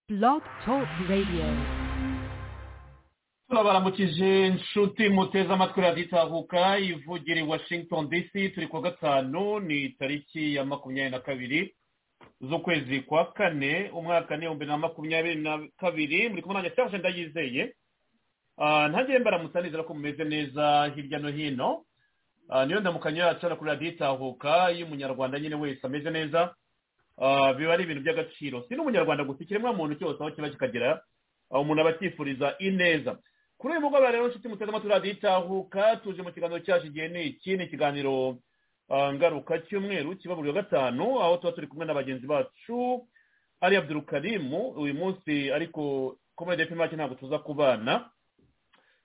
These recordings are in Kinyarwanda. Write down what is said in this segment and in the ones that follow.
Blog Talk Radio. turabaramukije inshuti muteze amatwi radiyo itahuka ivugira i washington dc turi ku wa gatanu ni tariki ya makumyabiri na kabiri z'ukwezi kwa kane umwaka ni ibihumbi na makumyabiri na kabiri muri kumwe nanjye cyangwa se ndayizeye Ah, ntagire mbaramutsa nizera ko mumeze neza hirya no hino Ah, niyo ndamukanyo yacu hano kuri radiyo itahuka iyo umunyarwanda nyine wese ameze neza ah, biba ari ibintu by'agaciro si n'umunyarwanda gusa ikiremwamuntu cyose aho kiba kikagera aho umuntu aba acyifuriza ineza kuri uyu mugoroba rero nshuti muteze amatwi radiyo itahuka tuje mu kiganiro cyacu igihe ni iki ni ikiganiro ah, ngaruka cy'umweru kiba buri wa gatanu aho tuba turi kumwe na bagenzi bacu ari abdurukarimu uyu munsi ariko komedi epi make ntabwo tuza kubana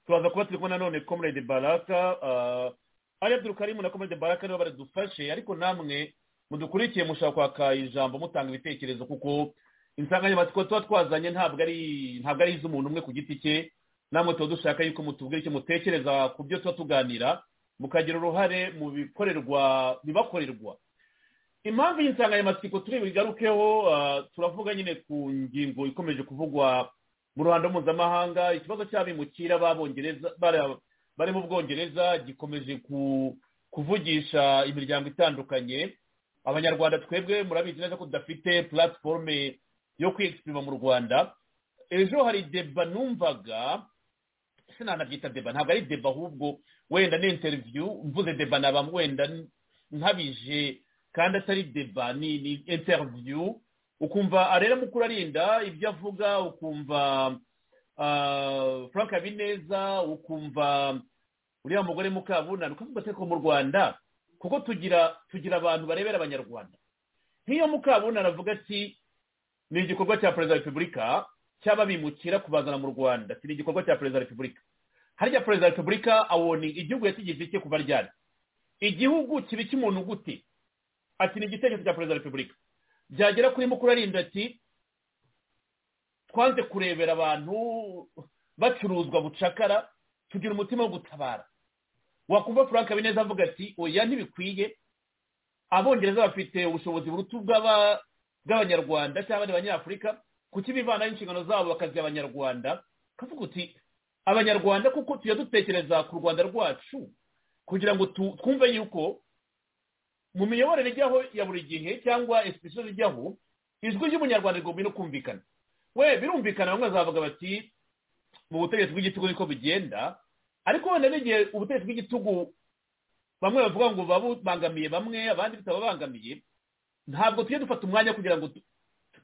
turaza kuba turi kumwe nanone comrade baraka ah, ari abdurukarimu na comrade baraka nibo baradufashe ariko namwe mudukurikiye mushaka kwaka ijambo mutanga ibitekerezo kuko insanganyamatsiko tuba twazanye ntabwo ari ntabwo ari iz'umuntu umwe ku giti cye namwe tuba dushaka yuko mutubwira icyo mutekereza ku byo tuba tuganira mukagira uruhare mu bikorerwa bibakorerwa impamvu y'insanganyamatsiko turi bugarukeho ah, turavuga nyine ku ngingo ikomeje kuvugwa mu ruhando mpuzamahanga ikibazo cy'abimukira b'abongereza bara- bari mu bwongereza gikomeje ku- kuvugisha imiryango itandukanye abanyarwanda twebwe murabizi neza ko tudafite platforme yo kwiyexprima mu rwanda ejo hari deba numvaga sinanabyita deba ntabwo ari deba ahubwo wenda ni interview mvuze deba naba wenda nkabije kandi atari deba ni ni interview ukumva arera mukuru arinda ibyo avuga ukumva ah, frank habineza ukumva uriya mugore mukabunani ukavuga ati ariko mu rwanda kuko tugira tugira abantu barebera abanyarwanda nk'iyo mukabunani avuga ati ni igikorwa cya perezida wa repubulika cy'ababimukira kubazana mu rwanda si ni igikorwa cya perezida wa repubulika harya perezida wa repubulika awoni igihugu yakigize icye kuva ryari igihugu kiba icy'umuntu gute ati ni igitekerezo cya perezida wa repubulika byagera kuri mukuru arinda ati twanze kurebera abantu bacuruzwa bucakara tugira umutima wo gutabara wakumva frank habineza avuga ati oya ntibikwiye abongereza bafite ubushobozi buruta ubw'aba- bw'abanyarwanda cyangwa abandi banyafurika kuki bivanaho inshingano zabo bakaziha abanyarwanda kavuga uti abanyarwanda kuko tujya dutekereza ku rwanda rwacu kugira ngo tu- twumve yuko mu miyoborere ijyaho ya buri gihe cyangwa especially ijyaho ijwi ry'umunyarwanda rigomba no kumvikana we birumvikana bamwe bazavuga bati mu butegetsi bw'igitugu niko bigenda ariko wenda n'igihe ubutegetsi bw'igitugu bamwe bavuga ngo babangamiye bamwe abandi bitababangamiye ntabwo tujye dufata umwanya kugira ngo tu-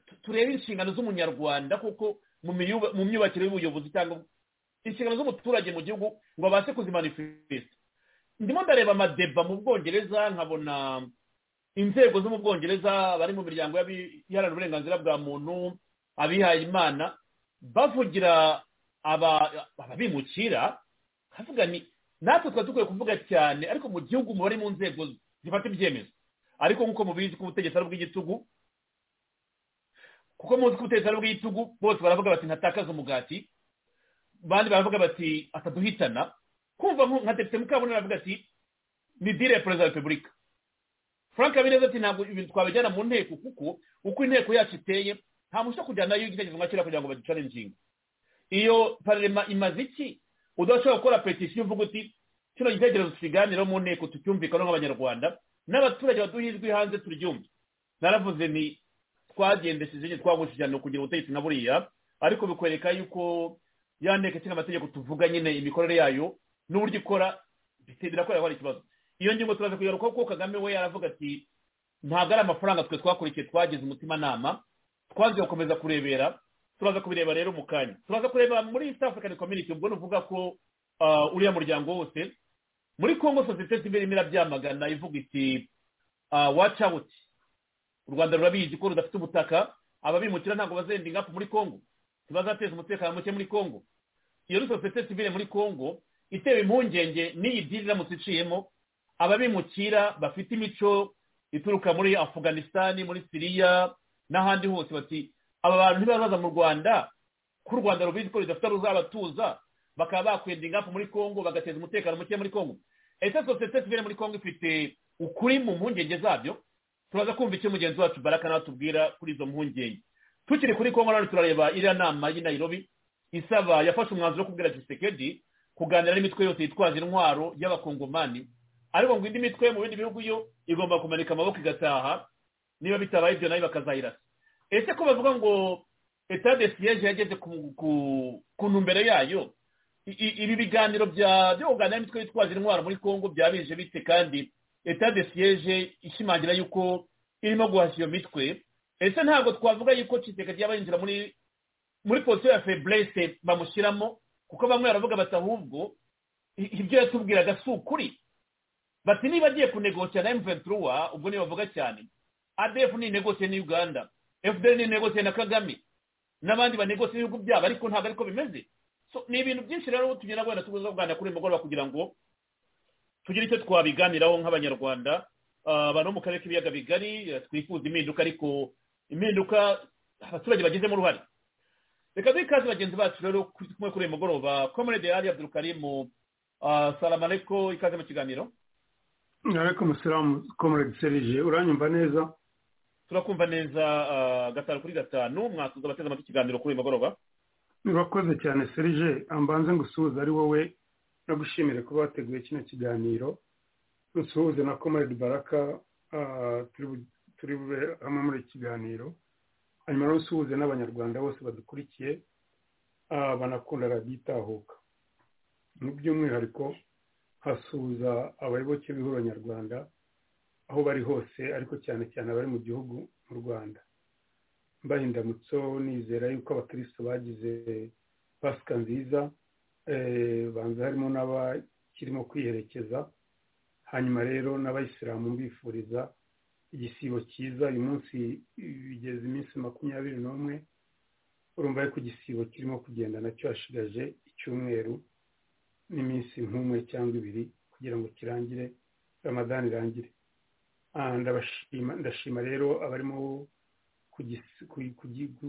tu- turebe inshingano z'umunyarwanda kuko mu miyuba- mu myubakire y'ubuyobozi cyangwa inshingano z'umuturage mu gihugu ngo abashe kuzimanifesita ndimo ndareba amadeba mu bwongereza nkabona inzego zo mu bwongereza bari mu miryango y'abi- iharanira uburenganzira bwa muntu abihaye imana bavugira aba- ababimukira kavuga ni natwe twari dukwiye kuvuga cyane ariko mu gihugu mu bari mu nzego zifata ibyemezo ariko nk'uko mubizi ko ubutegetsi ari ubw'igitugu kuko muzi ko ubutegetsi ari ubw'igitugu bose baravuga bati ntatakaze umugati abandi baravuga bati ataduhitana kumva nko- nka depite mukabunani aravuga ati ni dire ya perezida wa repubulika frank habineza ati ntabwo ibintu twabijyana mu nteko kuko uko inteko yacu iteye nta muntu ushobora kujyana nayo igitekerezo nka kiriya kugira ngo baducane inshinga iyo pararema imaze iki udashobora gukora petisiyo uvuga uti kino gitekerezo tukiganiraho mu nteko tucyumvikanaho nk'abanyarwanda n'abaturage baduha ijwi hanze turyumve naravuze ni twagendesheje nyine twahuje cyane kugira ubutegetsi nka buriya ariko bikwereka yuko ya nteko ishinga amategeko tuvuga nyine imikorere yayo n'uburyo ikora bite- birakorera hari ikibazo iyo ngingo turaza kuyigarukaho kuko kagame we yaravuga ati ntabwo ari amafaranga twe twakurikiye twagize umutimanama twanze gukomeza kurebera turaza kubireba rero mu kanya turaza kureba muri east african community ubwo nuvuga ko ah, uriya muryango wose muri congo sosiyete sivile irimo irabyamagana ivuga iti waci awuti u rwanda rurabizi ko rudafite ubutaka ababimukira ntabwo bazenda ingapu muri congo ntibazateza umutekano muke muri congo iyo ni sosiyete sivile muri congo itewe impungenge n'iyi diri iramutse iciyemo ababimukira bafite imico ituruka muri afuganisitani muri siriya n'ahandi hose bati aba bantu ntibazaza mu rwanda ko u rwanda rubizi ko rudafite ruzabatuza bakaba bakwenda ingafu muri congo bagateza umutekano muke muri congo ese sosiyete sivile muri congo ifite ukuri mu mpungenge zabyo turaza kumva icyo mugenzi wacu baraka natubwira kuri izo mpungenge tukiri kuri kongo nanone turareba iriya nama y'i Nairobi isaba yafashe umwanzuro wo kubwira gisekedi kuganira n'imitwe yose yitwaza intwaro y'abakongomani ariko ngo indi mitwe mu bindi bihugu yo igomba kumanika amaboko igataha niba bitabaye ibyo nayo bakazayirasa ese ko bavuga ngo etat de siyeje yageze ku ntumbero yayo ibi biganiro byo kuganira n'imitwe yitwaza intwaro muri congo byabije bite kandi etat de siyeje ishimangira yuko irimo guhashya iyo mitwe ese ntabwo twavuga yuko kisekedi yaba yinjira muri muri posiyo ya feburese bamushyiramo kuko bamwe baravuga bati ahubwo ibyo yatubwiraga si ukuri bati niba agiye kunegociya na emuventuruwa ubwo niyo bavuga cyane adefu ni inegosiye ni uganda efuperi ni inegosiye na kagame n'abandi banegosiye ibihugu byabo ariko ntabwo ariko bimeze ni ibintu byinshi rero tugenda wenda tubuze kuganira kuri uyu mugoroba kugira ngo tugire icyo twabiganiraho nk'abanyarwanda abantu bo mu karere k'ibiyaga bigari twifuza impinduka ariko impinduka abaturage bagizemo uruhare reka duhe ikaze bagenzi bacu rero kumwe kuri uyu mugoroba komurede yari abdurukarimu salamareko ikaze mu kiganiro ariko musiramu komerede serije uranyumva neza turakumva neza gatanu kuri gatanu mwakuze abateze amatwi ikiganiro kuri uyu mugoroba urakoze cyane serije ambanze ngo usuhuze ari wowe nagushimire kuba wateguye kino kiganiro usuhuze na komerede baraka turi bube hamwe muri iki kiganiro hanyuma rero usuhuze n'abanyarwanda bose badukurikiye banakunda radiyo itahuka mu by'umwihariko hasuhuza abayoboke b'ihuriro nyarwanda aho bari hose ariko cyane cyane abari mu gihugu mu rwanda mbaye indamutso nizera yuko abakirisitu bagize pasika nziza banza harimo n'abakirimo kwiherekeza hanyuma rero n'abayisilamu mbifuriza igisibo cyiza uyu munsi bigeze iminsi makumyabiri n'umwe urumva yuko igisibo kirimo kugenda nacyo hashigaje icyumweru n'iminsi nk'umwe cyangwa ibiri kugira ngo kirangire ramadani irangire ndashima rero abarimo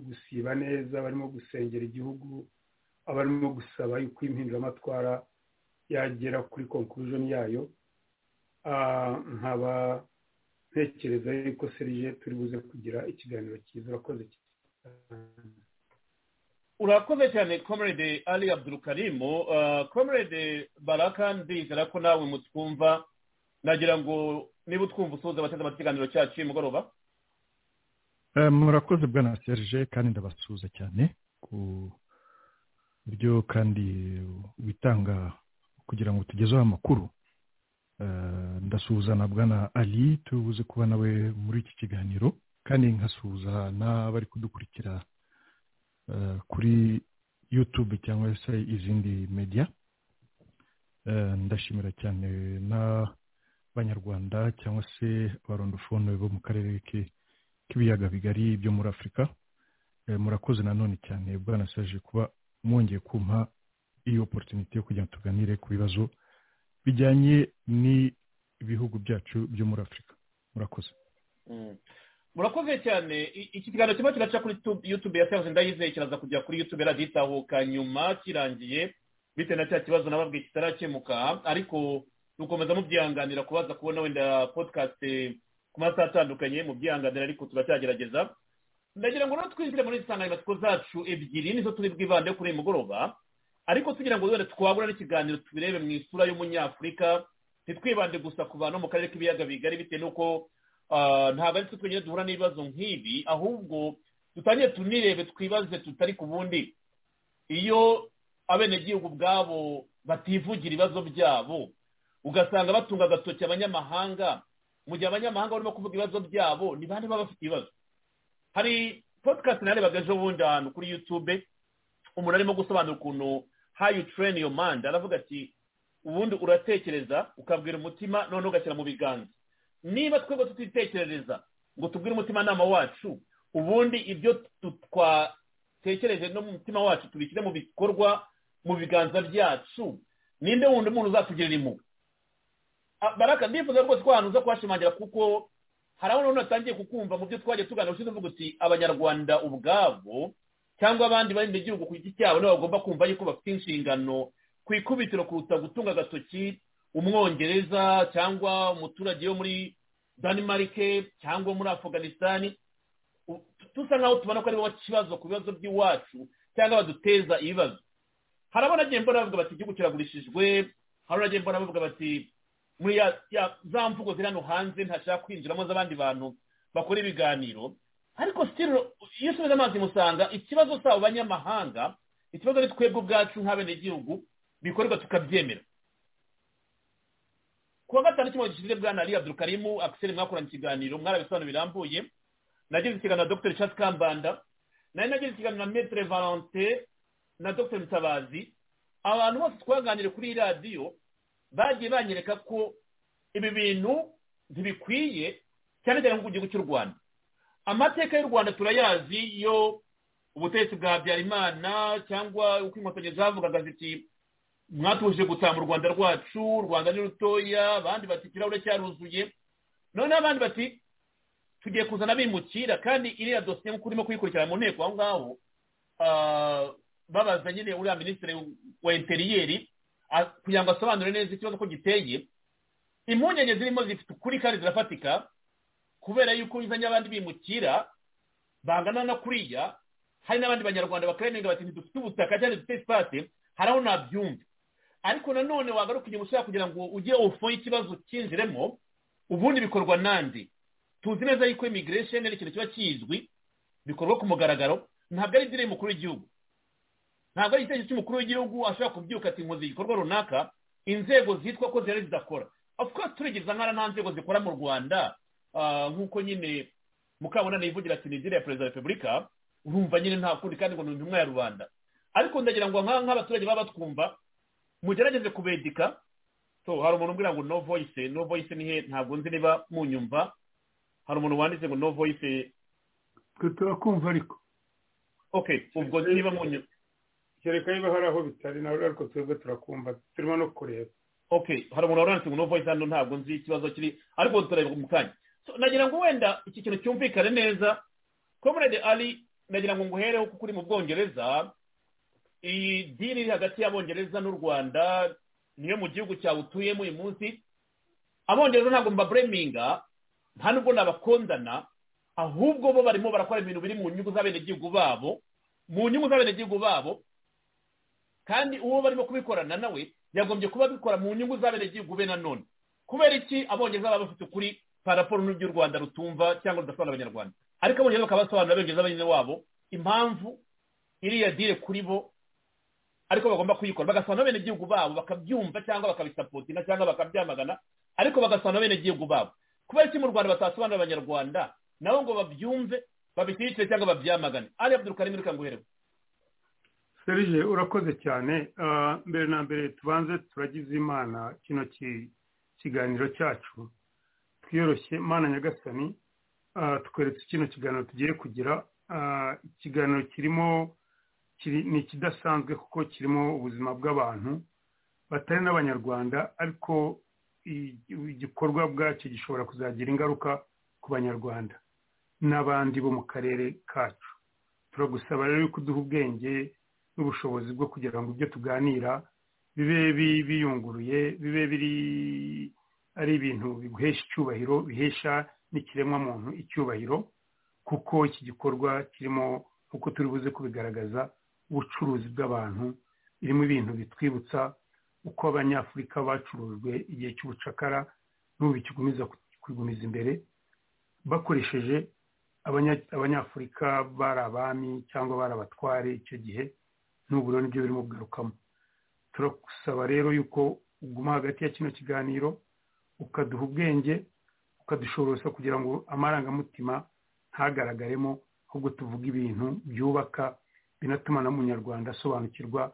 gusiba neza abarimo gusengera igihugu abarimo gusaba yuko impinduramatwara yagera kuri conclusion yayo nkaba ntekereza yuko serije turi buze kugira ikiganiro cyiza urakoze cyane urakoze cyane komerede ali abdurukarimu komerede baraka ndizera ko nawe mutwumva nagira ngo niba utwumva usoza abateze amakiganiro cyacu y'umugoroba murakoze bwana serije kandi ndabasuhuza cyane ku buryo kandi witanga kugira ngo tugezeho amakuru ndasuhuza na bwana ali tubuze kuba nawe muri iki kiganiro kandi nkasuhuza n'abari kudukurikira kuri yutube cyangwa se izindi media ndashimira cyane n'abanyarwanda cyangwa se abarondofone bo mu karere k'ibiyaga bigari byo muri afurika murakoze nanone cyane bwanasaje kuba mwongeye kumpa iyo oporutuniti yo kugira ngo tuganire ku bibazo bijyanye n'ibihugu byacu byo muri afurika murakoze murakoze cyane iki kiganiro kirimo kiraca kuri yutube ya sayanse ndayizeye kiraza kujya kuri yutube radiyo itahuka nyuma kirangiye bitewe na cya kibazo nababwiye kitarakemuka ariko dukomeza mubyihanganira kubaza kubona wenda podikasti ku masaha atandukanye mubyihanganira ariko turacyagerageza ndagira ngo rero twinjire muri insanganyamatsiko zacu ebyiri nizo turi bwibande kuri uyu mugoroba ariko tugira ngo wenda twabura n'ikiganiro tubirebe mu isura y'umunyafurika ntitwibande gusa ku bantu mu karere k'ibiyaga bigari bitewe n'uko ntabwo ari twe twenyine duhura n'ibibazo nk'ibi ahubwo dutangire tunirebe twibaze tutari ku bundi iyo abenegihugu ubwabo bativugira ibibazo byabo ugasanga batunga agatoki abanyamahanga mu gihe abanyamahanga barimo kuvuga ibibazo byabo ni bande baba bafite ibibazo hari podcast narebaga ejo bundi ahantu kuri yutube umuntu arimo gusobanura ukuntu how you train your mind aravuga ati ubundi uratekereza ukabwira umutima noneho ugashyira mu biganza niba twebwe tutitekerereza ngo tubwire umutimanama wacu ubundi ibyo twatekereje no mu mutima wacu tubishyire mu bikorwa mu biganza byacu ninde wundi muntu uzatugirira impuhwe baraka ndifuza rwose ko ahantu uza kuhashimangira kuko hari aho noneho atangiye kukumva mu byo twagiye tuganira ushize uvuga uti abanyarwanda ubwabo cyangwa abandi bari mu gihugu ku giti cyabo nibo bagomba kumva yuko bafite inshingano ku ikubitiro kuruta gutunga agatoki umwongereza cyangwa umuturage wo muri danimarike cyangwa muri afuganisitani dusa nkaho tubona ko aribo kibazo ku bibazo by'iwacu cyangwa baduteza ibibazo hari abanagiye mbona bavuga bati igihugu kiragurishijwe hari abanagiye mbona bavuga bati muri za mvugo ziri hano hanze ntashaka kwinjiramo z'abandi bantu bakora ibiganiro ariko sitiro iyo usubiza amazi musanga ikibazo cyabo banyamahanga ikibazo ari twebwe ubwacu nk'abenegihugu bikorwa tukabyemera kuwa gatanu cy'umwaka gishize bwa nari abdurukarimu akiseri mwakoranye ikiganiro mwarabisobanuro birambuye nagize ikiganiro na dr richard kambanda nari nagize ikiganiro na metre valente na dr mutabazi abantu bose twaganiriye kuri iyi radiyo bagiye banyereka ko ibi bintu ntibikwiye cyane cyane nko ku gihugu cy'u rwanda amateka y'u rwanda turayazi yo ubutegetsi bwa habyarimana cyangwa uko inkotanyi zavugaga ziti mwatuje gutaha mu rwanda rwacu u rwanda ni rutoya abandi bati ikirahure cyaruzuye noneho abandi bati tugiye kuzana abimukira kandi iriya dosiye nk'uko urimo kuyikurikirana mu nteko aho ngaho babaza nyine uriya minisitiri wa interiyeri kugira ngo asobanure neza ikibazo ko giteye impungenge zirimo zifite ukuri kandi zirafatika kubera yuko bizanye abandi bimukira bangana no kuriya hari n'abandi banyarwanda bakarenga bati ntidufite ubutaka cyangwa dufite sipate hari aho nabyumva ariko nanone wagaruka inyuma ushaka kugira ngo ujye ofo y'ikibazo cyinjiremo ubundi bikorwa nande tuzi neza yuko imigiresheni ni ikintu kiba kizwi bikorwa ku mugaragaro ntabwo ari idini mukuru w'igihugu ntabwo ari igitekerezo cy'umukuru w'igihugu ashobora kubyuka ati nkoze igikorwa runaka inzego zitwa ko zihari zidakora of course turigiriza nkara nta nzego zikora mu rwanda nk'uko nyine mukabunani yivugira ati ni idini ya perezida wa repubulika urumva nyine nta kundi kandi ngo ni intumwa ya rubanda ariko ndagira ngo nk'abaturage baba batwumva mugerageze kubedika hari umuntu umbwira ngo no voice no voice ni he ntabwo nzi niba munyumva hari umuntu wanditse ngo no voice turakumva ariko ok ubwo niba munyumva kereka niba hari aho bitari nawe ariko twebwe turakumva turimo no kureba ok hari umuntu waranditse ngo no voice hano ntabwo nzi ikibazo kiri ariko turareba mu kanya nagira ngo wenda iki kintu cyumvikane neza comrade ali nagira ngo nguhereho kuko uri mu bwongereza iyi dini iri hagati y'abongereza n'u rwanda niyo mu gihugu cyawe utuyemo uyu munsi abongereza ntabwo mbabureminga nta nubwo nabakondana ahubwo bo barimo barakora ibintu biri mu nyungu z'abenegihugu babo mu nyungu z'abenegihugu babo kandi uwo barimo kubikorana nawe yagombye kuba abikora mu nyungu z'abenegihugu be nanone kubera iki abongereza baba bafite ukuri paraporo n'ibyo u rwanda rutumva cyangwa rudasobanura abanyarwanda ariko abongereza bakaba basobanurira abongereza bene wabo impamvu iriya dire kuri bo ariko bagomba kuyikora bagasobanura abenegihugu babo bakabyumva cyangwa bakabisapotina cyangwa bakabyamagana ariko bagasobanura abenegihugu babo kubera iki mu rwanda batasobanurira abanyarwanda nabo ngo babyumve babishyigikire cyangwa babyamagane ari abdurukarimu reka nguherewe serije urakoze cyane mbere na mbere tubanze turagize imana kino kiganiro cyacu twiyoroshye imana nyagasani tukweretse kino kiganiro tugiye kugira ikiganiro kirimo ni ikidasanzwe kuko kirimo ubuzima bw'abantu batari n'abanyarwanda ariko igikorwa bwacyo gishobora kuzagira ingaruka ku banyarwanda n'abandi bo mu karere kacu turagusaba rero yuko uduha ubwenge n'ubushobozi bwo kugira ngo ibyo tuganira bibe biyunguruye bibe biri ari ibintu biguhesha icyubahiro bihesha n'ikiremwamuntu icyubahiro kuko iki gikorwa kirimo nk'uko turi buze kubigaragaza ubucuruzi bw'abantu birimo ibintu bitwibutsa uko abanyafurika bacurujwe igihe cy'ubucakara n'ubu bikigumiza kwigumiza imbere bakoresheje abanyafurika bari abami cyangwa bari abatware icyo gihe n'ubu rero nibyo birimo kugarukamo turagusaba rero yuko uguma hagati ya kino kiganiro ukaduha ubwenge ukadushorosa kugira ngo amarangamutima ntagaragaremo ahubwo tuvuge ibintu byubaka binatuma na munyarwanda asobanukirwa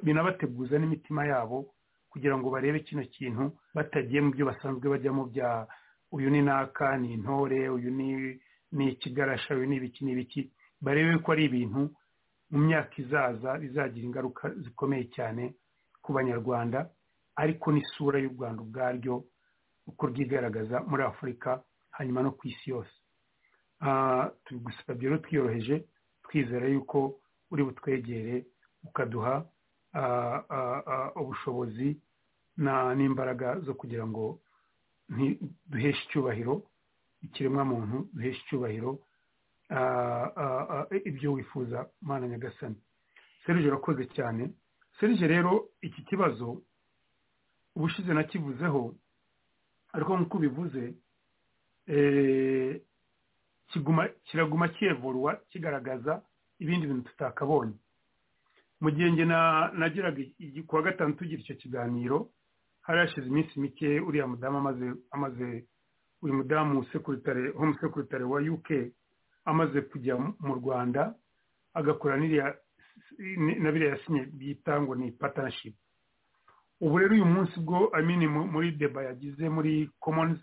binabateguza n'imitima yabo kugira ngo barebe kino kintu batagiye mu byo basanzwe bajyamo bya uyu ni naka ni intore uyu ni ikigarasha uyu ni ibiki n'ibiki barebe ko ari ibintu mu myaka izaza bizagira ingaruka zikomeye cyane ku banyarwanda ariko n'isura y'u rwanda ubwaryo uko rwigaragaza muri afurika hanyuma no ku isi yose tubigusabye rero twiyoroheje twizera yuko uri butwegere ukaduha ubushobozi n'imbaraga zo kugira ngo duheshe icyubahiro ikiremwamuntu duheshe icyubahiro ibyo wifuza mwana nyagasani serije urakoze cyane serije rero iki kibazo ubushize nakivuzeho ariko nk'uko ubivuze kiraguma kiyevorwa kigaragaza ibindi bintu tutakabonye mu gihe nge nageraga kuwa gatanu tugira icyo kiganiro hari hashize iminsi mike uriya mudamu amaze uyu mudamu home sekuritare wa uk amaze kujya mu rwanda agakora na biriya yasinye bita ngo ni patanashipu ubu rero uyu munsi bwo amini muri deba yagize muri komonizi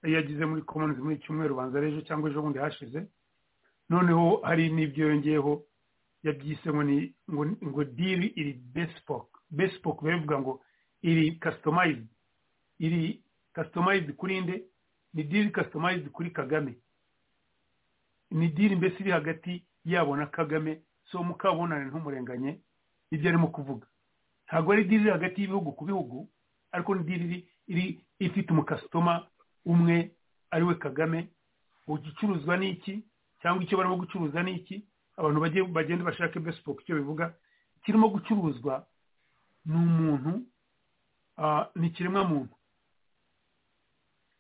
yagize muri komonizi muri cyumweru banza ejo cyangwa ejo bundi hashize noneho hari n'ibyo yongeyeho yabyise ngo diri iri besipoke besipoke bivuga ngo iri kasitomayizidi iri kasitomayizidi kuri inde ni diri kasitomayizidi kuri kagame ni diri mbese iri hagati yabo na kagame so mukabonane ntumurenganye ibyo arimo kuvuga ntabwo ari diri iri hagati y'ibihugu ku bihugu ariko ni diri iri ifite umukasitoma umwe ariwe kagame igicuruzwa ni iki cyangwa icyo barimo gucuruza ni iki abantu bagenda bashake besipoke icyo bivuga kirimo gucuruzwa ni umuntu ni ikiremwamuntu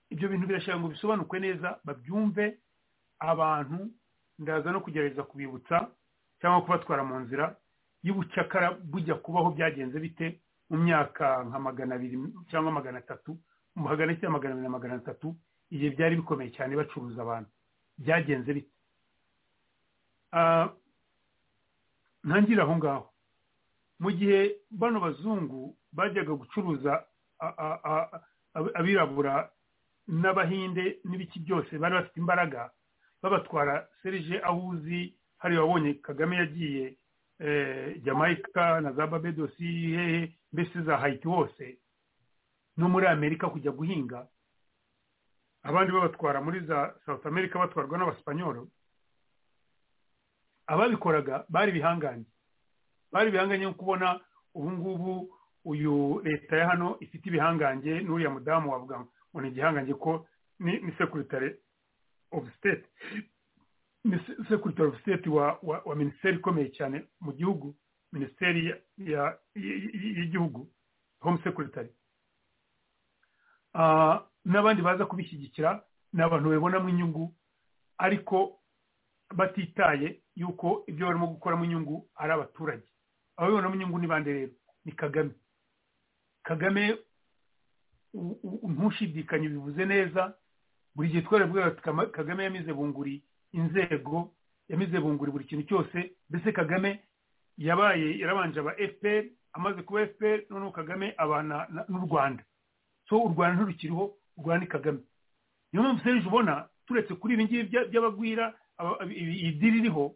ibyo bintu birashaka ngo bisobanukwe neza babyumve abantu ndaza no kugerageza kubibutsa cyangwa kubatwara mu nzira y'ubucakara bujya kubaho byagenze bite mu myaka nka magana abiri cyangwa magana atatu mu hagana ya magana abiri na magana atatu igihe byari bikomeye cyane bacuruza abantu byagenze bite ntangire aho ngaho mu gihe bano bazungu bajyaga gucuruza abirabura n'abahinde n'ibiki byose bari bafite imbaraga babatwara serije aho uzi hari wabonye kagame yagiye jamaica na za babedosi hehe mbese za hayiti hose no muri amerika kujya guhinga abandi babatwara muri za south america batwarwa n'abasipanyoro ababikoraga bari ibihangange bari ibihangange nko kubona ubu ngubu uyu leta ya hano ifite ibihangange n'uriya mudamu wavuga ngo ni igihangange ko ni sekuritare ofu siteti sekuritere ofu siteti wa minisiteri ikomeye cyane mu gihugu minisiteri y'igihugu home sekuritari n'abandi baza kubishyigikira ni abantu babibonamo inyungu ariko batitaye yuko ibyo barimo gukoramo inyungu ari abaturage ababibonamo inyungu ni bande rero ni kagame kagame ntushidikanye bivuze neza buri gihe twaravuga kagame yamize bunguri inzego yamize bunguri buri kintu cyose mbese kagame yabaye yarabanje aba fpr amaze kuba fpr noneho kagame abana n'u rwanda so u rwanda ntirukiriho u rwanda ni kagame niyo mpamvu serije ubona turetse kuri ibi ngibi by'abagwira iyi diri iriho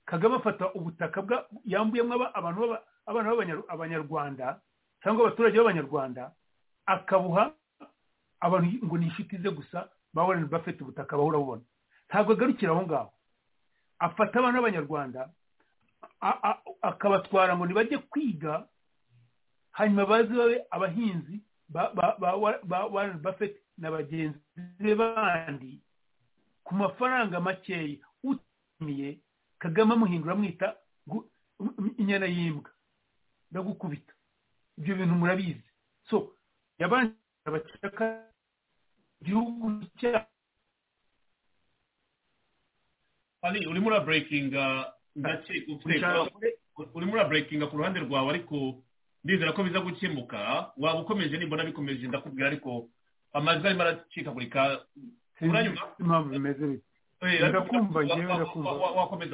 kagame afata ubutaka yambuyemo abantu abana b'abanyarwanda cyangwa abaturage b'abanyarwanda akabuha abantu ngo ni inshuti ze gusa bawurane bafite ubutaka bahura bubona ntabwo agarukira aho ngaho afata abana b'abanyarwanda akabatwara ngo ntibajye kwiga hanyuma baze babe abahinzi ba warani bafeti na bagenzi be bandi ku mafaranga makeya utimiye kagame amuhindura amwita inyana y'imbwa ndagukubita ibyo bintu murabizi so yabanje abacaka igihugu cyabo ari urimo uraburekinga urimo uraburekinga ku ruhande rwawe ariko ndizera ko biza gukemuka waba ukomeje nimbona bikomeje ndakubwira ariko amajwi arimo aracikagurika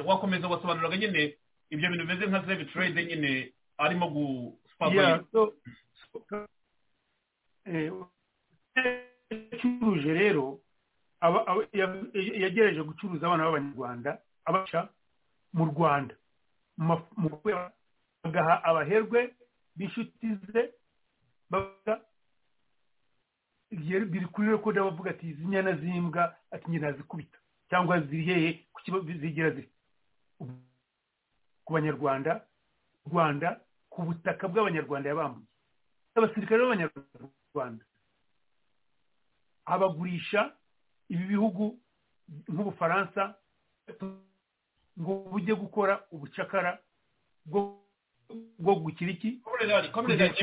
wakomeza wasobanuraga nyine ibyo bintu bimeze nka zebi trade nyine arimo gucuruje rero yagerageje gucuruza abana b'abanyarwanda abaca mu rwanda bagaha abaherwe b'inshuti ze biri kuri rekoda bavuga ati izi nyana z'imbwa ati njye nazikubita cyangwa ziheye ku zigira ziri ku banyarwanda rwanda ku butaka bw'abanyarwanda yabambuye abasirikare b'abanyarwanda abagurisha ibi bihugu nk'ubufaransa ngo bujye gukora ubucakara bwo gukira iki komereza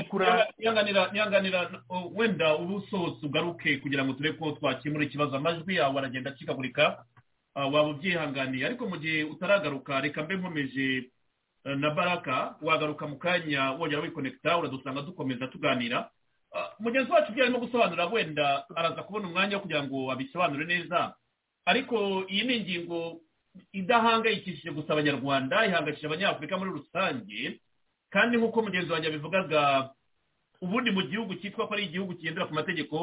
Kugira- ntiyanganira ntiyanganira uh, wenda uba usohotse ugaruke kugira ngo turebe ko twakemura ikibazo amajwi yawe aragenda acikagurika uh, waba ubyihanganiye ariko mu gihe utaragaruka reka mbe nkomeje uh, na baraka wagaruka mu kanya wongera wikonekita uradusanga dukomeza tuganira Uh, mugenzi wacu ibyo arimo gusobanura wenda araza kubona umwanya wo kugira ngo abisobanure neza ariko iyi ni ingingo idahangayikishije gusa abanyarwanda ihangayikishije abanyafurika muri rusange kandi nk'uko mugenzi wanjye abivugaga ubundi mu gihugu cyitwa ko ari igihugu kigendera ku mategeko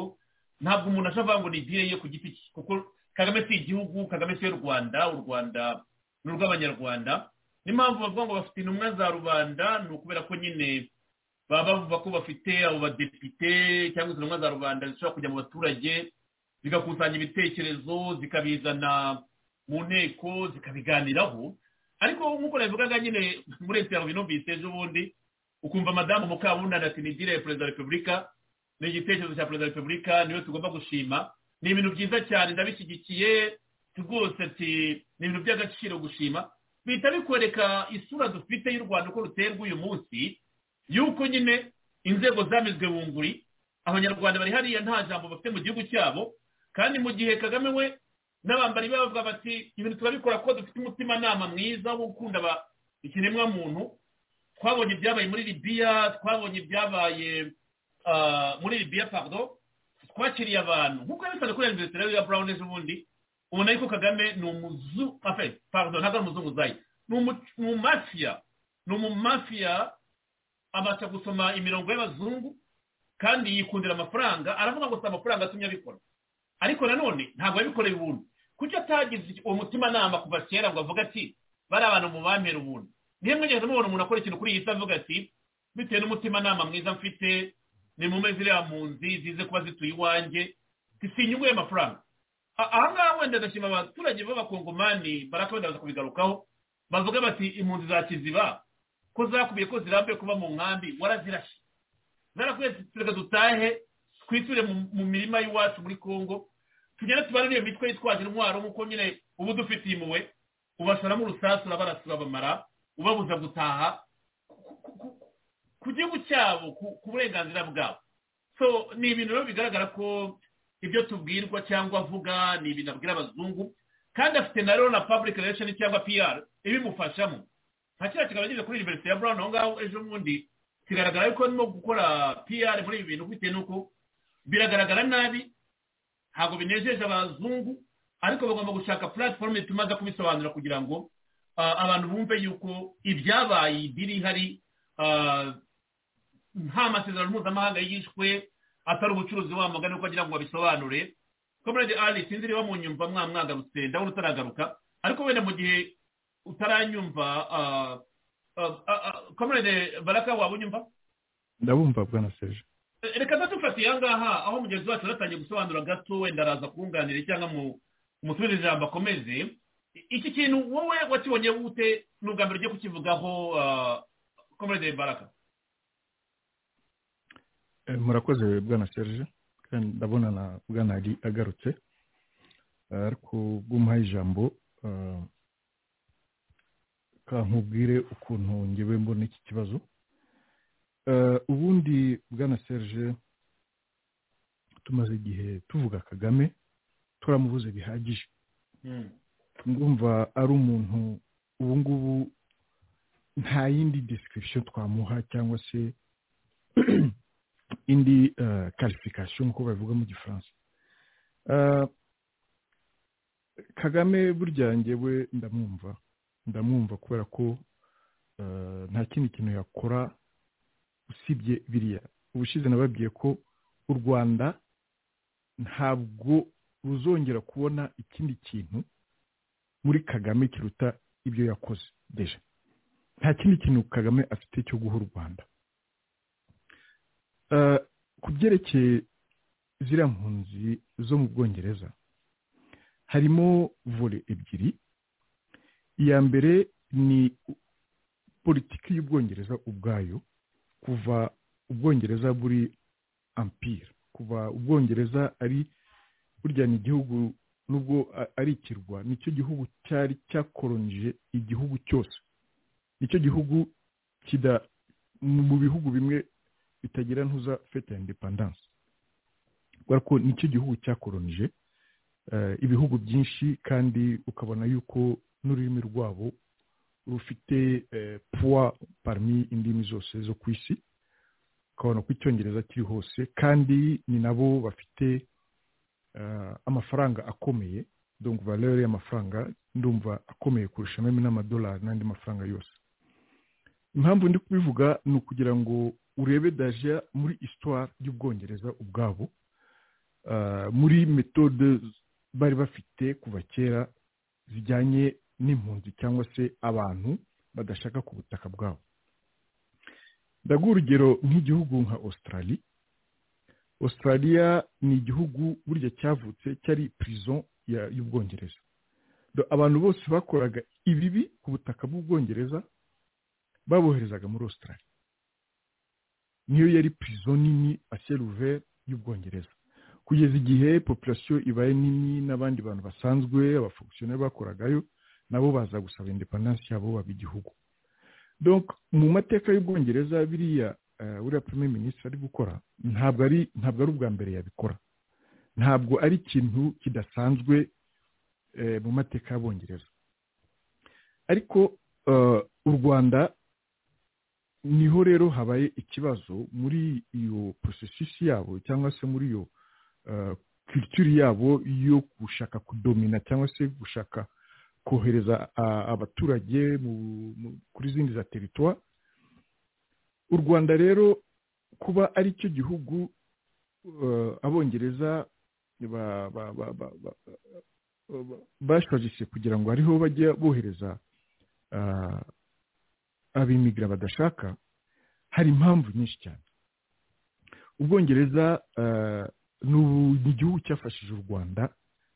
ntabwo umuntu ashavanga ngo ni idini ye ku giti cye kuko kagame si igihugu kagame si iy'u rwanda u rwanda ni urw'abanyarwanda niyo mpamvu bavuga ngo bafite intumwa za rubanda ni ukubera ko nyine baba bavuga ko bafite abo badepite cyangwa izo ntumwa za rubanda zishobora kujya mu baturage zigakusanya ibitekerezo zikabizana mu nteko zikabiganiraho ariko nk'uko nabivugaga nyine muri leta binumvise ejo bundi ukumva madamu mukabundana ati ni dire ya perezida wa repubulika ni igitekerezo cya perezida wa repubulika niwe tugomba gushima ni ibintu byiza cyane ndabishyigikiye rwose ati ni ibintu by'agaciro gushima bihita bikwereka isura dufite y'u rwanda uko ruteye rw'uyu munsi y'uko nyine inzego zamizwe bunguri abanyarwanda bari hariya nta jambo bafite mu gihugu cyabo kandi mu gihe kagame we n'abambari be bavuga bati ibintu turabikora kuko dufite umutimanama mwiza wo gukunda aba- ikiremwamuntu twabonye ibyabaye muri libiya twabonye ibyabaye ah, muri libiya pardon twakiriye abantu nk'uko yabisanzwe kuri aniveriseri ya brown ejo bundi ubona yuko kagame ni umuzu afe pardon ntabwo ari umuzunguzayi ni umu- ni umumafiya ni umumafiya abasha gusoma imirongo y'abazungu kandi yikundira amafaranga aravuga ngo si amafaranga atumye abikora ariko nanone ntabwo yabikoreye ubuntu kuki atagize uwo mutimanama kuva kera ngo avuge ati bariya bantu mubampera ubuntu niyo mwigeze mubona umuntu akora ikintu kuri iyi si avuga ati bitewe n'umutimanama mwiza mfite nimume ziriya mpunzi zize kuba zituye iwanjye si inyungu y'amafaranga A- ahangaha wenda agashima abaturage b'abakongomani baraka wenda baza kubigarukaho bavuga bati impunzi za kiziba ko zakubiye ko zirambuye kuba mu nkambi warazirashe zarakwiye tureka dutahe twiture mu mu mirima y'iwacu muri congo tugenda tubare iyo mitwe yitwaje intwaro nk'uko nyine uba udufitiye impuhwe ubashoramo urusasu urabarasa urabamara ubabuza gutaha ku- ku- ku- ku gihugu cyabo ku- ku burenganzira bwabo so ni ibintu rero bigaragara ko ibyo tubwirwa cyangwa avuga ni ibintu abwira abazungu kandi afite na rero na public relation cyangwa pr ibimufashamo nta kiriya kigabanyije kuri university ya brown aho ngaho ejo bundi kigaragara yuko arimo gukora pr muri ibi bintu bitewe n'uko biragaragara nabi ntabwo binejeje abazungu ariko bagomba gushaka puratifomu tumaze kubisobanura kugira ngo ah, abantu bumve yuko ibyabaye biri hari ah, nta masezerano mpuzamahanga yishwe atari ubucuruzi wamugana uko agira ngo babisobanure komerede ari sinzi niba mu nyumva mwamwagarutse ndabona utaragaruka ariko wenda mu gihe utaranyumva ah, ah, ah, ah, komerede baraka waba unyumva ndabumva bwana serge reka dufatiye aha ngaha aho mugenzi wacu yaratangiye gusobanura gato wenda araza kunganira cyangwa mu musubize ijambo akomeze I- iki kintu wowe wakibonye gute ni ubwa mbere ugiye kukivugaho komerede baraka Eh, murakoze bwana serge kandi ndabona na bwana ari agarutse Eh, ariko ubwo umuhaye ijambo eh, kankubwire ukuntu ngewe mbona iki kibazo Eh, ubundi bwana serge tumaze igihe tuvuga kagame turamubuze bihagije ndumva ari umuntu ubu ngubu nta yindi description twamuha cyangwa se indi karifikasiyo nk'uko babivuga mu gifaransa Eh, kagame burya njyewe ndamwumva ndamwumva kubera ko eh, nta kindi kintu yakora usibye biriya ubushize nababwiye ko u rwanda ntabwo ruzongera kubona ikindi kintu muri kagame kiruta ibyo yakoze deje nta kindi kintu kagame afite cyo guha u rwanda Eh, ku byerekeye ziriya mpunzi zo mu bwongereza harimo vore ebyiri iya mbere ni politiki y'ubwongereza ubwayo kuva ubwongereza buri ampire kuva ubwongereza ari burya ni igihugu nubwo ari ikirwa nicyo gihugu cyari cyakoronije igihugu cyose nicyo gihugu kida mu bihugu bimwe bitagira ntuza fete ya indepandanse kubera ko nicyo gihugu cyakoronije ibihugu byinshi kandi ukabona yuko n'ururimi rwabo rufite puwa parmi indimi zose zo ku isi ukabona ko icyongereza kiri hose kandi ni nabo bafite amafaranga akomeye dongo valere y'amafaranga ndumva akomeye kurusha meme n'amadolari n'andi mafaranga yose impamvu ndi kubivuga ni ukugira ngo urebe daje muri isitwari y'ubwongereza ubwabo muri metode bari bafite kuva kera zijyanye n'impunzi cyangwa se abantu badashaka ku butaka bwabo ndaguha urugero nk'igihugu nka Australia Australia ni igihugu burya cyavutse cyari prison y'ubwongereza abantu bose bakoraga ibibi ku butaka bw'ubwongereza baboherezaga muri Australia niyo yari prison nini aseruve y'ubwongereza kugeza igihe populasiyo ibaye nini n'abandi bantu basanzwe abafokusiyoneri bakoragayo nabo baza gusaba indepandansi yabo baba igihugu mu mateka y'ubwongereza biriya buriya prime minisitiri ari gukora ntabwo ari ntabwo ari ubwa mbere yabikora ntabwo ari ikintu kidasanzwe mu mateka y'abongereza ariko u rwanda niho rero habaye ikibazo muri iyo porosesisi yabo cyangwa se muri iyo kirituri yabo yo gushaka kudomina cyangwa se gushaka kohereza abaturage kuri zindi za teritwa u rwanda rero kuba ari cyo gihugu abongereza bashajije kugira ngo ariho bajya bohereza abimigara badashaka hari impamvu nyinshi cyane ubwongereza ni igihugu cyafashije u rwanda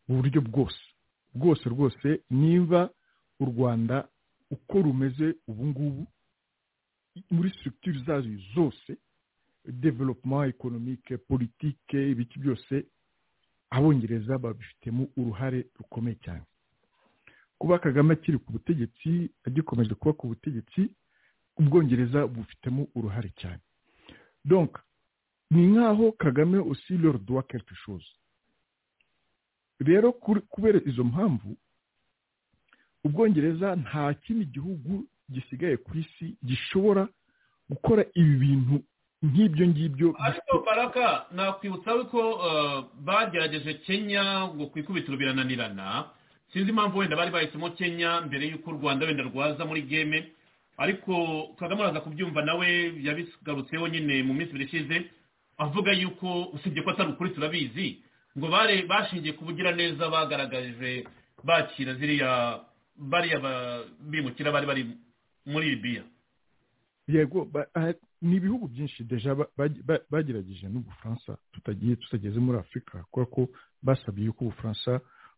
mu buryo bwose bwose rwose niba u rwanda uko rumeze ubu ngubu muri structure zazo zose development economique politike ibiki byose abongereza babifitemo uruhare rukomeye cyane kuba kagame akiri ku butegetsi agikomeje kuba ku butegetsi ubwongereza bufitemo uruhare cyane donc ni nk'aho kagame aussi leur doit quelque chose rero kubera izo mpamvu ubwongereza nta kindi gihugu gisigaye ku isi gishobora gukora ibi bintu nk'ibyo ngibyo ariko baraka nakwibutsa ko bagerageje kenya ngo ku ikubitiro birananirana sinzi impamvu wenda bari bahisemo kenya mbere y'uko u rwanda wenda rwaza muri geme ariko kagame araza kubyumva nawe yabigarutseho nyine mu minsi ibiri ishize avuga yuko usibye ko atari ukuri turabizi ngo bare bashingiye ku bugiraneza bagaragaje bakira ziriya bariya bimukira bari bari muri Libya yego ni ibihugu byinshi deja bagerageje n'ubufaransa tutagiye tutageze muri afurika kubera ko basabye yuko ubufaransa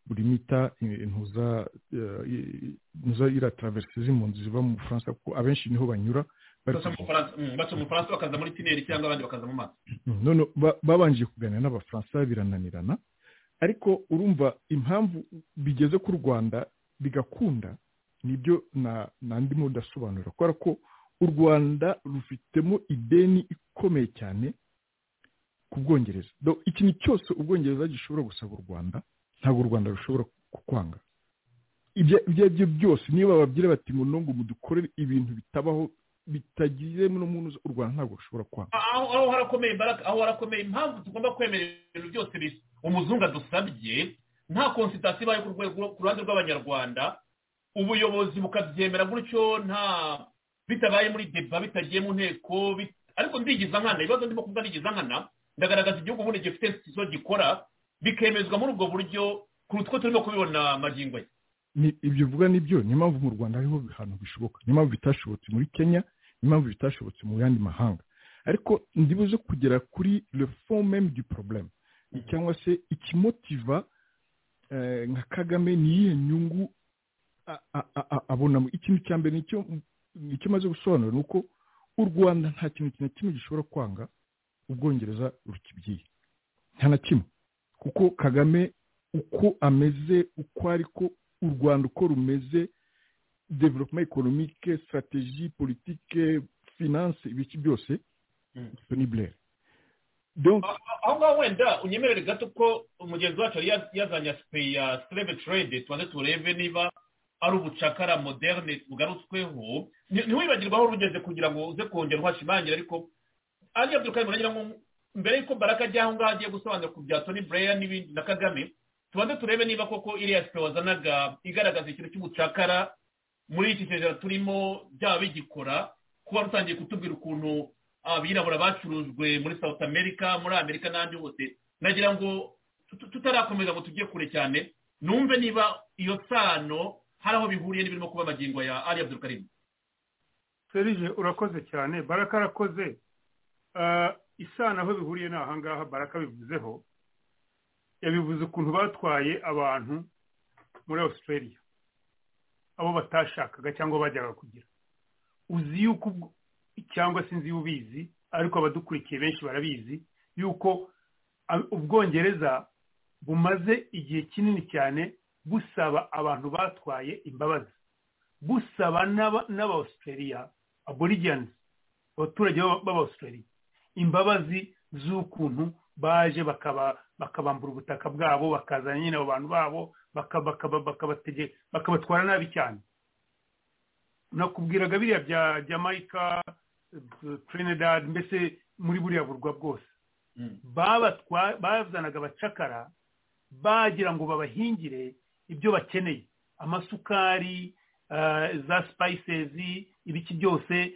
burimita intuza iriya taraverisi z'impunzi ziva mu bufaransa kuko abenshi niho banyura baca mu faransa bakaza muri tineri cyangwa abandi bakaza mu mazi none babanje kuganira n'abafaransa birananirana ariko urumva impamvu bigeze ku rwanda bigakunda nibyo ndimo udasobanura kubera ko u rwanda rufitemo ideni ikomeye cyane ku bwongereza ikintu cyose ubwongereza gishobora gusaba u rwanda ntabwo u rwanda rushobora kukwanga ibyo aribyo byose niba bababwira bati ngo nungu mudukorere ibintu bitabaho bitagize n'umuntu u rwanda ntabwo rushobora kwanga aho harakomeye imbaraga aho harakomeye impamvu tugomba kwemera ibintu byose umuzungu adusabye nta konsitasiyo ibaye ku ruhande rw'abanyarwanda ubuyobozi bukabyemera gutyo nta bitabaye muri deba bitagiye mu nteko ariko ndigiza nkana ibibazo ndimo kuvuga ndigiza nkana ndagaragaza igihugu ubundi gifite izo gikora bikemezwa muri ubwo buryo kurutwo turimo kubibona magingo ye ibyo uvuga nibyo niyo mpamvu mu rwanda hariho ahantu bishoboka niyo mpamvu bitashobotse muri kenya niyo mpamvu bitashobotse mu yandi mahanga ariko ndibuze kugera kuri le fond même du problème cyangwa se ikimotiva nka kagame ni iyihe nyungu abonamo ikintu cya mbere nicyo maze gusobanura ni uko u rwanda nta kintu na kimwe gishobora kwanga ubwongereza rukibyiye nta na kimwe kuko kagame uko ameze uko ariko u rwanda uko rumeze development ekonomike strategie politike finance ibiki byose ni burere aho ngaho wenda unyemerere gato ko umugenzi wacu yari yazanye asipeyi ya sireve trade tubanze turebe niba ari ubucakara moderne bugarutsweho ntiwibagirwe aho rugeze kugira ngo uze kongera uhashimangire ariko ariya byukari muragira ngo mbere y'uko baraka ajya aho ngaho agiye gusobanura ku bya toni bureya n'ibindi na kagame tubanze turebe niba koko iriya sipeyi wazanaga igaragaza ikintu cy'ubucakara muri iki kigero turimo byaba bigikora kuba rutangiye kutubwira ukuntu abirabura bacurujwe muri south america muri amerika n'ahandi hose nagira ngo tutarakomeza ngo tujye kure cyane numve niba iyo sano hari aho bihuriye n'ibirimo kuba amagingo ya ari abdurukarimu serije urakoze cyane baraka arakoze isano aho bihuriye ni ahangaha baraka bivuzeho yabivuze ukuntu batwaye abantu muri australia abo batashakaga cyangwa bajyaga kugira uzi yuko cyangwa se inzu y'ubizi ariko abadukurikiye benshi barabizi yuko ubwongereza bumaze igihe kinini cyane busaba abantu batwaye imbabazi busaba n'abawusitariya aborigeni abaturage b'abawusitariya imbabazi z'ukuntu baje bakabambura ubutaka bwabo bakazana nyine abo bantu babo bakabatwara nabi cyane nakubwiraga biriya bya jamaica trinidad mbese muri buriya burwa bwose bazanaga abacakara bagira ngo babahingire ibyo bakeneye amasukari za sipayisezi ibiki byose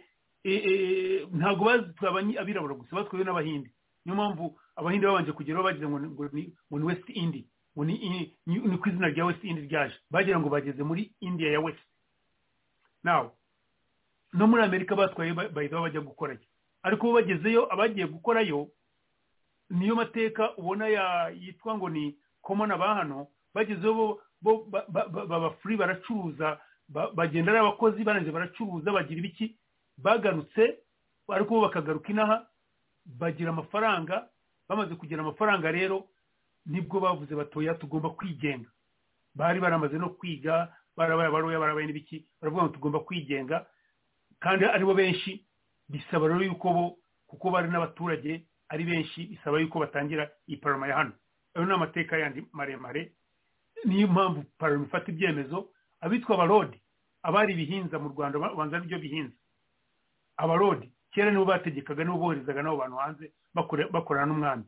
ntabwo bazitwaye abirabura gusa batwawe n'abahinde niyo mpamvu abahinde babanje kugeraho bagira ngo ni west indi ngo ni ku izina rya west indi ryaje bagira ngo bageze muri indiya ya west nawe no muri amerika batwaye bahita bajya gukorayo ariko bo bagezeyo abagiye gukorayo niyo mateka ubona yitwa ngo ni komona ba hano bagezeho bo baba furi baracuruza bagenda ari abakozi barangije baracuruza bagira ibiki bagarutse ariko bo bakagaruka inaha bagira amafaranga bamaze kugira amafaranga rero nibwo bavuze batoya tugomba kwigenga bari baramaze no kwiga barabaye baroya barabaye n'ibiki baravuga ngo tugomba kwigenga kandi aribo benshi bisaba rero yuko bo kuko bari n'abaturage ari benshi bisaba yuko batangira iyi paroma ya hano ayo ni amateka yandi maremare niyo mpamvu paroma ifata ibyemezo abitwa abarodi abari ibihinza mu rwanda babanza n'ibyo bihinza abarodi kera nibo bategekaga nibo boherezaga n'abo bantu hanze bakorana n'umwami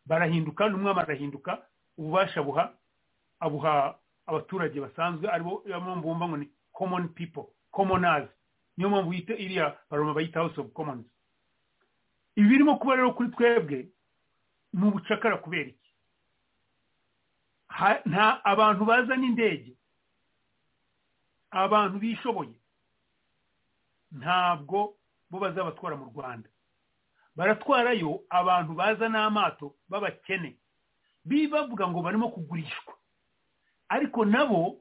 barahinduka n'umwami arahinduka ububasha buha abuha abaturage basanzwe aribo mpamvu bumva ngo ni common people commoners niyo mpamvu yita iriya baroma bayita house of commons ibi birimo kuba rero kuri twebwe ni ubucakara kubera iki nta abantu bazana indege abantu bishoboye ntabwo bo bazabatwara mu rwanda baratwarayo abantu baza n'amato b'abakene bavuga ngo barimo kugurishwa ariko nabo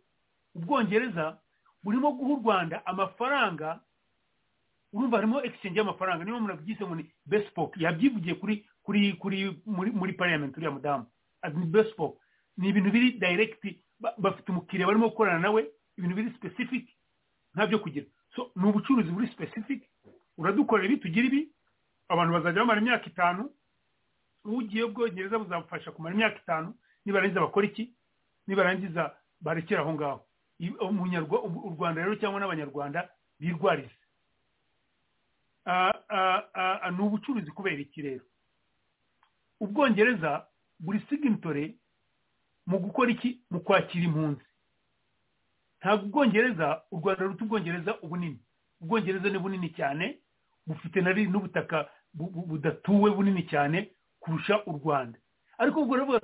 ubwongereza burimo guha u rwanda amafaranga urumva harimo exchange y'amafaranga niyo murabyise ngo ni besipok yabyivugiye kuri kuri kuri muri muri pariyamenti uriya mudamu ni besipok ni ibintu biri dayiregiti bafite umukiriya barimo gukorana nawe ibintu biri sipesifiki ntabyo kugira so ni ubucuruzi buri sipesifiki uradukorera ibi tugira ibi abantu bazajya bamara imyaka itanu ugiye bwongereza buzabafasha kumara imyaka itanu nibarangiza bakora iki nibarangiza barekera aho ngaho u rwanda rero cyangwa n'abanyarwanda birwarize ni ubucuruzi kubera iki rero ubwongereza buri siginitore mu gukora iki mu kwakira impunzi ntabwo ubwongereza u rwanda ruta ubwongereza ubunini ubwongereza ni bunini cyane bufite n'ubutaka budatuwe bunini cyane kurusha u rwanda ariko ubwo rero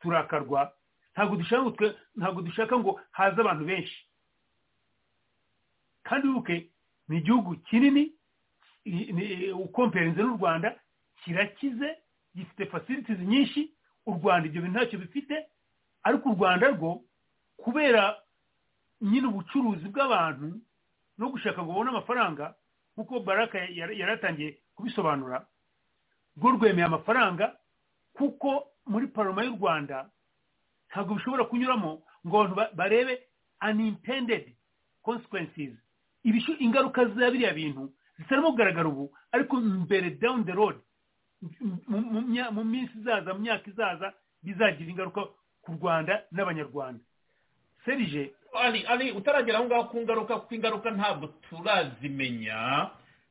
turakarwa ntabwo dushaka ngo haze abantu benshi kandi wibuke ni igihugu kinini ukompereze n'u rwanda kirakize gifite fasilitizi nyinshi u rwanda ibyo bintu ntacyo bifite ariko u rwanda rwo kubera nyine ubucuruzi bw'abantu no gushaka ngo babone amafaranga nk'uko baraka yari atangiye kubisobanura rwo rwemeye amafaranga kuko muri paroma y'u rwanda ntabwo bishobora kunyuramo ngo abantu barebe unintended consequences ingaruka za biriya bintu zitarimo kugaragara ubu ariko mbere down the road mu minsi izaza mu myaka izaza bizagira ingaruka ku rwanda n'abanyarwanda serije ari ari utaragera aho ngaho ku ngaruka kuko ingaruka ntabwo turazimenya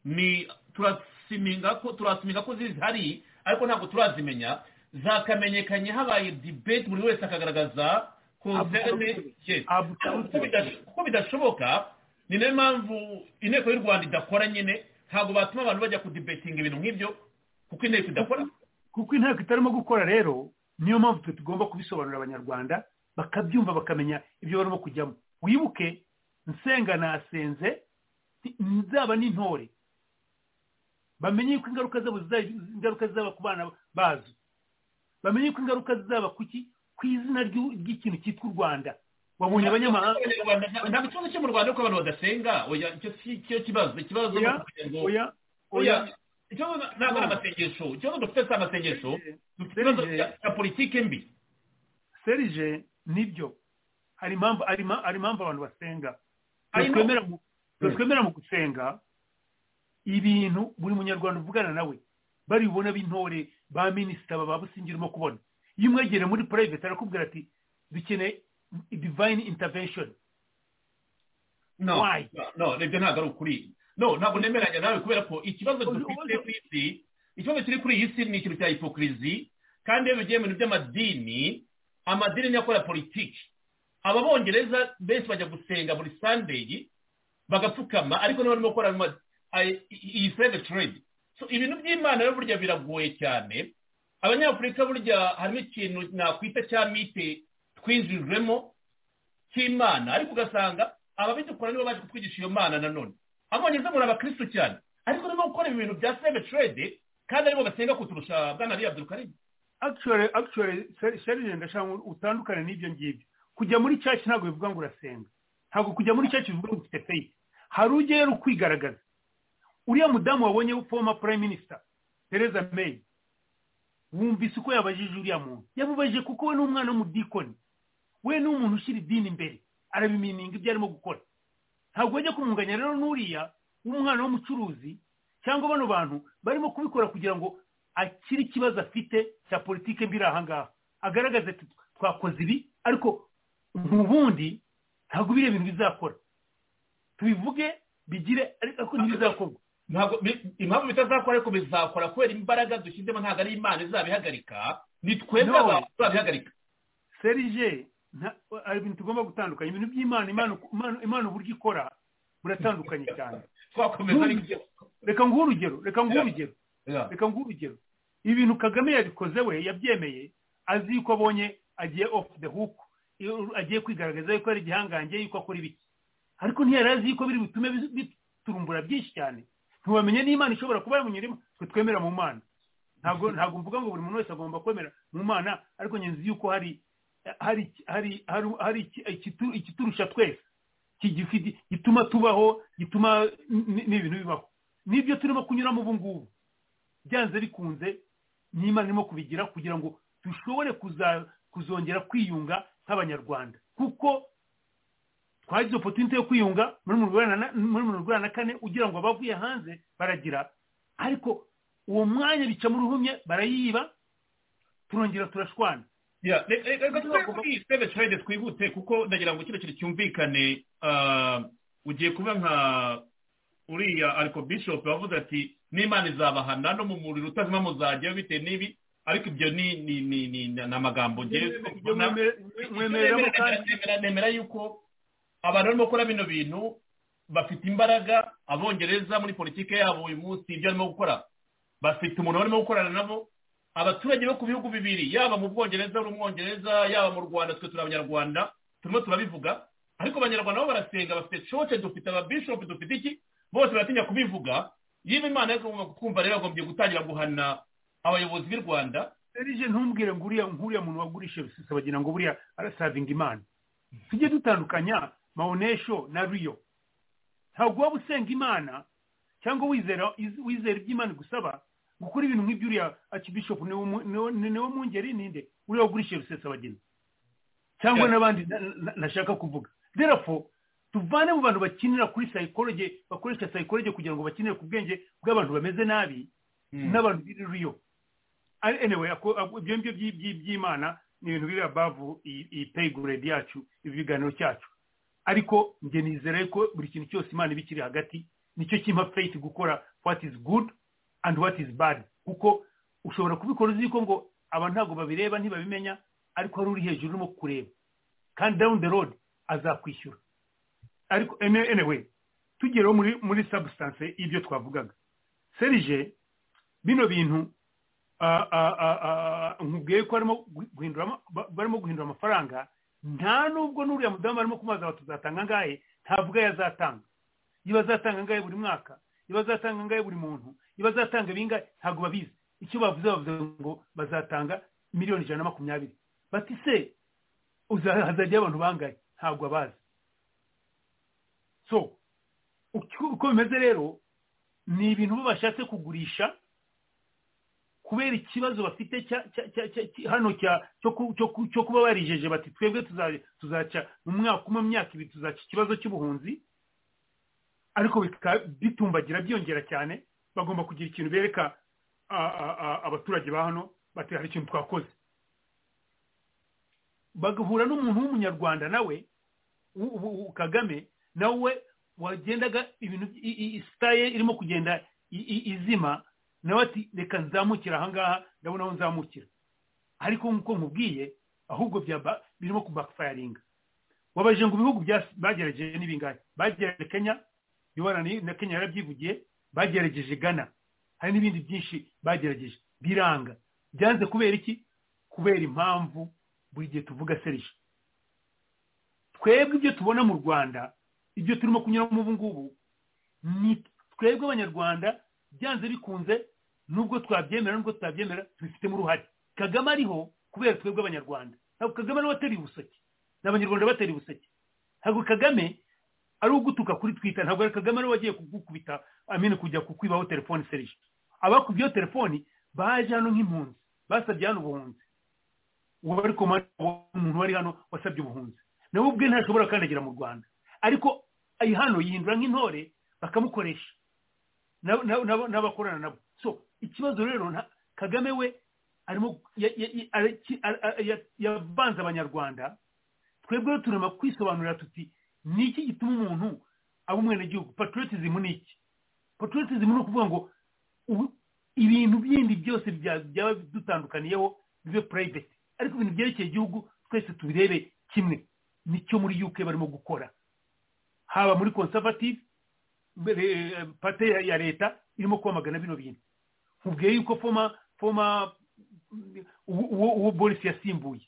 ni turasiminga ko turasiminga ko zihari ariko ntabwo turazimenya zakamenyekanye habaye dibeti buri wese akagaragaza konserne kuko bidashoboka ni nayo mpamvu inteko y'u rwanda idakora nyine ntabwo batuma abantu bajya kudibetinga ibintu nk'ibyo kuko inteko idakora kuko inteko itarimo gukora rero niyo mpamvu twe tugomba kubisobanurira abanyarwanda bakabyumva bakamenya ibyo barimo kujyamo wibuke nsenga nasenze nzaba n'intore bamenye yuko ingaruka zabo ingaruka zizaba ku bana bazo bamenye yuko ingaruka zizaba ku izina ry'ikintu cyitwa u rwanda babonye abanyamahanga ntabwo ikibazo cyo mu rwanda ko abantu badasenga oya icyo si cyo kibazo ikibazo ni oya oya ikibazo ntabwo ari amasengesho ikibazo dufite si amasengesho dufite ikibazo cya politiki mbi serije nibyo hari impamvu hari impamvu abantu basenga twemera mu gusenga ibintu buri munyarwanda uvugana nawe bari bubona b'intore ba minisita baba busingi urimo kubona iyo umwegere muri purayiveti arakubwira ati dukeneye divayini intavesheni no no ibyo ntabwo ari ukuri no ntabwo nemeranya nawe kubera ko ikibazo dufite ku isi ikibazo kiri kuri iyi si ni ikintu cya hipokirizi kandi iyo bigiye mu bintu by'amadini amadini niyo akora politiki ababongereza benshi bajya gusenga buri sandeyi bagapfukama ariko niba barimo gukora iyi seve trade ibintu by'imana rero burya biragoye cyane abanyafurika burya harimo ikintu nakwita cya mite twinjijwemo cy'imana ariko ugasanga ababidukora nibo baje kutwigisha iyo mana nanone abongereza muri abakirisitu cyane ariko niba gukora ibintu bya seve trade kandi aribo basenga kuturusha bwana ariya abdulkarim actually actually sherije ndashaka utandukane n'ibyo ngibyo kujya muri church ntabwo bivuga ngo urasenga ntabwo kujya muri church bivuga ngo ufite faith hari ujyayo ukwigaragaza uriya mudamu wabonye former prime minister Theresa May wumvise uko yabajije uriya muntu yamubajije kuko we n'umwana w'umudikoni we ni umuntu ushyira idini imbere arabimininga ibyo arimo gukora ntabwo wajya kumunganya rero n'uriya w'umwana w'umucuruzi cyangwa bano bantu barimo kubikora kugira ngo akire ikibazo afite cya politike mbi aha ngaha agaragaza ati twakoze ibi ariko ubundi ntabwo biriya bintu bizakora tubivuge bigire ariko ntibizakorwa impamvu bitazakora ariko bizakora kubera imbaraga dushyizemo ntabwo ari imana izabihagarika ni twebwe abantu tuzabihagarika serije hari ibintu tugomba gutandukanya ibintu by'imana imana uburyo ikora buratandukanye cyane twakomeza ariko reka nguhe urugero reka nguhe urugero reka nguhe urugero ibintu kagame yabikoze we yabyemeye azi yuko abonye agiye ofu de huku agiye kwigaragaza yuko ari igihangange yuko akora ibiki ariko ntiyari azi yuko biri butume biturumbura byinshi cyane ntiwamenye n'imana ishobora kuba yamunyurimo twe twemera mu mana ntabwo ntabwo mvuga ngo buri muntu wese agomba kwemera mu mana ariko ngenzi yuko hari hari hari hari ikiturusha twese gituma tubaho gituma n'ibintu bibaho nibyo turimo kunyuramo ubu ngubu byanze bikunze n'imana irimo kubigira kugira ngo dushobore kuzongera kwiyunga nk'abanyarwanda kuko twagize opotunite yo kwiyunga muri mirongo inani na kane ugira ngo abavuye hanze baragira ariko uwo mwanya bica mu ruhumye barayiba turongera turashwana reka kuri seve trade twihute kuko ndagira ngo kino kintu cyumvikane ugiye kuba nka uriya ariko bishop wavuze ati n'imana izabahana no mu muriro utazima muzajyayo bitewe n'ibi ariko ibyo ni amagambo nemera yuko abantu barimo gukora bino bintu bafite imbaraga abongereza muri politiki yabo uyu munsi ibyo barimo gukora bafite umuntu barimo gukorana nabo abaturage bo ku bihugu bibiri yaba mu bwongereza n'umwongereza yaba mu rwanda twe turi abanyarwanda turimo turabivuga ariko abanyarwanda bo barasenga bafite coce dufite ababishopu dufite iki bose baratinya kubivuga yewe imana yo kumva rero agombye gutangira guhana abayobozi b'u rwanda serije ntumbwire ngo uriya muntu wagurishije bisesa bagira ngo buriya arasavinga imana tujye dutandukanya maonesho na riyo ntabwo waba usenga imana cyangwa wizera wizera iby'imana igusaba gukora ibintu nk'iby'uriya akibishopu niwo mwungeri ninde uriya wagurishije rusesa abageni cyangwa n'abandi nashaka kuvuga derafo tuvane mu bantu bakinira kuri sayikoroge bakoresha sayikoroge kugira ngo bakinire ku bwenge bw'abantu bameze nabi n'abantu biririyo anyway ibyo ngibyo by'imana ni ibintu biri abavu iyi peyiguredi yacu ibiganiro cyacu ariko njye nizere ko buri kintu cyose imana iba ikiri hagati nicyo kimpa feyiti gukora what is good and what is bad kuko ushobora kubikora uzi ko ngo aba ntabwo babireba ntibabimenya ariko hari uri hejuru urimo kureba kandi down the road azakwishyura ariko anyway tugereho muri muri substance y'ibyo twavugaga serije bino bintu nkubwiye ko barimo guhindura amafaranga nta nubwo n'uriya mudamu arimo kumaza ngo tuzatanga angahe ntavuga iyo azatanga iyo azatanga angahe buri mwaka iyo azatanga angahe buri muntu iyo azatanga ibingahe ntabwo babizi icyo bavuze bavuze ngo bazatanga miliyoni ijana na makumyabiri bati se hazajyaho abantu bangahe ntabwo abazi so uko bimeze rero ni ibintu bashatse kugurisha kubera ikibazo bafite hano cyo kuba barijeje bati twebwe tuzaca mu mwaka umwe myaka ibiri tuzaca ikibazo cy'ubuhunzi ariko bitumbagira byongera cyane bagomba kugira ikintu bereka abaturage ba hano bati hari ikintu twakoze bagahura n'umuntu w'umunyarwanda nawe kagame nawe wagendaga ibintu sitaye irimo kugenda izima nawe ati reka nzamukira ahangaha ndabona aho nzamukira ariko nk'uko nkubwiye ahubwo birimo kubafayaringa wabaje ngo ibihugu bagerageje n'ibingahe bagerageje kenya yubarani na kenya yarabyivugiye bagerageje gana hari n'ibindi byinshi bagerageje biranga byanze kubera iki kubera impamvu buri gihe tuvuga serije twebwe ibyo tubona mu rwanda ibyo turimo kunyuramo ubu ngubu ni twebwe abanyarwanda byanze bikunze nubwo twabyemera nubwo tutabyemera tubifitemo uruhare kagame ariho kubera twebwe abanyarwanda ntabwo kagame nawe atari ubuseke ni abanyarwanda batari ubuseke ntabwo kagame ari ugutuka kuri twita ntabwo ari kagame ariwe wagiye kugukubita amene kujya kukwibaho telefone serije abakubyeho telefoni baje hano nk'impunzi basabye hano ubuhunzi uwo ariko umuntu wari hano wasabye ubuhunzi nawe ubwe ntashobora kandagira mu rwanda ariko hano yihindura nk'intore bakamukoresha n'abakorana nabo so ikibazo rero kagame we arimo yavanze abanyarwanda twebwe turema kwisobanurira tuti ni iki gituma umuntu aba umwenegihugu patriotism ni iki patriotism ni ukuvuga ngo ibintu bindi byose byaba dutandukaniyeho bibe private ariko ibintu byerekeye igihugu twese tubirebe kimwe nicyo muri uk barimo gukora haba muri conservative pate ya leta irimo kwamagana bino bintu nkubwiye yuko foma foma uwo boris yasimbuye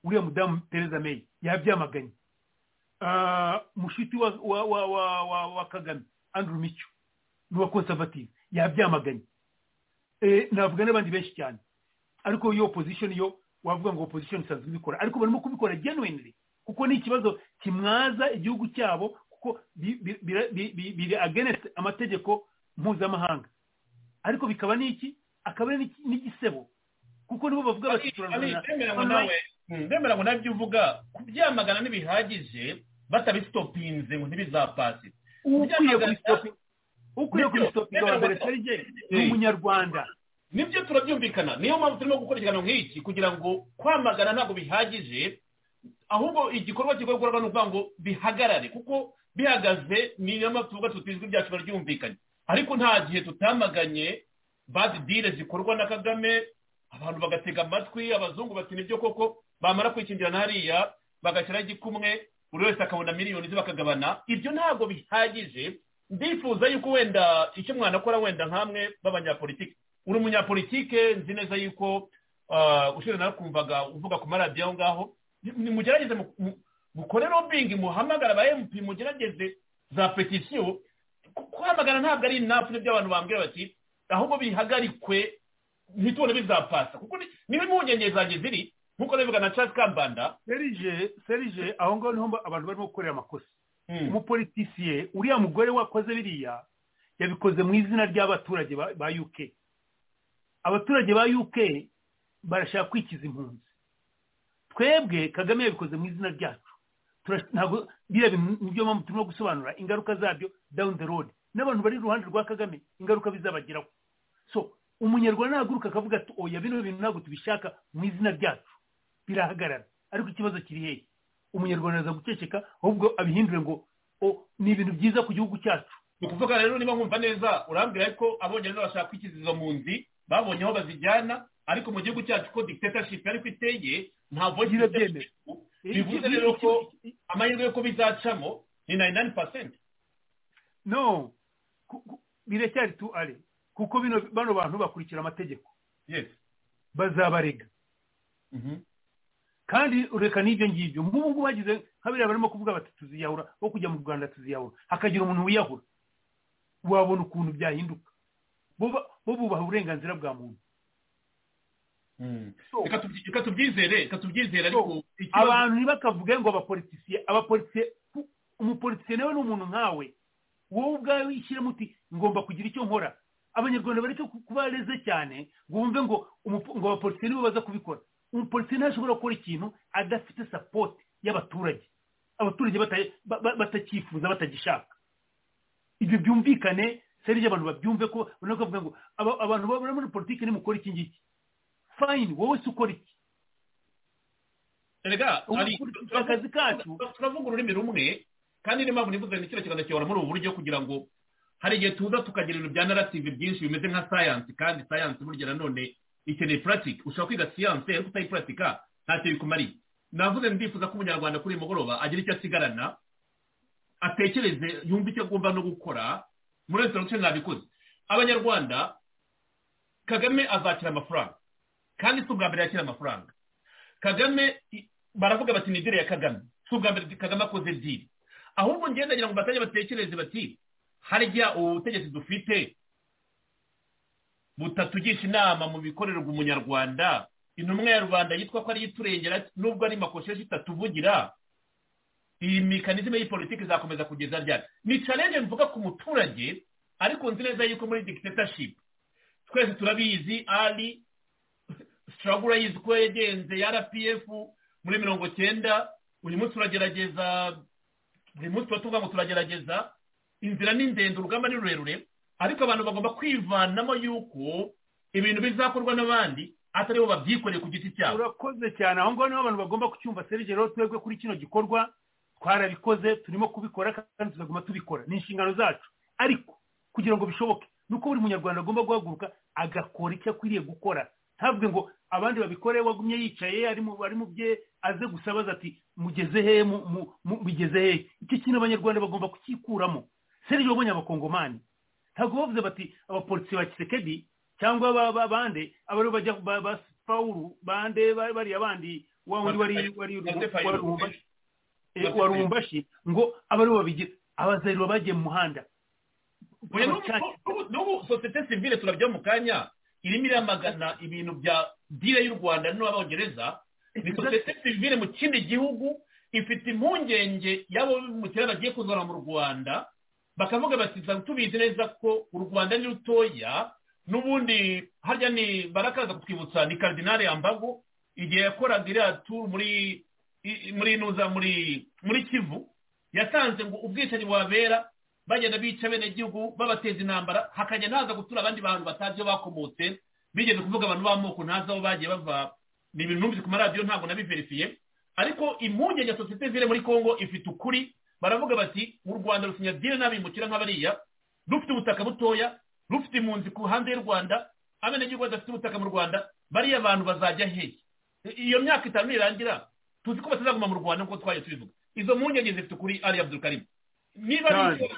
uriya mudamu perezida meyi yabyamaganye mushiti wa kagame andrew mico n'uwa conservative yabyamaganye navuga n'abandi benshi cyane ariko iyo opposition yo wavuga ngo opposition isanzwe ibikora ariko barimo kubikora genuinely kuko ni ikibazo kimwaza igihugu cyabo kuko biri agenesi amategeko mpuzamahanga ariko bikaba n'iki akaba ari n'igisebo kuko nibo bavuga bati ndemera ngo nabyo uvuga kubyamagana ntibihagije batabisitopinze ngo ntibizapase ukwiye kubisitopinga wa mbere serije ni umunyarwanda nibyo turabyumvikana niyo mpamvu turimo gukora ikiganiro nk'iki kugira ngo kwamagana ntabwo bihagije ahubwo igikorwa kigomba gukorwa ni ukuvuga ngo bihagarare kuko bihagaze ni niyo mpamvu tuvuga tuti ijwi ryacu ryumvikanye ariko nta gihe tutamaganye badi dile zikorwa na kagame abantu bagatega amatwi abazungu bati nibyo koko bamara kwikingira hariya bagashyiraho igikumwe buri wese akabona miliyoni ze bakagabana ibyo ntabwo bihagije ndifuza yuko wenda icyo mwana akora wenda nkamwe b'abanyapolitike uri umunyapolitike nzi neza yuko ushinzwe nawe kumvaga uvuga ku maradiyo aho ngaho nimugerageze mukore robingi muhamagara ba emutiyeni mugerageze za petisiyo kwamagana ntabwo ari inafu n'ibyo abantu bambwira bati ahubwo bihagarikwe ntitubone bizapasa kuko niba impungenge zanjye ziri nk'uko nabivuga na charles kambanda serije serije aho ngaho niho abantu barimo gukorera amakosa umupolitisiye uriya mugore wakoze biriya yabikoze mu izina ry'abaturage ba uk abaturage ba uk barashaka kwikiza impunzi twebwe kagame yabikoze mu izina ryacu ntabwo biriya bintu nibyo mpamvu turimo gusobanura ingaruka zabyo down the road n'abantu bari iruhande rwa kagame ingaruka bizabageraho so umunyarwanda nahaguruka akavuga ati oya bino bintu ntabwo tubishaka mu izina ryacu birahagarara ariko ikibazo kiri hehe umunyarwanda aza guceceka ahubwo abihindure ngo ni ibintu byiza ku gihugu cyacu ni ukuvuga rero niba nkumva neza urambwira ko abongereza bashaka ikizizo mu nzi babonye aho bazijyana ariko mu gihugu cyacu ko dictatorship ariko iteye nta vogera byemera bivuze rero ko amahirwe yo bizacamo ni nayini nayini pasenti no biracyari tu ari kuko bano bantu bakurikira amategeko bazabarega kandi ureka n'ibyo ngibyo nk'ubu ngubu bagize nka biriya barimo kuvuga bati tuziyahura wo kujya mu rwanda tuziyahura hakagira umuntu wiyahura wabona ukuntu byahinduka bo bubaha uburenganzira bwa muntu reka tubyizere reka tubyizere ariko abantu ntibakavuge ngo abapolitisiye abapolitisiye umupolitisiye nawe ni umuntu nkawe wowe ubwawe wishyiremo uti ngomba kugira icyo nkora abanyarwanda bareke kuba reze cyane ngo bumve ngo ngo abapolitisiye nibo baza kubikora umupolitisiye ntashobora gukora ikintu adafite sapoti y'abaturage abaturage batakifuza batagishaka ibyo byumvikane serije abantu babyumve ko bavuga ngo abantu babona muri politiki nimukora iki ngiki fayini wowe se ukora iki akazi kacu turavuga ururimi rumwe kandi niyo mpamvu nivuze n'ikino kiganza muri ubu buryo kugira ngo hari igihe tuza tukagira ibintu bya narasive byinshi bimeze nka sayansi kandi sayansi burya nanone ikeneye puratike ushobora kwiga siyansi ariko utayipuratika ntacyo bikumariye navuze ndifuza ko umunyarwanda kuri uyu mugoroba agira icyo asigarana atekereze yumve icyo agomba no gukora muri resebuke mwabikoze abanyarwanda kagame azakira amafaranga kandi si ubwa mbere yakira amafaranga kagame baravuga bati ni diri ya kagame si ubwa mbere kagame akoze diri ahubwo ngira ngo batajya batekereze bati harya ubutegetsi dufite butatugisha inama mu bikorerwa umunyarwanda intumwa ya rubanda yitwa ko ariyo iturengera nubwo ari makosheshi itatuvugira iyi mekanizme y'ipolitiki izakomeza kugeza ryari ni challenge mvuga ku muturage ariko nzi neza yuko muri dictatorship twese turabizi ari struggle yizi ko yagenze ya rpf muri mirongo cyenda uyu munsi turagerageza uyu munsi tuba tuvuga ngo turagerageza inzira ni ndende urugamba ni rurerure ariko abantu bagomba kwivanamo yuko ibintu bizakorwa n'abandi atari bo babyikoreye ku giti cyabo urakoze cyane aho ngaho niho abantu bagomba kucyumva serivisi rero twebwe kuri kino gikorwa twarabikoze turimo kubikora kandi tuzaguma tubikora ni inshingano zacu ariko kugira ngo bishoboke ni uko buri munyarwanda agomba guhaguruka agakora icyo akwiriye gukora ntabwe ngo abandi babikore wagumye yicaye ari mu bye aze gusa abaza ati mugeze hehe bigeze hehe iki kintu abanyarwanda bagomba kukikuramo serije wabonye abakongomani ntabwo bavuze bati abapolisi ba kisekedi cyangwa bande abari bajya ba pawuru bande bariya bandi wa wundi wari wari warumbashi ngo abe aribo babigira abazayirwa bagiye mu muhanda n'ubu sosiyete sivire turabyo mu kanya irimo iramagana ibintu bya dire y'u rwanda n'abongereza ni sosiyete sivire mu kindi gihugu ifite impungenge y'abo bimukira bagiye kuzana mu rwanda bakavuga bati tubizi neza ko u rwanda ni rutoya n'ubundi harya ni barakaza kutwibutsa ni karidinari yambago igihe yakoraga iriya turu muri muri nuza muri muri kivu yatanze ngo ubwicanyi bubabera bagenda bica bene gihugu babateza intambara hakajya ntaza gutura abandi bantu batazi iyo bakomotse bigeze kuvuga abantu b'amoko ntazi aho bagiye bava ni ibintu numvise ku maradiyo ntabwo nabiverifiye ariko impungenge ya sosiyete zire muri congo ifite ukuri baravuga bati u rwanda rusinyadire n'abimukira nk'abariya rufite ubutaka butoya rufite impunzi ku hanze y'u rwanda abenegihugu badafite ubutaka mu rwanda bariya abantu bazajya hehe iyo myaka itanu nirangira tuzi ko batazaguma mu rwanda nk'uko twaje tubivuga izo mpungenge zifite ukuri ari abdulkarim niba ari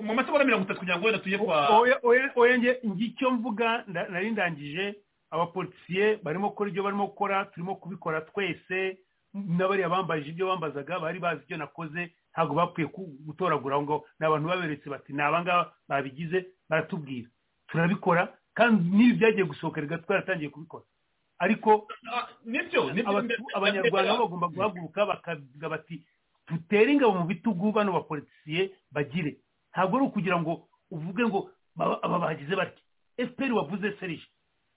mu masegonda mirongo itatu kugira ngo wenda tujye kwa oya ngicyo mvuga nari ndangije abapolisiye barimo gukora ibyo barimo gukora turimo kubikora twese n'abariya bambaje ibyo bambazaga bari bazi ibyo nakoze ntabwo bakwiye gutoragura ngo ni abantu baberetse bati ni abangaba babigize baratubwira turabikora kandi n'ibi byagiye gusohoka rega twaratangiye kubikora ariko abanyarwanda bagomba guhaguruka bakavuga bati dutere ingabo mu bitugu bano bapolisiye bagire ntabwo ari ukugira ngo uvuge ngo aba bagize batya efuperi wavuze serije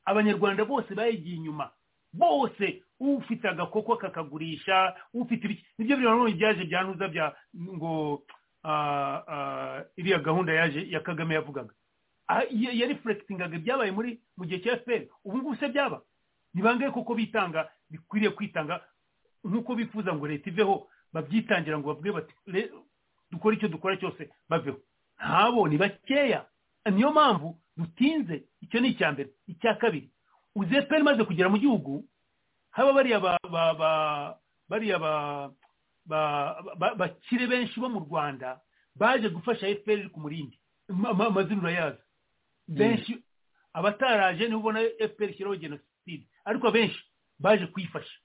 abanyarwanda bose bayigiye inyuma bose ufite agakoko kakagurisha ufite ibiki nibyo biriya nanone byaje byanuza bya ngo ah, ah, iriya gahunda yaje ya kagame yavugaga Ah, ya- ya reflectingaga ibyabaye muri mu gihe cya fpr ubu ngubu se byaba ni bangahe koko bitanga bikwiriye kwitanga nk'uko bifuza ngo leta iveho babyitangira ngo bavuge bati "Le- dukore icyo dukora cyose baveho ntabo ni bakeya niyo mpamvu dutinze icyo ni icya mbere icya kabiri uzeperi imaze kugera mu gihugu haba bariya ba ba ba bariya ba ba- ba- bakire benshi bo mu rwanda baje gufasha fpr ku murindi Ma- ma- amazina urayazi benshi abataraje nibo ubona fpr ishyiraho jenoside ariko benshi baje kuyifasha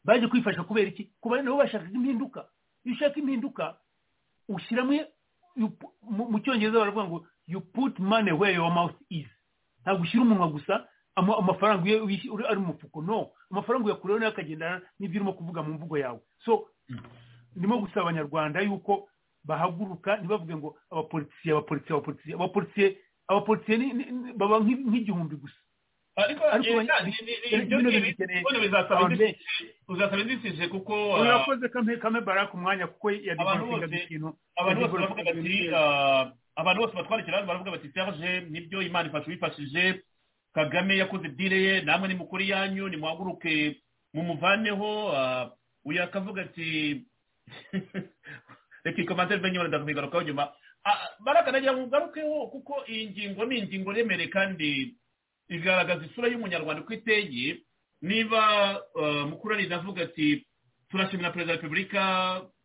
baje kwifasha kubera iki kuba nabo bashakaga impinduka iyo ushaka impinduka ushyiramo you pu- mu- mu cyongereza baravuga ngo you put money where your mouth is ntabwo ushyira umunwa gusa ama- amafaranga iyo uyish- uri- ari mu mufuko no amafaranga uyakureho nayo akagendana n'ibyo urimo kuvuga mu mvugo yawe so ndimo gusaba abanyarwanda yuko bahaguruka ntibavuge ngo abapolisiye abapolisiye abapolisiye abapolisiye abapolisiye ni- ni- ni- baba nk'i- nk'igihumbi gusa ariko Ariko eh, abanya- ni- ni- ni- ibyo bino ngibi- bikeneye bino bizasaba abantu inzitizi- bizasaba inzitizi kuko ah, urakoze kame kame baraka umwanya kuko Abantu yadivorsingaga bose- ikintu abantu bose yadivorsingaga baravuga bati ibintu. ah, abantu bose batwandikira hano baravuga bati serge nibyo imana ifasha uwifashije kagame yakoze dile ye namwe ni mukuru yanyu nimuhaguruke mumuvaneho ah, uyu akavuga ati reka ikomantere mbe nyine ndakumigarukaho nyuma Ah, baraka nagira ngo ugarukeho kuko iyi ngingo ni ingingo remere kandi igaragaza isura y'umunyarwanda uko iteye niba ah, mukuranira avuga ati turashimira perezida wa repubulika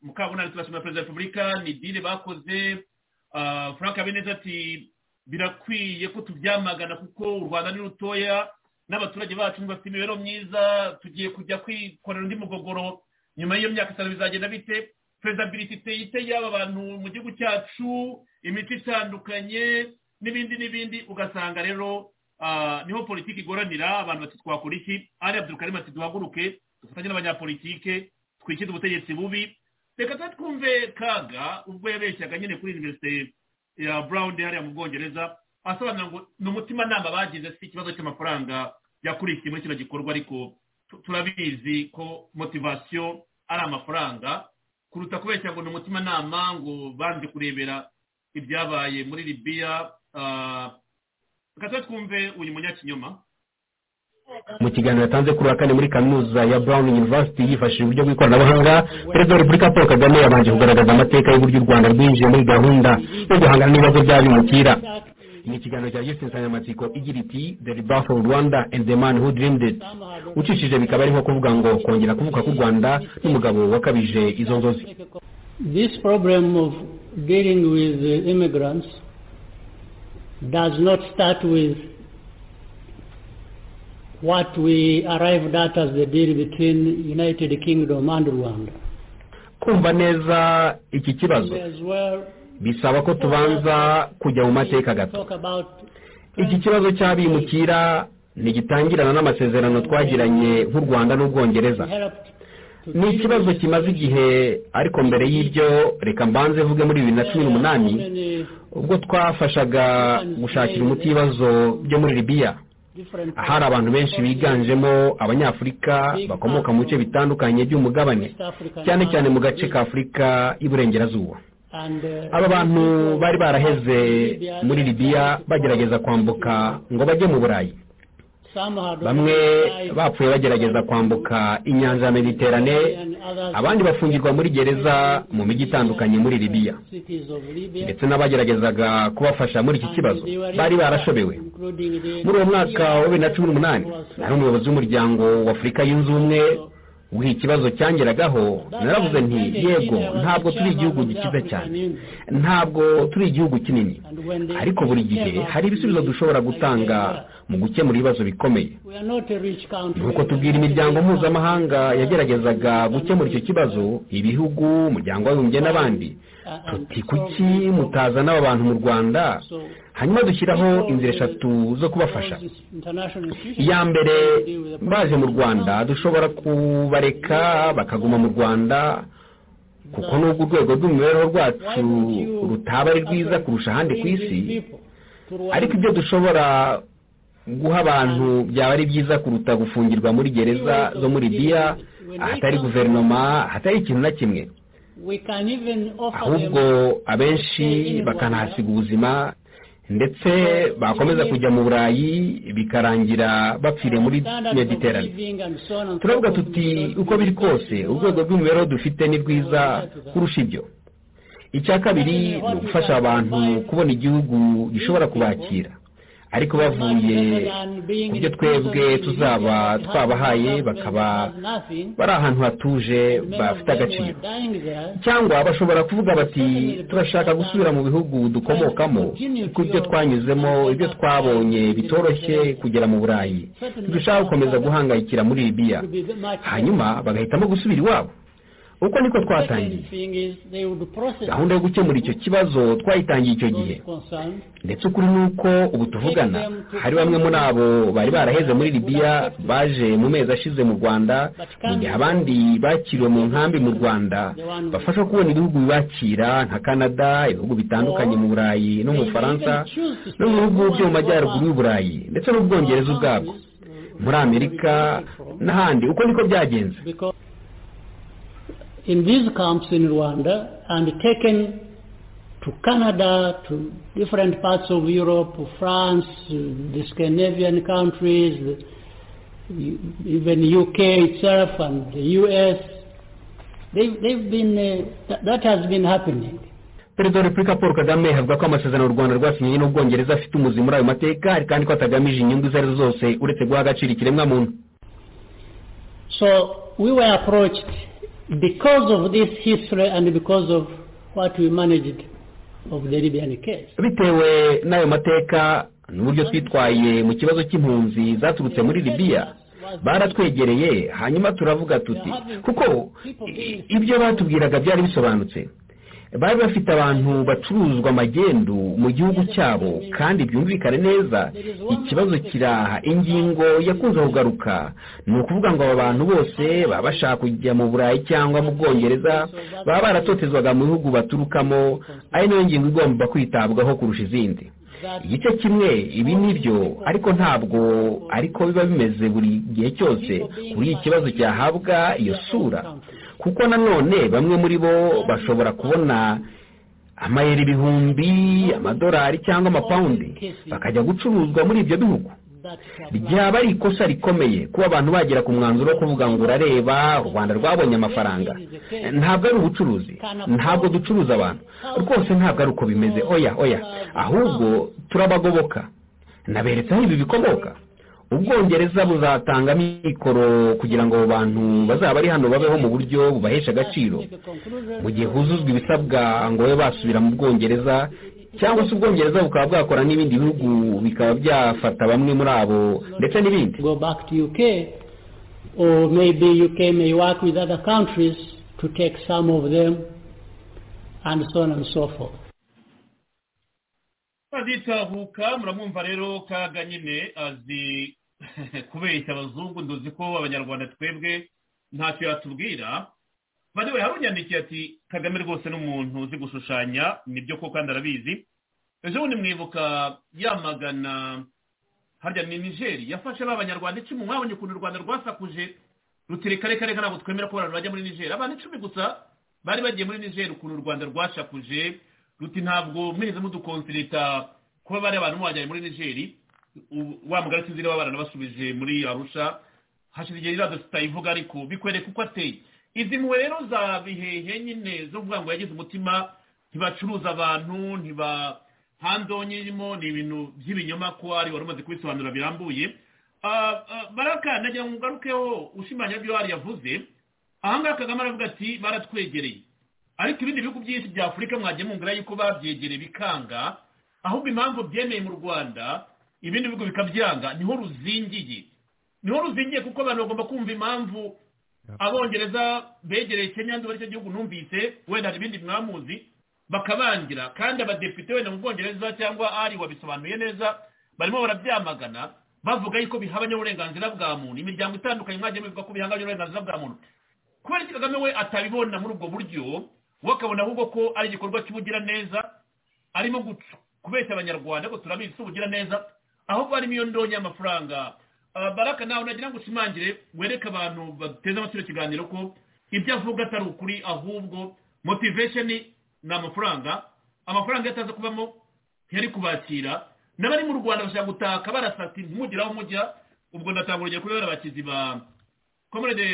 mukabunani turashimira perezida wa repubulika ni dile bakoze ah, frank habineza ati birakwiye ko tubyamagana kuko u rwanda ni rutoya n'abaturage bacu bafite imibereho myiza tugiye kujya kwikorera undi mugogoro nyuma y'iyo myaka itanu bizagenda bite perezidabiliti iteye ite y'aba bantu mu gihugu cyacu imico itandukanye n'ibindi n'ibindi ugasanga rero ah, niho politiki igoranira abantu bati twakora iki ari abdulkarim ati duhaguruke dufatanye n'abanyapolitike twikide ubutegetsi bubi reka tuba twumve kaga ubwo yabeshyaga nyine kuri univerisite ya brown hariya mu bwongereza asobanura ngo ni umutimanama bagize si ikibazo cy'amafaranga yakurikiye muri kino gikorwa ariko tu- turabizi ko motivasiyo ari amafaranga kuruta kubeshya ngo ni umutimanama ngo banze kurebera ibyabaye muri libiya ah, reka tuba twumve uyu munyakinyoma mu kiganiro yatanze kuri uwa kane muri kaminuza ya brown university yifashishije uburyo bw'ikoranabuhanga perezida wa repubulika paul kagame yabanje kugaragaza amateka y'uburyo u rwanda rwinjiye muri gahunda yo guhangana n'ibibazo by'abimukira ni ikiganiro cya gifite insanganyamatsiko igira iti the rebirth of rwanda and the man who dreamed it ucishije bikaba ari nko kuvuga ngo kongera kuvuka k'u rwanda n'umugabo wakabije izo nzozi This problem of dealing with uh, immigrants does not start with what we arrived at as the deal between United Kingdom and Rwanda. kumva neza iki kibazo May as well bisaba ko tubanza kujya mu mateka gato talk about iki kibazo cy'abimukira ntigitangirana n'amasezerano twagiranye nk'u rwanda n'ubwongereza helped to ni deal ikibazo with kimaze igihe ariko mbere y'ibyo reka mbanze mvuge muri bibiri na cumi n'umunani many ubwo twafashaga gushakira umuti ibibazo byo muri libiya different ahari abantu benshi biganjemo abanyafurika bakomoka mu bice bitandukanye by'umugabane cyane cyane mu gace ka afurika y'iburengerazuba and, uh, aba bantu bari baraheze muri libiya bagerageza kwambuka ngo bajye mu burayi some had bamwe already died. bapfuye bagerageza kwambuka inyanja ya mediterane abandi bafungirwa muri gereza mu mijyi itandukanye muri libiya ndetse n'abageragezaga kubafasha muri iki kibazo bari barashobewe muri uwo mwaka wa bibiri na cumi n'umunani nari umuyobozi w'umuryango wa afurika yunze ubumwe ubwo ikibazo cyangeragaho naravuze nti yego ntabwo turi igihugu gikize cyane ntabwo turi igihugu kinini ariko buri gihe hari ibisubizo dushobora gutanga mu gukemura ibibazo bikomeye nk'uko tubwira imiryango mpuzamahanga yageragezaga gukemura icyo kibazo ibihugu umuryango w'abibumbye n'abandi tuti kuki mutazana aba bantu mu rwanda hanyuma dushyiraho inzira eshatu zo kubafasha iya mbere baje mu rwanda dushobora kubareka bakaguma mu rwanda kuko nubwo urwego rw'imibereho rwacu rutaba ari rwiza kurusha ahandi ku isi ariko ibyo dushobora guha abantu byaba ari byiza kuruta gufungirwa muri gereza zo muri biya ahatari guverinoma ahatari ikintu na kimwe ahubwo abenshi bakanahasiga ubuzima ndetse bakomeza kujya mu burayi bikarangira bapfire muri mediterane turavuga tuti uko biri kose urwego rw'imibereho dufite ni rwiza kurusha ibyo icya kabiri ni ugufasha abantu kubona igihugu gishobora kubakira ariko bavuye ku byo twebwe tuzaba twabahaye bakaba bari ahantu hatuje bafite agaciro cyangwa bashobora kuvuga bati turashaka gusubira mu bihugu dukomokamo kuko ibyo twanyuzemo ibyo twabonye bitoroshye kugera mu burayi dushaka gukomeza guhangayikira muri libiya hanyuma bagahitamo gusubira iwabo uko niko twatangiye gahunda yo gukemura icyo kibazo twayitangiye icyo gihe ndetse ukuri ni uko ubu tuvugana hari bamwe muri abo bari baraheze muri libiya baje mu mezi ashize mu rwanda mu gihe abandi bakiriwe mu nkambi mu rwanda bafasha kubona ibihugu bibakira nka canada ibihugu bitandukanye mu burayi no mu bufaransa no mu bihugu byo mu majyaruguru y'uburayi ndetse n'ubwongereza ubwabwo muri amerika n'ahandi uko niko byagenze in these camps in Rwanda and taken to Canada, to different parts of Europe, France, the Scandinavian countries, even UK itself and the US. They, they've been, uh, that has been happening. perezida wa repubulika paul kagame avuga ko amasezerano u rwanda rwasinyiye n'ubwongereza afite umuzi muri ayo mateka kandi ko atagamije inyungu izo arizo zose uretse guha agaciro ikiremwamuntu so we were approached because of this history and because of what we managed of the Libyan case. bitewe n'ayo mateka n'uburyo twitwaye mu kibazo cy'impunzi zaturutse muri libiya baratwegereye hanyuma turavuga tuti kuko ibyo batubwiraga byari bisobanutse bari bafite abantu bacuruzwa magendu mu gihugu cyabo kandi byumvikane neza ikibazo kiraha ingingo yakunze kugaruka ni ukuvuga ngo aba bantu bose baba bashaka kujya mu burayi cyangwa mu bwongereza baba baratotezwaga mu bihugu baturukamo ari nayo ngingo igomba kwitabwaho kurusha izindi igice kimwe ibi nibyo ariko ntabwo ariko biba bimeze buri gihe cyose kuri iki kibazo cyahabwa iyo sura kuko nanone bamwe muri bo bashobora kubona amayero ibihumbi amadolari cyangwa amapawundi bakajya gucuruzwa muri ibyo bihugu ryaba ari ikosa rikomeye kuba abantu bagera ku mwanzuro wo kuvuga ngo urareba u rwanda rwabonye amafaranga ntabwo ari ubucuruzi ntabwo ducuruza abantu rwose ntabwo ari uko bimeze oya oya ahubwo turabagoboka naberetse aho ibi bikomoka ubwongereza buzatanga mikoro kugira ngo abo bantu bazaba bari hano babeho mu buryo bubahesha agaciro mu gihe huzuzwa ibisabwa ngo babe basubira mu bwongereza cyangwa se ubwongereza bukaba bwakora n'ibindi bihugu bikaba byafata bamwe muri abo ndetse n'ibindi aditahuka muramwumva rero kaga nyine azi kubeshya abazungu nduzi ko abanyarwanda twebwe ntacyo yatubwira bariwe harunyandikiye ati kagame rwose n'umuntu uzi gushushanya nibyo ko kandi arabizi ejo bundi mwibuka yamagana harya ni nigeri yafashe b'abanyarwanda icumi mwabonye ukuntu u rwanda rwasakuje rutire kare kare ntabwo twemera ko abantu bajya muri nigeri abantu icumi gusa bari bagiye muri nigeri ukuntu u rwanda rwashakuje ruti ntabwo mwirize mudukonserita kuba bari abantu mwajyanye muri nigeri wa mugari sinzi niba baranabasubije muri arusha hashize igihe iriya dosiye itayivuga ariko bikwereka uko ateye izi mpuwe rero za bihehe nyine zo kuvuga ngo yagize umutima ntibacuruza abantu ntibahande irimo ni ibintu by'ibinyoma ko ari wari umaze kubisobanura birambuye baraka nagira ngo ugarukeho ushimangira ibyo wari yavuze ahangaha kagame aravuga ati baratwegereye ariko ibindi bihugu byinshi bya afurika mwagiye mungura yuko babyegereye bikanga ahubwo impamvu byemeye mu rwanda ibindi bihugu bikabyanga niho ruzingiye niho ruzingiye kuko abantu bagomba kumva impamvu abongereza begereye kenya nzuba aricyo gihugu numvise wenda hari ibindi mwamuzi bakabangira kandi abadepite wenda mu bwongereza cyangwa ari wabisobanuye neza barimo barabyamagana bavuga yuko bihabanye uburenganzira bwa muntu imiryango itandukanye mwagiye bivuga ko bihangaye uburenganzira bwa muntu kubera ko kagame we atabibona muri ubwo buryo we akabona ahubwo ko ari igikorwa cy'ubugiraneza arimo kubeshya abanyarwanda ngo turabizi si ubugiraneza ahubwo harimo iyo ndonyi y'amafaranga baraka nawe nagira ngo usimangire wereke abantu bateze amatwi ikiganiro ko ibyo avuga atari ukuri ahubwo motivation ni amafaranga amafaranga yataza kubamo yari kubakira n'abari mu rwanda bashaka gutaka barasati ntimugire aho mujya ubwo ndatanga urugero kubera abakizi ba komerede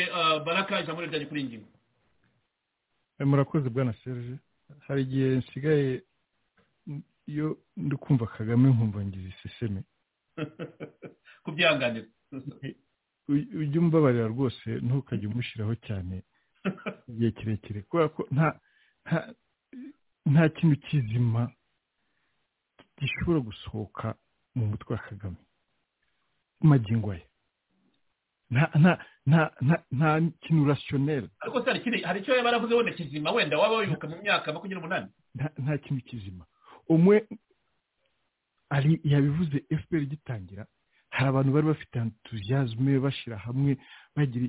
baraka ijambo ryanjye kuri ingingo murakoze bwana serge hari igihe nsigaye iyo ndi kumva kagame nkumva ngize iseseme kubyihanganira ujye umbabarira rwose ntukajye umushyiraho cyane igihe kirekire kubera ko nta nta kintu kizima gishobora gusohoka mu mutwe wa kagame magingo ye nta kintu rasiyoneri ariko hari icyo yaba yaravuze wenda kizima wenda waba wibuka mu myaka makumyabiri n'umunani nta kintu kizima umwe ari yabivuze fpr gitangira hari abantu bari bafite entuziyazme bashyira hamwe bagira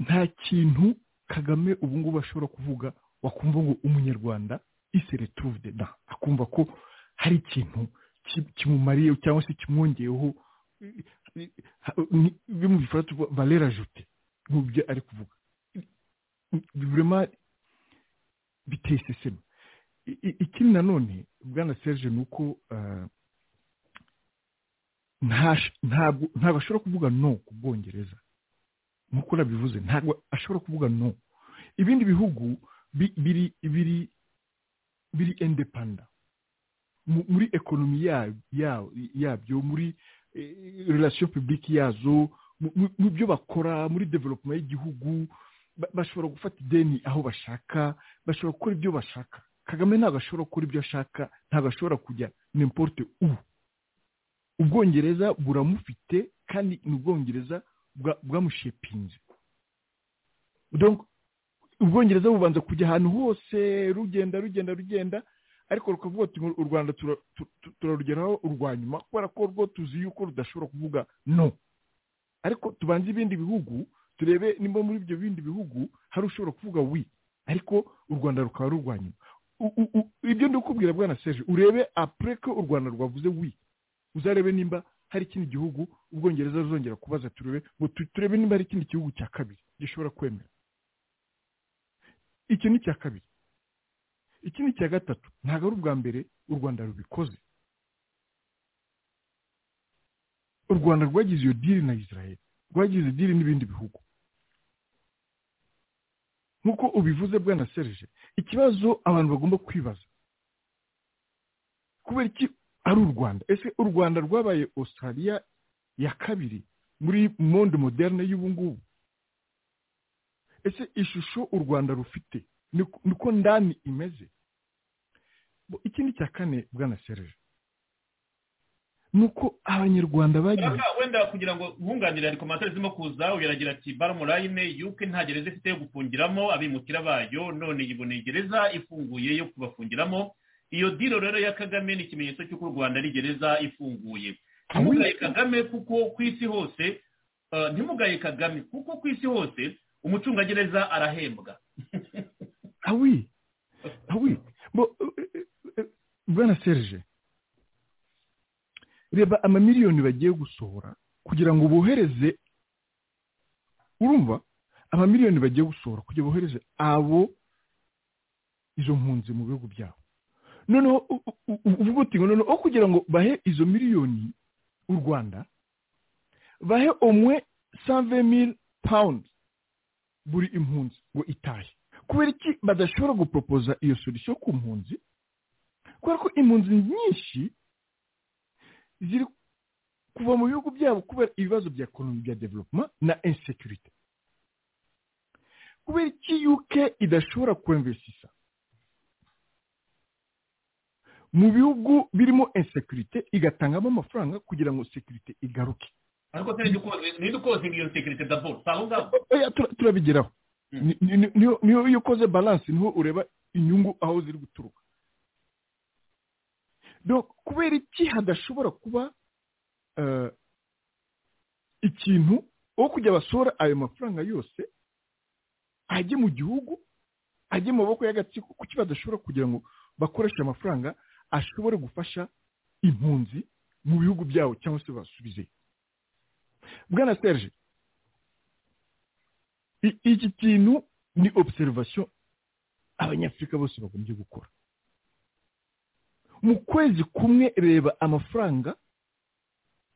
nta kintu kagame ubu ngubu ashobora kuvuga wakumva ngo umunyarwanda iseretuvde da akumva ko hari ikintu kimumariye cyangwa se kimwongeyeho bimufata valera jute nk'ibyo ari kuvuga burema biteye iseseme ikindi nanone bwana serge ni uko ntabwo ashobora kuvuga no ku bwongereza nk'uko nabivuze ntabwo ashobora kuvuga no ibindi bihugu biri biri biri indepanda muri ekonomi yabyo muri relation publique yazo mu byo bakora muri development y'igihugu bashobora gufata ideni aho bashaka bashobora gukora ibyo bashaka kagame ntabwo ashobora gukora ibyo ashaka ntabwo ashobora kujya nimporute ubu ubwongereza buramufite kandi ni ubwongereza bwamushepinze ubwongereza bubanza kujya ahantu hose rugenda rugenda rugenda ariko rukavuga ati u rwanda turarugeraho urwa nyuma kubera ko rwo tuzi yuko rudashobora kuvuga no ariko tubanze ibindi bihugu turebe nimba muri ibyo bindi bihugu hari ushobora kuvuga wi ariko u rwanda rukaba rurwa nyuma ibyo ndikubwira bwana Serge urebe apure ko u rwanda rwavuze wi uzarebe nimba hari ikindi gihugu ubwongereza ruzongera kubaza turebe ngo turebe nimba hari ikindi gihugu cya kabiri gishobora kwemera iki ni icya kabiri iki ni icya gatatu ntabwo ari ubwa mbere u rwanda rubikoze u rwanda rwagize iyo diri na israel rwagize diri n'ibindi bihugu nk'uko ubivuze bwana Serge ikibazo abantu bagomba kwibaza kubera iki ari u rwanda ese u rwanda rwabaye australia ya kabiri muri monde moderne y'ubungubu ese ishusho u rwanda rufite niko ndani imeze ikindi cya kane bwana Serge nuko abanyarwanda bagiye wenda kugira ngo nkunganire hari komantere zirimo kuza uyaragira ati baromurayine yuko nta gereza ifite yo gufungiramo abimukira bayo none yiboneye gereza ifunguye yo kubafungiramo iyo diro rero ya kagame ni ikimenyetso cy'uko u rwanda ari gereza ifunguye ntimugaye kagame kuko ku isi hose ntimugaye kagame kuko ku isi hose umucungagereza arahembwa awi awi bwana serge reba amamiliyoni bagiye gusohora kugira ngo bohereze urumva amamiliyoni bagiye gusohora kugira ngo bohereze abo izo mpunzi mu bihugu byabo noneho uvuga uti ngo noneho kugira ngo bahe izo miliyoni u rwanda bahe umwe save mil pawundi buri impunzi ngo itahe kubera iki badashobora guporopoza iyo solisiyo ku mpunzi kubera ko impunzi nyinshi ziri kuva mu bihugu byabo kubera ibibazo bya ekonomi bya developuma na insekurite kubera iki uk idashobora kwemvesisa mu bihugu birimo insekurite igatangamo amafaranga kugira ngo sekirite igaruke ariko ntidukozinga iyo sekirite daboro si aho ngaho turabigeraho niyo iyo ukoze balanse niho ureba inyungu aho ziri guturuka kubera iki hadashobora kuba ikintu wo kujya basora ayo mafaranga yose ajye mu gihugu ajye mu maboko y'agatsiko kuki badashobora kugira ngo bakoreshe amafaranga ashobore gufasha impunzi mu bihugu byabo cyangwa se basubizeyo bwana serge iki kintu ni obuserivasiyo abanyafurika bose bagombye gukora mu kwezi kumwe reba amafaranga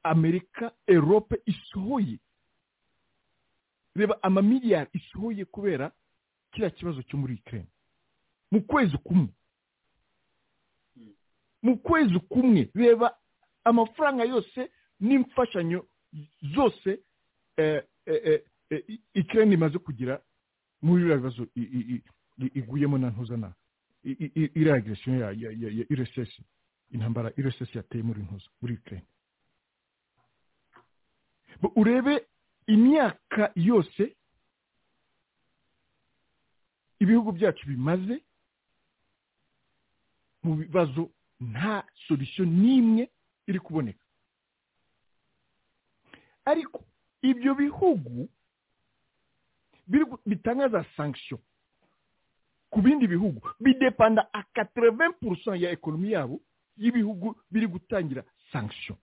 amerika erope isohoye reba amamiliyari isohoye kubera kiriya kibazo cyo muri ikirere mu kwezi kumwe mu kwezi kumwe reba amafaranga yose n'imfashanyo zose ikirere imaze kugira muri biriya bibazo iguyemo na ntuzana iriya agiresiyo ya iresesi intambara iresesi yateye muri ntuza muri ikirere urebe imyaka yose ibihugu byacu bimaze mu bibazo nta solisiyo n'imwe iri kuboneka ariko ibyo bihugu bitanga za sankisiyo ku bindi bihugu bidepanda akatereve purusa ya ekonomi yabo y'ibihugu biri gutangira sankisiyo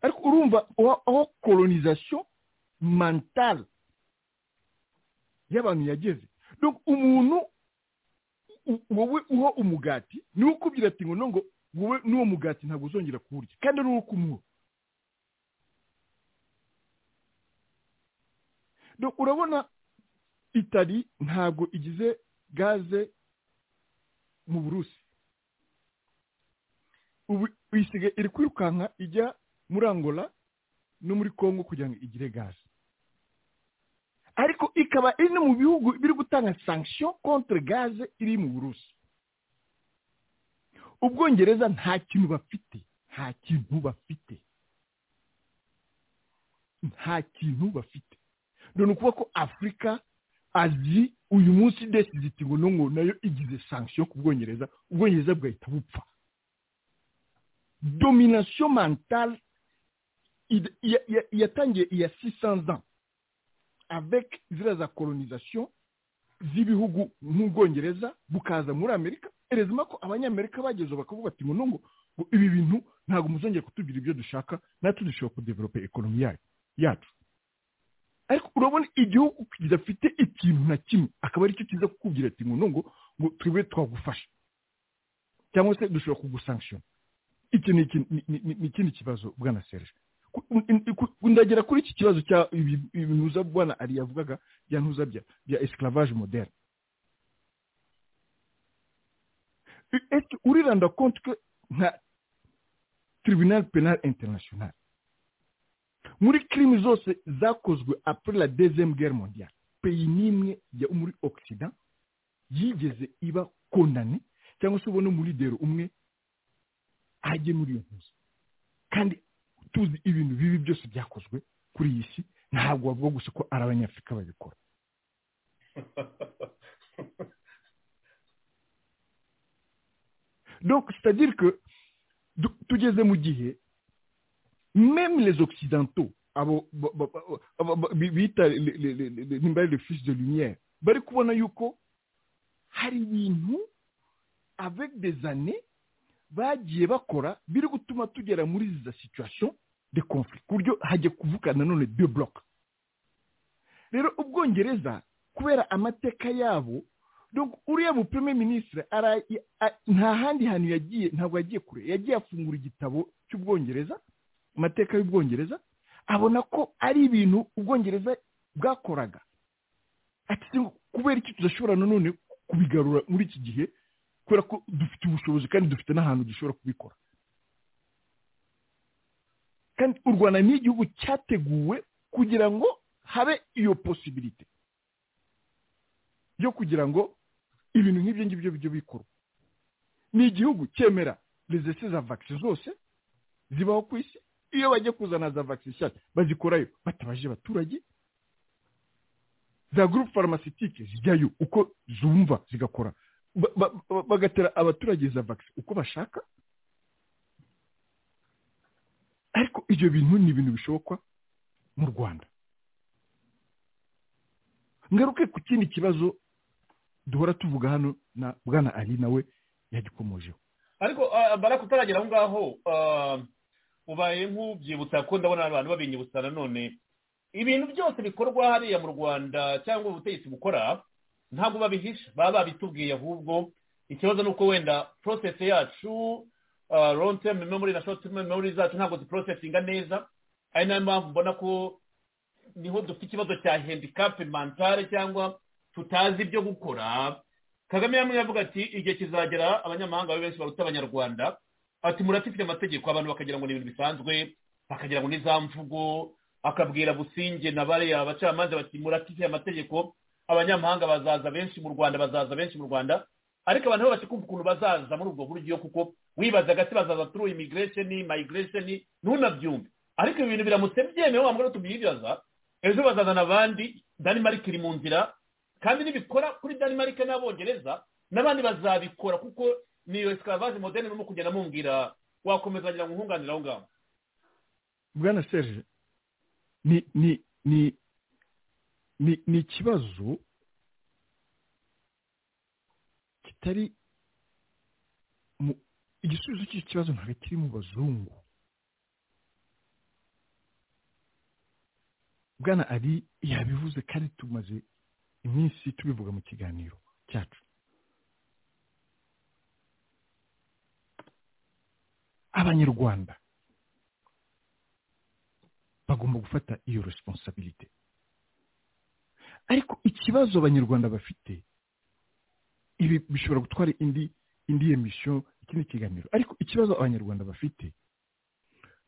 ariko urumva aho kolonizasiyo mantale y'abantu yageze umuntu wowe uho umugati niwe ukubwira ati ngo nongo wowe n'uwo mugati ntabwo uzongera kuwurya kandi ari uwo kumuha urabona itari ntabwo igize gaze mu burusi ubu isigaye iri kwirukanka ijya muri angola no muri congo kugira ngo igire gaze ariko ikaba iri mu bihugu biri gutanga sankisiyo kontre gaze iri mu burusi ubwongereza nta kintu bafite nta kintu bafite nta kintu bafite ni ukuvuga ko afurika azi uyu munsi desiziti ngo ngo nayo igize sankisiyo ku bwongereza ubwongereza bugahita bupfa dominasiyo mantale yatangiye iya sisanza avec ziriya za kolonizasiyo z'ibihugu nk'ubwongereza bukaza muri amerika erezima ko abanyamerika bagezeho bakavuga ati ngo ibi bintu ntabwo muzongera kutubwira ibyo dushaka natwe dushobora kudevelope ekonomi yacu ariko urabona igihugu kidafite ikintu na kimwe akaba aricyo kiza kukubwira ati ngo ngo tube twagufasha cyangwa se dushobora kugusankishona iki ni ikindi kibazo bwana serge ndagera kuri iki kibazo cya ibinuza bwana ari yavugaga bya ntuza bya esclavage moderne uriranda konti ko nka tribunal penal international muri kirimi zose zakozwe apure la dezem guerre mondiale peyi n'imwe ya muri occident yigeze iba kondane cyangwa se ubona muri dero umwe ajye muri iyo ntuza kandi tuzi ibintu bibi byose byakozwe kuri iyi si ntabwo bavuga gusa ko ari abanyafurika babikora donc c'est-à-dire que tugeze mu gihe même les occidentaux abo bita nimba ari le fils de lumière bari kubona yuko hari ibintu avec des années bagiye bakora biri gutuma tugera muri za situation de conflict ku buryo hajya kuvuka nanone de bloc rero ubwongereza kubera amateka yabo uriya mu premier ministre nta handi hantu yagiye ntabwo yagiye kure yagiye afungura igitabo cy'ubwongereza amateka y'ubwongereza abona ko ari ibintu ubwongereza bwakoraga ati kubera icyo tudashobora nanone kubigarura muri iki gihe kubera ko dufite ubushobozi kandi dufite n'ahantu dushobora kubikora kandi u rwanda ni igihugu cyateguwe kugira ngo habe iyo posibilite yo kugira ngo ibintu nk'ibyo ngibyo bijye bikorwa ni igihugu cyemera rezese za vagisi zose zibaho ku isi iyo bajya kuzana za vagisi nshyashya bazikorayo batabaje abaturage za gurupe faramasitike zijyayo uko zumva zigakora bagatera abaturage za vagisi uko bashaka ariko ibyo bintu ni ibintu bishobokwa mu rwanda ngaruke ku kindi kibazo duhora tuvuga hano na bwana ari nawe yagikomojeho ariko baraka utaragera aho ngaho ubaye nk'ubyibutsa ko ndabona abantu babinyibutsa nanone ibintu byose bikorwa hariya mu rwanda cyangwa ubutegetsi bukora ntabwo babihisha baba babitubwiye ahubwo ikibazo ni uko wenda porosesi yacu term memory na short term memory zacu ntabwo ziporosesinga neza ari nayo mpamvu mbona ko niho dufite ikibazo cya handicap mentale cyangwa tutazi ibyo gukora kagame yamwe yavuga ati igihe kizagera abanyamahanga babe benshi baruta abanyarwanda ati murafite amategeko abantu bakagira ngo ni ibintu bisanzwe bakagira ngo ni za mvugo akabwira businge na bariya abacamanza bati murafite amategeko abanyamahanga bazaza benshi mu rwanda bazaza benshi mu rwanda ariko abantu babasha kumva ukuntu bazaza muri ubwo buryo kuko wibaza gati bazaza turu immigration migration ntunabyumve ariko ibi bintu biramutse byemewe wambara tubyibaza ejo bazazana abandi denmark iri mu nzira kandi nibikora kuri denmark n'abongereza n'abandi bazabikora kuko niyo esclavage moderne urimo kugenda mumbwira wakomeza ngira ngo nkunganire aho ngaho bwana serge ni ni ni ni ikibazo kitari igisubizo cy'iki kibazo ntabwo kiri mu bazungu bwana ari yabivuze kandi tumaze iminsi tubivuga mu kiganiro cyacu abanyarwanda bagomba gufata iyo responsabilite ariko ikibazo abanyarwanda bafite ibi bishobora gutwara indi indi emisiyo ikindi kiganiro ariko ikibazo abanyarwanda bafite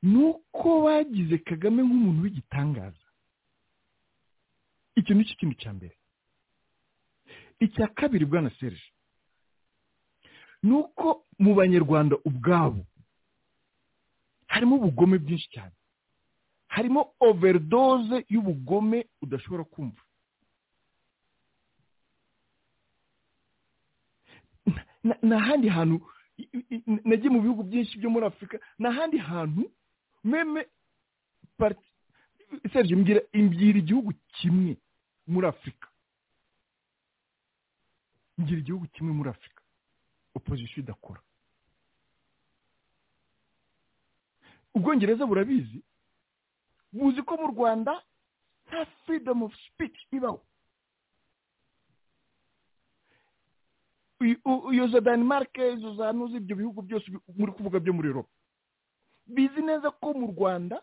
ni uko bagize kagame nk'umuntu w'igitangaza icyo ni cyo kintu cya mbere icya kabiri bwana serge ni uko mu banyarwanda ubwabo harimo ubugome bwinshi cyane harimo overdose y'ubugome udashobora kumva ni ahandi hantu nagiye mu bihugu byinshi byo muri afurika ni ahandi hantu meme serge mbwira igihugu kimwe muri afurika ngira igihugu kimwe muri afurika opozisiyo idakora ubwongereza burabizi buzi ko mu rwanda nta freedom of speech ibaho iyo za danimarike izo za nuzi ibyo bihugu byose muri kuvuga byo muri eropa bizi neza ko mu rwanda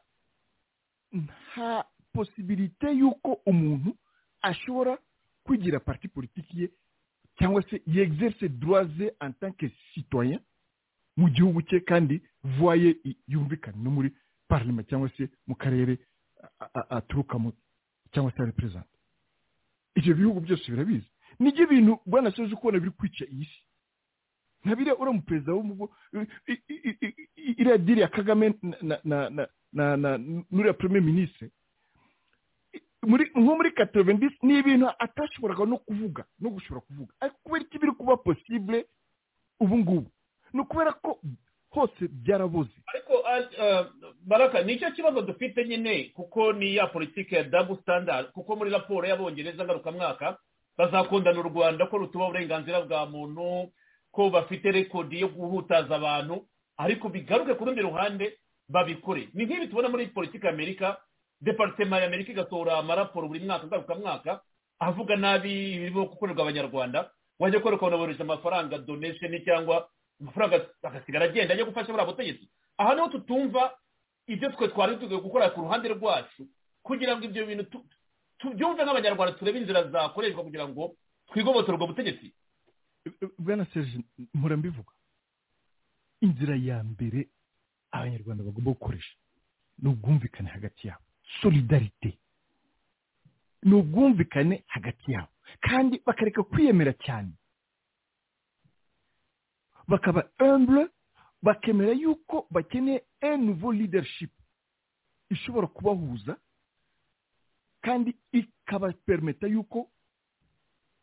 nta posibilite y'uko umuntu ashobora kwigira parti politiki ye cyangwa se yegzerise duraze antanke sitoya mu gihugu cye kandi vuwaye yumvikana no muri pararema cyangwa se mu karere aturukamo cyangwa se reperezanta ibyo bihugu byose birabizi nibyo bintu bwanasoje kubona biri kwica iyi si nka biriya uriya perezida w'umugo iriya diri ya kagame n'uriya perime minisitiri nko muri katerevendisi ni ibintu atashoboraga no kuvuga no gushobora kuvuga ariko kubera iki biri kuba posibule ubu ngubu ni ukubera ko hose byarabuze ariko baraka nicyo kibazo dufite nyine kuko ni ya politiki ya dabu sitandadi kuko muri raporo y'abongereza ngarukamwaka bazakundana u rwanda ko rutuba uburenganzira bwa muntu ko bafite rekodi yo guhutaza abantu ariko bigaruke ku rundi ruhande babikore ni nk'ibi tubona muri politiki amerika deparitema ya amerika igasohora amaraporo buri mwaka ngarukamwaka avuga nabi ibirimo gukorerwa abanyarwanda wajya gukora ukabona bohereje amafaranga donation cyangwa amafaranga agasigara agenda ajya gufasha buriya butegetsi aha niho tutumva ibyo twe twari tugiye gukora ku ruhande rwacu kugira ngo ibyo bintu tubyumve nk'abanyarwanda turebe inzira zakoreshwa kugira ngo twigobotore ubwo butegetsi bwana serge murambivuga inzira ya mbere abanyarwanda bagomba gukoresha ni ubwumvikane hagati yabo solidarite ni ubwumvikane hagati yabo kandi bakareka kwiyemera cyane bakaba humble bakemera yuko bakeneye un nouveau leadership ishobora kubahuza kandi ikabapermeta yuko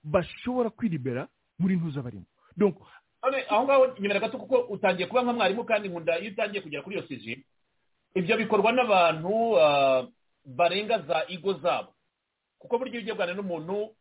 bashobora kwiribera muri ntuza barimo donc aho ngaho nyemera gato kuko utangiye kuba nka mwarimu kandi nkunda iyo utangiye kugera kuri iyo sije ibyo bikorwa n'abantu barenga za igo zabo kuko burya iyo ugiye kuganira n'umuntu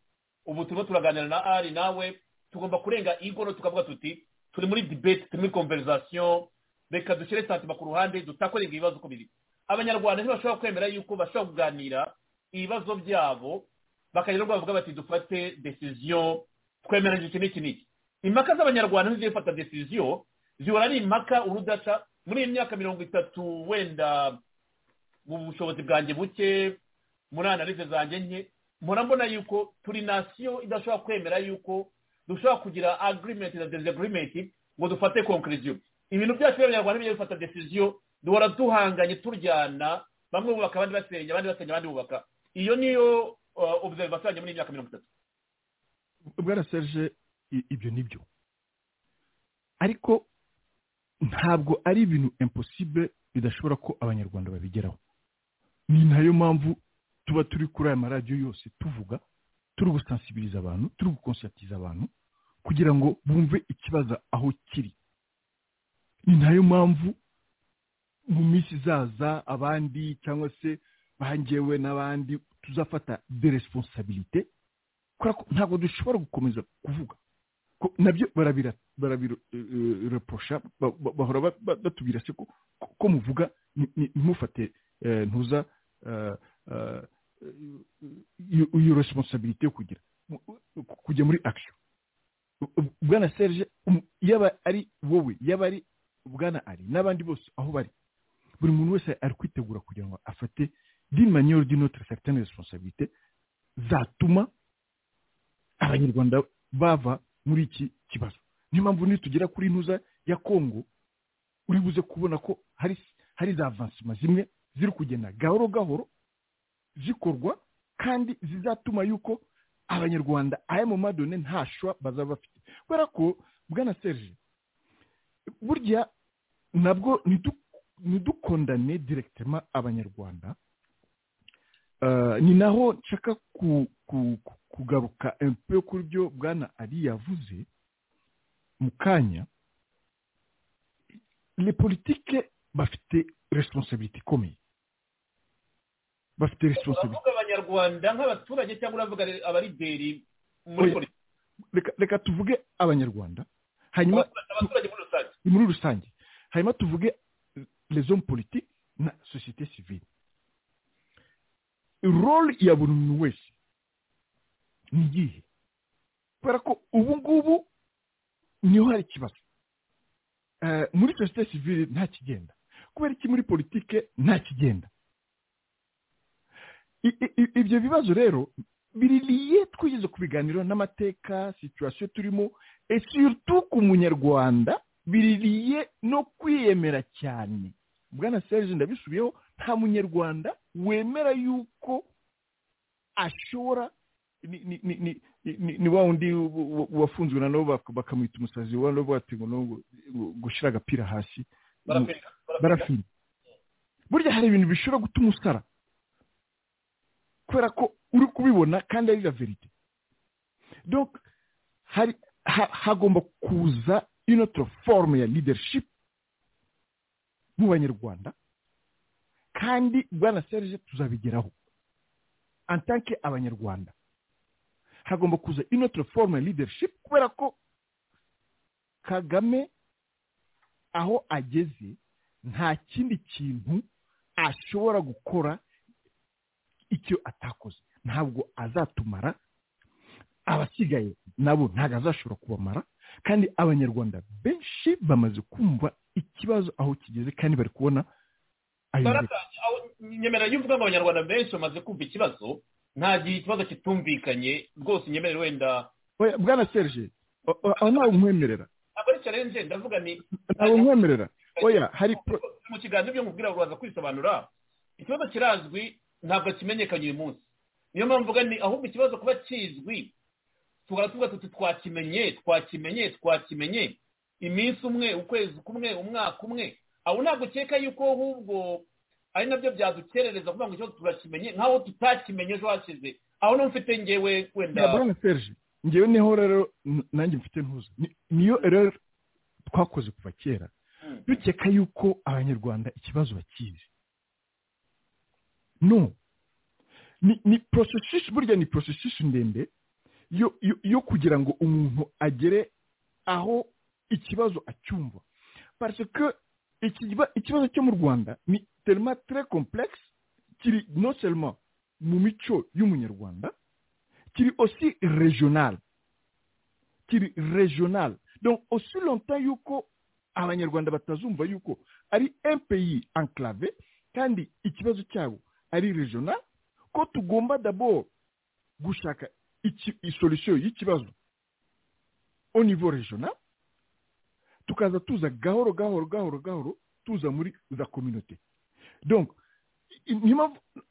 ubu turimo turaganira na ari nawe tugomba kurenga igo no tukavuga tuti turi muri debate turi muri konverizasiyo reka dushyire santima ku ruhande dutakore ibibazo uko biri abanyarwanda ntibashobora kwemera yuko bashobora kuganira ibibazo byabo bakagera ubwo bavuga bati dufate desiziyo twemeranyije iki n'iki n'iki impaka z'abanyarwanda ntizifata desiziyo zihora ari impaka urudaca muri iyi myaka mirongo itatu wenda mu bushobozi bwanjye buke muri analize zanjye nke mpora mbona yuko turi nasiyo idashobora kwemera yuko dushobora kugira agirimenti na dezigirimenti ngo dufate konkuriziyo ibintu byacu by'abanyarwanda bijya bifata desiziyo duhora duhanganye turyana bamwe bubaka abandi basenya abandi basenya abandi bubaka iyo niyo observation yanjye muri iyi myaka mirongo itatu bwaraseje ibyo ni byo ariko ntabwo ari ibintu imposible bidashobora ko abanyarwanda babigeraho ni nayo mpamvu tuba turi kuri aya maradiyo yose tuvuga turi gusansibiriza abantu turi gukonsatiriza abantu kugira ngo bumve ikibazo aho kiri ni nayo mpamvu mu minsi izaza abandi cyangwa se bangewe n'abandi tuzafata de responsabilite ntabwo dushobora gukomeza kuvuga nabyo barabireposha bahora batubwira se ko muvuga ntimufate ntuza iyo resiponsabiriti yo kugira kujya muri akisiyo bwana serge yaba ari wowe yaba ari bwana ari n'abandi bose aho bari buri muntu wese ari kwitegura kugira ngo afate dimanyoro dinotire sakitani resiponsabiriti zatuma abanyarwanda bava muri iki kibazo niyo mpamvu nitugera kuri ntuza ya kongo uri buze kubona ko hari hari za avansima zimwe ziri kugenda gahoro gahoro zikorwa kandi zizatuma yuko abanyarwanda aya mu madone ntashwa bazaba bafite kubera ko bwana serge burya nabwo ntidukondane direkitema abanyarwanda ni naho nshaka kugaruka empe kuri byo bwana ari yavuze mu kanya ni politike bafite responsabilite ikomeye bafite responsabilite abanyarwanda nk'abaturage cyangwa uravuga abarideri muri politiki reka tuvuge abanyarwanda hanyuma abaturage muri rusange muri rusange hanyuma tuvuge rezo politiki na sosiyete sivile role ya buri muntu wese ni iyihe kubera ko ubu ngubu niho hari ikibazo muri sosiyete sivile nta kigenda kubera iki muri politike nta kigenda ibyo bibazo rero biririye twigeze kubiganiraho n'amateka situwasiyo turimo esutu ku munyarwanda biririye no kwiyemera cyane bwana serge ndabisubiyeho nta munyarwanda wemera yuko ashobora ni wa wundi wafunzwe nabo bakamwita umusazi wano batingo no gushyira agapira hasi barafira burya hari ibintu bishobora gutuma usara kubera ko uri kubibona kandi ari la verite donc hari hagomba kuza inoto forume ya leadership mu banyarwanda kandi bwana serge tuzabigeraho antanke abanyarwanda hagomba kuza inotire forume ya leadership kubera ko kagame aho ageze nta kindi kintu ashobora gukora icyo atakoze ntabwo azatumara abasigaye nabo ntabwo azashobora kubamara kandi abanyarwanda benshi bamaze kumva ikibazo aho kigeze kandi bari kubona ayo nyemerera yuko abanyarwanda benshi bamaze kumva ikibazo nta gihe ikibazo kitumvikanye rwose nyemere wenda bwana serge aho ntabwo umwemerera ntabwo ari challenge ndavuga ni ntabwo umwemerera oya hari mu kiganiro byo mubwira uraza kwisobanura ikibazo kirazwi ntabwo kimenyekanye uyu munsi niyo mpamvu mvuga ni ahubwo ikibazo kuba kizwi tugara tuvuga tuti twakimenye twakimenye twakimenye iminsi umwe ukwezi kumwe umwaka umwe aho ntabwo ukeka yuko ahubwo ari nabyo byadukerereza kuvuga ngo ikibazo turakimenye nkaho tutakimenye ejo hashize aho niho mfite ngewe wenda bwana serge ngewe niho rero nanjye mfite ntuzi niyo rero twakoze kuva kera dukeka yuko abanyarwanda ikibazo bakizi no ni porosesisi burya ni porosesisi ndende yo kugira ngo umuntu agere aho ikibazo acyumva parce que ikibazo cyo mu rwanda ni terima tre complexe kiri no selma mu mico y'umunyarwanda kiri osi regional kiri regional donc osi longtemps yuko abanyarwanda batazumva yuko ari pays enclave kandi ikibazo cyabo ari regional ko tugomba d'abord gushaka isolisiyo y'ikibazo au niveau regional tukaza tuza gahoro gahoro gahoro gahoro tuza muri za kominote donc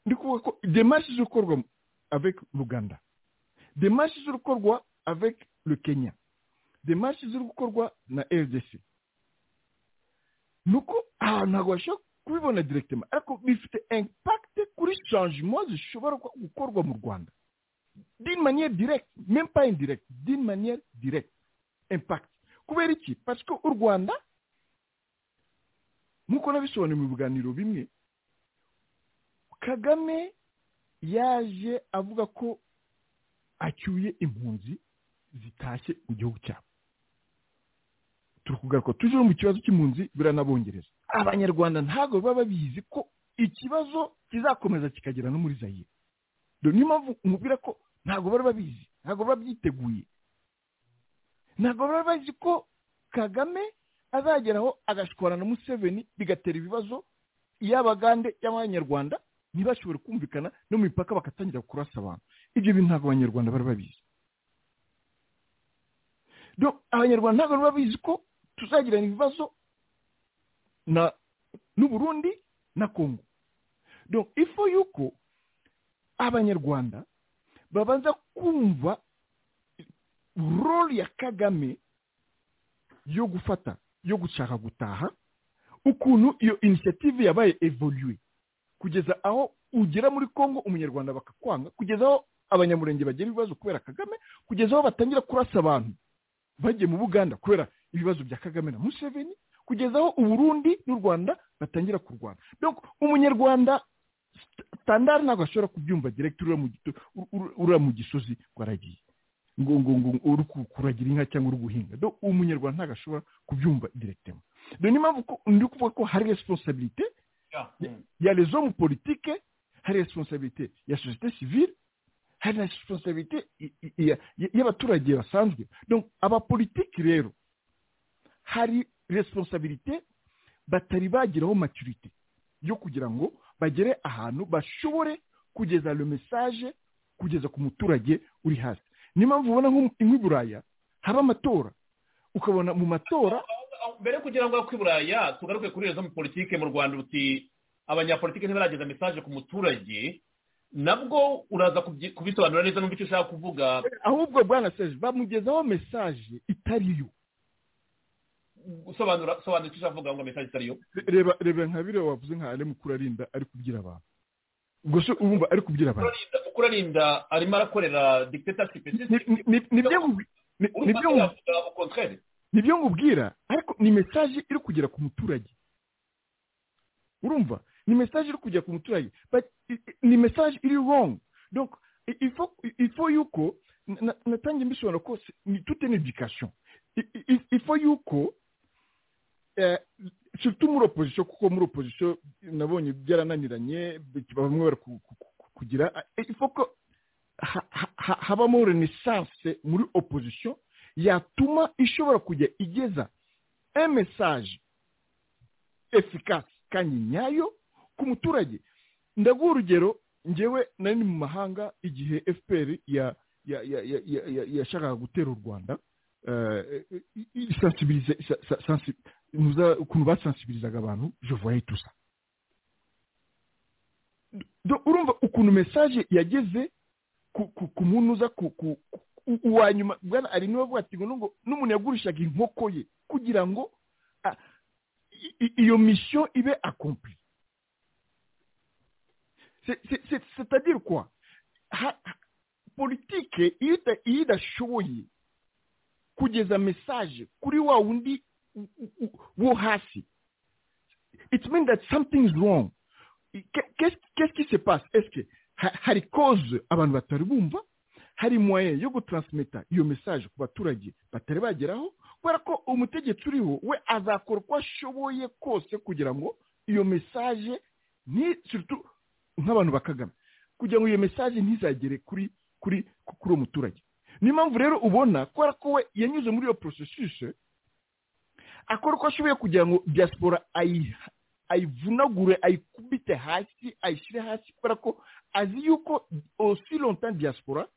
ndi kuvuga ko demarche zo gukorwa avec ruganda demarche zo gukorwa avec le kenya demarche zo gukorwa na rdc nuko aha ntabwo bashobora kubibona directement ariko bifite impact kuri changement zishobora gukorwa mu rwanda d'une manière directe même pas indirecte d'une manière directe impact kubera iki parce que u rwanda nk'uko nabisobanuye mu biganiro bimwe kagame yaje avuga ko acyuye impunzi zitashye mu gihugu cyabo turi kugaruka tuje mu kibazo cy'impunzi biranabongereza abanyarwanda ntabwo baba babizi ko ikibazo kizakomeza kikagera no muri zayire niyo mpamvu umubwira ko ntabwo bari babizi ntabwo baba byiteguye ntabwo baba bazi ko kagame azageraho agashwara na museveni bigatera ibibazo y'abagande y'abanyarwanda ntibashobore kumvikana no mu mipaka bagatangira kurasa abantu ibyo bintu ntabwo abanyarwanda bari babizi abanyarwanda ntabwo baba babizi ko tuzagirana ibibazo na n'uburundi na kongo ifu y'uko abanyarwanda babanza kumva role ya kagame yo gufata yo gushaka gutaha ukuntu iyo inisiyative yabaye evoluwe kugeza aho ugera muri congo umunyarwanda bakakwanga kugeza aho abanyamurenge bagira ibibazo kubera kagame kugeza aho batangira kurasa abantu bagiye mu buganda kubera ibibazo bya kagame na museveni kugeza aho uburundi n'u rwanda batangira kurwana umunyarwanda standard ntabwo ashobora kubyumva direkiti uriya mu gisozi waragiye ngo ngo ngo uri kuragira inka cyangwa uri guhinga do umunyarwanda ntabwo ashobora kubyumva direkitema dore niyo mpamvu ndi kuvuga ko hari responsabilite ya rezo mu politike hari responsabilite ya sosiyete sivile hari na responsabilite y'abaturage basanzwe abapolitiki rero hari responsabilite batari bageraho maturite yo kugira ngo bagere ahantu bashobore kugeza le message kugeza ku muturage uri hasi niyo mpamvu ubona nk'i buraya haba amatora ukabona mu matora mbere kugira ngo i buraya tugaruke kuri rezo mu politiki mu rwanda uti abanyapolitiki ntibarageza mesaje ku muturage nabwo uraza kubisobanura neza n'icyo ushaka kuvuga ahubwo bwana seje bamugezaho mesaje itari yo usobanura icyo ushaka kuvuga ngo mesaje itari yo reba reba nka biriya wavuze nka ari mukuru arinda ari kubwira abantu ubwo se urumva ari kubwira abantu kuko urarinda arimo arakorera dictatorship ni byo nkubwira ariko ni mesaje iri kugera ku muturage urumva ni mesaje iri kugera ku muturage ni mesaje iri wrong donc ifo yuko natangiye mbisobanura ko ni toute une education ifo yuko surtout muri opozisiyo kuko muri opozisiyo nabonye byarananiranye bamwe bari kugira ko habamo renaissance muri opozisiyo yatuma ishobora kujya igeza emesaje efikasi kandi nyayo ku muturage ndaguha urugero ngewe nari mu mahanga igihe fpr yashakaga gutera u rwanda ukuntu basansibirizaga abantu jevoye tusa urumva ukuntu mesaje yageze ku muntu uza uwa nyuma bwana ari niba avuga ati ngo n'umuntu yagurishaga inkoko ye kugira ngo iyo misiyo ibe akompli c'est kwa politike iyo idashoboye kugeza mesaje kuri wa wundi wo hasi it means that something is wrong qu'est-ce qui se passe est-ce que hari cause abantu batari bumva hari moye yo gutaransmita iyo mesaje ku baturage batari bageraho kubera ko umutegetsi uriho we azakora uko ashoboye kose kugira ngo iyo mesaje nk'abantu bakagana kugira ngo iyo mesaje ntizagere kuri kuri kuri uwo muturage niyo mpamvu rero ubona kubera ko we yanyuze muri iyo porosesise akora uko ashoboye kugira ngo diaspora ayivunagure ayikubite hasi ayishyire hasi kubera ko azi yuko osironta diaspora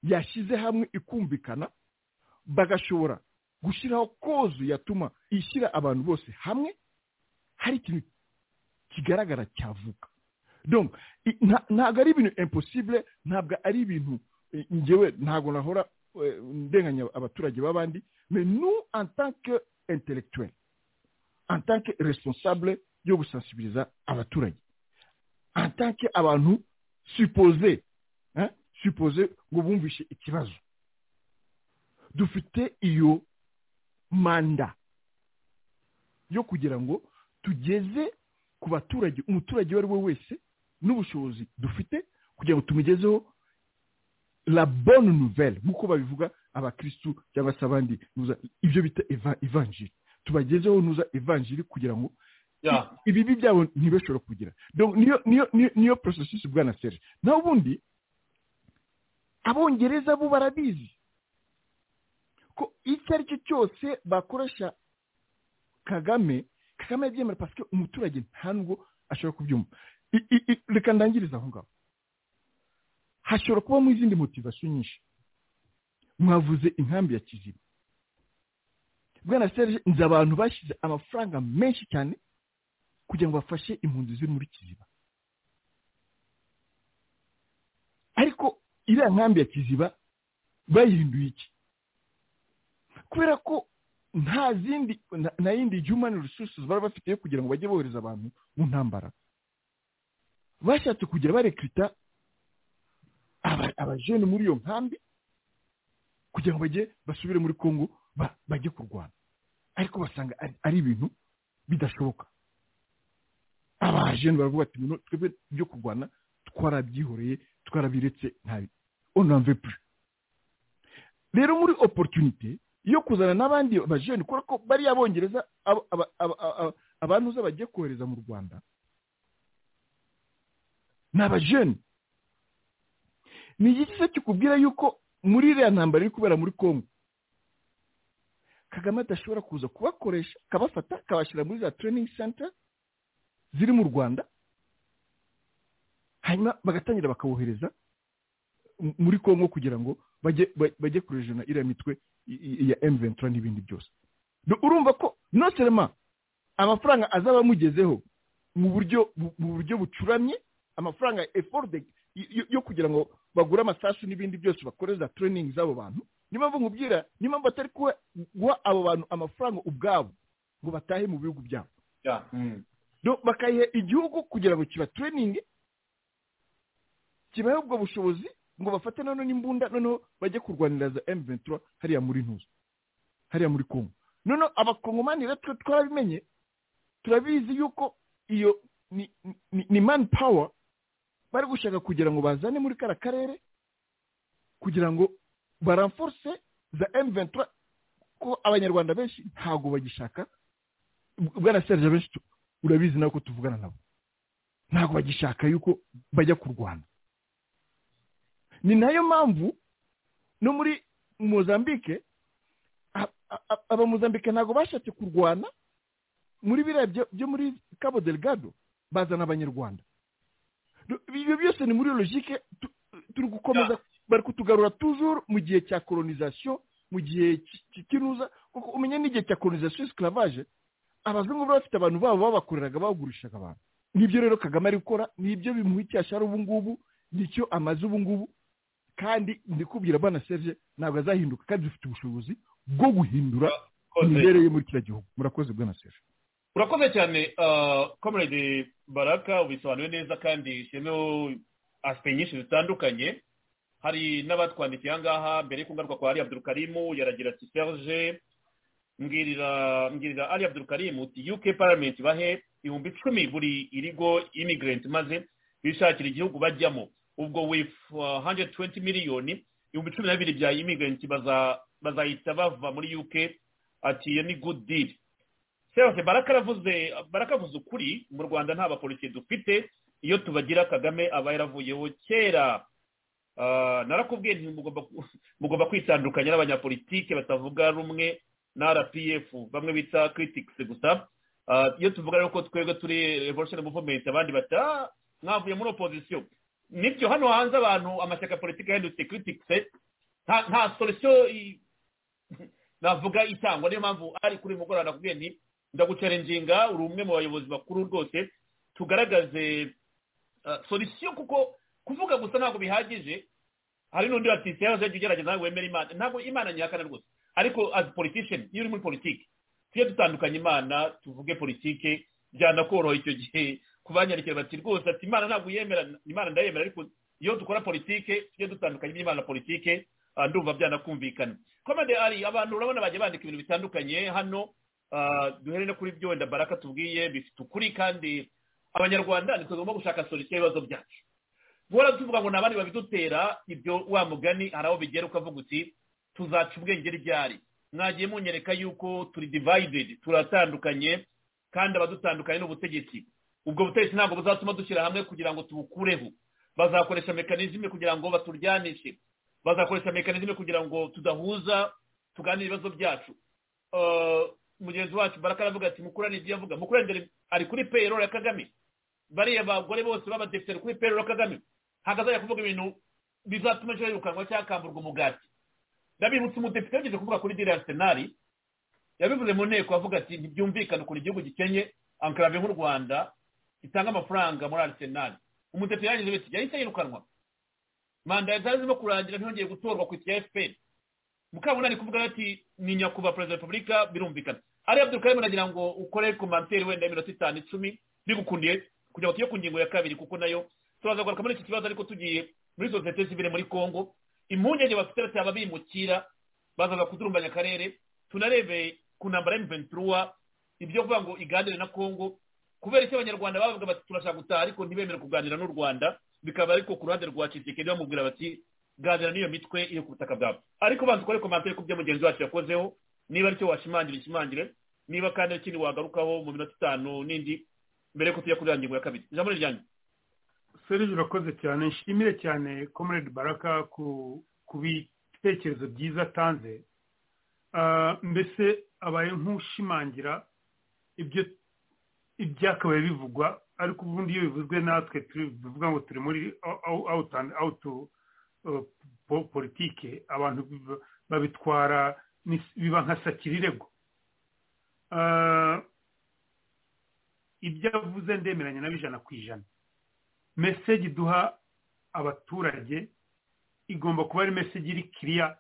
yashyize hamwe ikumvikana bagashobora gushyiraho kozu yatuma ishyira abantu bose hamwe hari ikintu kigaragara cyavuka ntabwo ari ibintu imposibule ntabwo ari ibintu ngewe ntabwo nahora ndenganya abaturage b'abandi menu antanke intellectuel antanke responsable yo gusansibiriza abaturage antanke abantu supose supose ngo bumvishe ikibazo dufite iyo manda yo kugira ngo tugeze ku baturage umuturage uwo ari we wese n'ubushobozi dufite kugira ngo tumugezeho la bonne nouvelle nk'uko babivuga abakirisitu cyangwa se abandi ibyo bita evanjiri tubagezeho nuza evanjiri kugira ngo ibibi byabo ntibashobora kugira niyo porosesisi bwa na seri naho ubundi abongereza bo barabizi ko icyo ari cyo cyose bakoresha kagame kagame yabyemera pasike umuturage nta nubwo ashobora kubyumva reka ndangiriza aho ngaho hashobora kubamo izindi motivasiyo nyinshi mwavuze inkambi ya kiziba bwana serge nzi abantu bashyize amafaranga menshi cyane kugira ngo bafashe impunzi ziri muri kiziba ariko iriya nkambi ya kiziba bayihinduye iki kubera ko nta zindi na yindi human resources bari bafite yo kugira ngo bajye bohereza abantu mu ntambara bashatse kugira barekrita abajene muri iyo nkambi kugira ngo bajye basubire muri congo bajye kurwana ariko basanga ari ibintu bidashoboka abajene baravuga ati twebwe byo kurwana twarabyihoreye twarabiretse ntabi onamve pure rero muri opportunity iyo kuzana n'abandi bajene kubera ko bariya bongereza abantu uza bagiye kohereza mu rwanda ni abajene ni igiti se kikubwira yuko muri iriya ntambaro iri kubera muri congo kagame adashobora kuza kubakoresha akabafata akabashyira muri za training center ziri mu rwanda hanyuma bagatangira bakawohereza muri congo kugira ngo bajye kurejana iriya mitwe ya emuventura n'ibindi byose urumva ko noserema amafaranga azaba amugezeho mu buryo bucuramye amafaranga ya efodi yo kugira ngo bagure amasasu n'ibindi byose bakoreza tureyiningi z'abo bantu niyo mpamvu nkubwira niyo mpamvu batari guha abo bantu amafaranga ubwabo ngo batahe mu bihugu byabo bakayiha igihugu kugira ngo kiba tureyiningi kibahe ubwo bushobozi ngo bafate noneho n'imbunda noneho bajye kurwanira za emuventura hariya muri ntuza hariya muri kongo noneho abakongomani rero twe twarabimenye turabizi yuko iyo ni mani pawa bari gushaka kugira ngo bazane muri kariya karere kugira ngo baramforse za emuventura ko abanyarwanda benshi ntabwo bagishaka bwana serge benshi urabizi nawe ko tuvugana nabo ntabwo bagishaka yuko bajya kurwana ni nayo mpamvu no muri mozambike abamuzambike ntabwo bashatse kurwana muri biriya byo muri cabo delgado bazana abanyarwanda ibyo byose ni muri logike turi gukomeza bari kutugarura tujuru mu gihe cya kolonizasiyo mu gihe cy'ikinuza kuko umenya n'igihe cya kolonizasiyo esclavage abazungu bari bafite abantu babo babakoreraga bagurishaga abantu nibyo rero kagame ari gukora nibyo bimuha icyashara ubu ngubu nicyo amaze ubu ngubu kandi ndikubwira bana serge ntabwo azahinduka kandi dufite ubushobozi bwo guhindura imibereho ye muri kiriya gihugu murakoze bwana serge urakoze cyane komerede baraka ubisobanuye neza kandi ishyemeho asipe nyinshi zitandukanye hari n'abatwandikiye aha ngaha mbere yo kugaruka kwa ari abdurukarimu yaragira ati serge mbwirira mbwirira ari abdurukarimu uti yuke paramenti bahe ibihumbi icumi buri irigo imigirenti maze bishakira igihugu bajyamo ubwo wifu 120 miliyoni ibihumbi cumi na bibiri bya imigirenti bazahita bava muri uk ati iyo ni good deal sebase barakavuze barakavuze ukuri mu rwanda nta bapolisi dufite iyo tubagira kagame aba yaravuyeho kera narakubwiye mugomba kwitandukanya n'abanyapolitike batavuga rumwe na rpf bamwe bita criticsi gusa iyo tuvuga rero ko twebwe turi revolution movement abandi bata mwavuye muri opozisiyo nibyo hano hanze abantu amashyaka ya politiki yahindutse criticsi nta solisiyo navuga itangwa niyo mpamvu ari kuri mugoroba nakubwiye nti ndagucarenginga uri umwe mu bayobozi bakuru rwose tugaragaze solisiyo kuko kuvuga gusa ntabwo bihagije hari n'undi watitse yaje ugerageza nawe wemera imana ntabwo imana nyihakana rwose ariko as politician iyo uri muri politiki tujye dutandukanya imana tuvuge politiki byanakoroha icyo gihe kubanyarikira bati rwose ati imana ntabwo yemera imana ndayemera ariko iyo dukora politiki tujye dutandukanya iby'imana na politiki ndumva byanakumvikana komande ari abantu urabona bagiye bandika ibintu bitandukanye hano duhere no kuri byo wenda baraka tubwiye bifite ukuri kandi abanyarwanda tugomba gushaka solisiyo y'ibibazo byacu guhora tuvuga ngo ni abandi babidutera ibyo wa mugani hari aho bigera ukavuga uti tuzaca ubwenge ryari mwagiye munyereka yuko turi divayidedi turatandukanye kandi abadutandukanye ni ubutegetsi ubwo butegetsi ntabwo buzatuma dushyira hamwe kugira ngo tubukureho bazakoresha mekanizme kugira ngo baturyanishe bazakoresha mekanizme kugira ngo tudahuza tuganire ibibazo byacu mugenzi wacu baraka aravuga ati mukurane ibyo yavuga mukurane ari kuri payroll ya kagame bariya bagore bose b'abadepite kuri payroll ya kagame hagazajya kuvuga ibintu bizatuma ejo yirukanwa cyangwa akamburwa umugati ndabibutsa umudepite yagize kuvuga kuri diriya senari yabivuze mu nteko avuga ati ntibyumvikane ukuntu igihugu gikenye ankarave nk'u rwanda gitanga amafaranga muri arisenari umudepite yagize biti yahise yirukanwa manda zari zirimo kurangira ntiyongeye gutorwa ku isi ya fpr mukabona ari kuvuga ati ni nyakubahwa perezida wa repubulika birumvikana ari abdulkarim aragira ngo ukore komantere wenda iminota itanu icumi bigukundiye kugira ngo tujye ku ngingo ya kabiri kuko nayo turaza kugaruka muri iki kibazo ariko tugiye muri sosiyete sivile muri congo impungenge bafite bati aba bimukira bazaza kudurumbanya akarere tunarebe ku ntambara y'imiventura ibyo kuvuga ngo iganire na congo kubera icyo abanyarwanda bavuga bati turashaka gutaha ariko ntibemere kuganira n'u rwanda bikaba ariko ku ruhande rwa kisekedi bamubwira bati ganira n'iyo mitwe iri ku butaka bwawe ariko banza ukore komantere ku byo mugenzi wacu yakozeho niba aricyo washimangira ushimangire niba kandi ari ikindi wagarukaho mu minota itanu n'indi mbere y'uko tujya kuri ya ngingo ya kabiri ijambo ni ryanyu serije urakoze cyane nshimire cyane comrade baraka ku bitekerezo byiza atanze mbese abaye nk'ushimangira ibyo ibyakabaye bivugwa ariko ubundi iyo bivuzwe natwe bivuga ngo turi muri awutu politike abantu babitwara biba nka sakirirego ibyo avuze ndemeranya nabo ijana ku ijana meseji duha abaturage igomba kuba ari meseji iri kiriya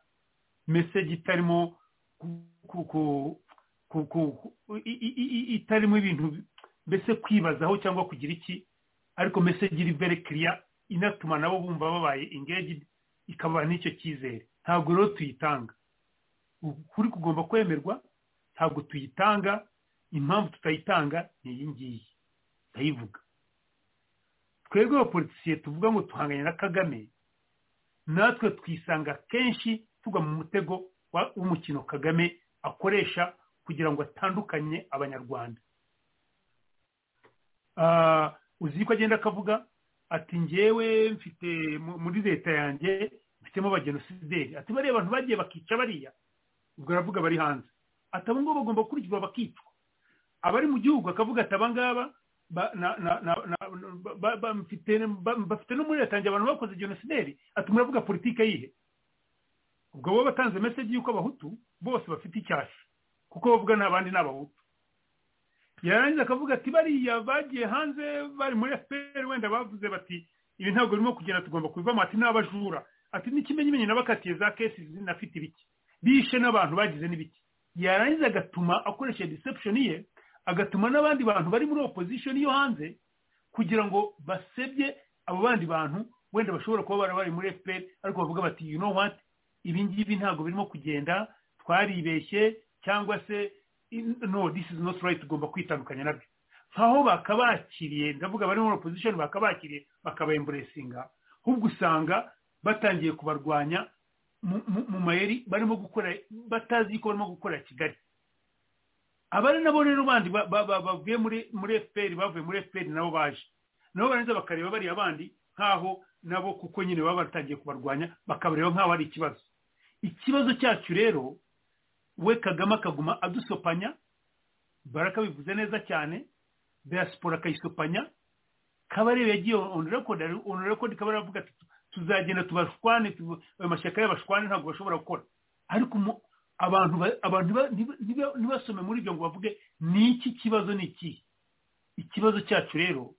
meseji itarimo itarimo ibintu mbese kwibazaho cyangwa kugira iki ariko meseji iri vere kiriya inatuma nabo bumva babaye ingegi ikabaha n'icyo cyizere ntabwo rero tuyitanga ukuri kugomba kwemerwa ntabwo tuyitanga impamvu tutayitanga ni iyi ngiyi ndayivuga twebwe abapolisiye tuvuga ngo tuhanganye na kagame natwe twisanga kenshi tugwa mu mutego w'umukino kagame akoresha kugira ngo atandukanye abanyarwanda uzi ko agenda akavuga ati ngewe mfite muri leta yanjye mfitemo abagenosideri ati bariya abantu bagiye bakica bariya ubwo aravuga bari hanze ati abo ngabo bagomba gukurikizwa bakicwa abari mu gihugu akavuga ati abangaba bafite no muri leta yanjye abantu bakoze genosideri ati muravuga politike yihe ubwo bo batanze meseji y'uko abahutu bose bafite icyasha kuko bavuga n'abandi ni abahutu yarangiza akavuga ati bariya bagiye hanze bari muri fpr wenda bavuze bati ibi ntabwo birimo kugenda tugomba kubivamo ati n'abajura ati n'ikimenyimenyi nabakatiye za kesi zinafite ibiki bishe n'abantu bagize n'ibiki yarangiza agatuma akoresha deception ye agatuma n'abandi bantu bari muri opposition yo hanze kugira ngo basebye abo bandi bantu wenda bashobora kuba bara bari muri fpr ariko bavuga bati you know what ibi ngibi ntabwo birimo kugenda twaribeshye cyangwa se no this is not right tugomba kwitandukanya nabyo nkaho bakabakiriye ndavuga bari muri opposition bakabakiriye bakabemburesinga ahubwo usanga batangiye kubarwanya mu mayeri barimo gukora batazi ko barimo gukora kigali abari nabo rero bandi bavuye muri efuperi bavuye muri efuperi nabo baje nabo barangiza bakareba bariya bandi nk'aho nabo kuko nyine baba batangiye kubarwanya bakabareba nk'aho ari ikibazo ikibazo cyacu rero we kagame akaguma adusopanya barakabivuze neza cyane diaspora akayisopanya kabarebe yagiye onu rekodi onu rekodi kabari avuga ati tuzagenda tubashwane amashyaka y'abashwane ntabwo bashobora gukora ariko abantu abantu ntibasome muri ibyo ngo bavuge ni iki kibazo ni iki ikibazo cyacu rero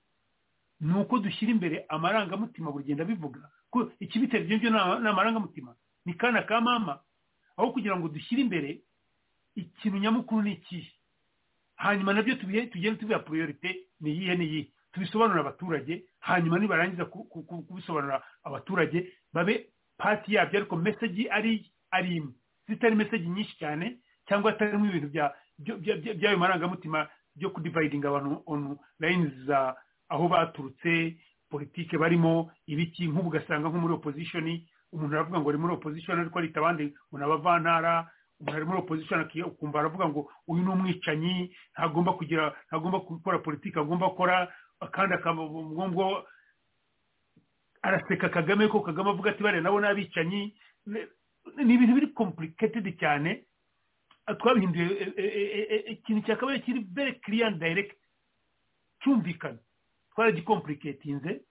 ni uko dushyira imbere amarangamutima bugenda bivuga ko ikibitera ibyo ngibyo ni amarangamutima ni kana ka mama aho kugira ngo dushyire imbere ikintu nyamukuru ni ikihe hanyuma nabyo tugenda tubiha poriyorite ni iyihe n'iyihe tubisobanurira abaturage hanyuma nibarangiza kubisobanurira abaturage babe pati yabyo ariko meseji ari ari imwe zitari meseji nyinshi cyane cyangwa atarimo ibintu by'ayo marangamutima byo kudivayidinga abantu onu layini za aho baturutse politike barimo ibiki nk'ubu ugasanga nko muri opozishoni umuntu aravuga ngo ari muri opozishoni ariko arita abandi ngo ni abavantara umuntu ari muri opozishoni akumva aravuga ngo uyu ni umwicanyi ntagomba kugira ntagomba gukora politiki agomba gukora kandi akaba araseka kagame ko kagame avuga ati bariya nabo ni abicanyi ni ibintu biri kompuriketedi cyane twabihinduye ikintu cyakabaye kiri bere kiriyani dayirekiti cyumvikana twaragikompuriketinze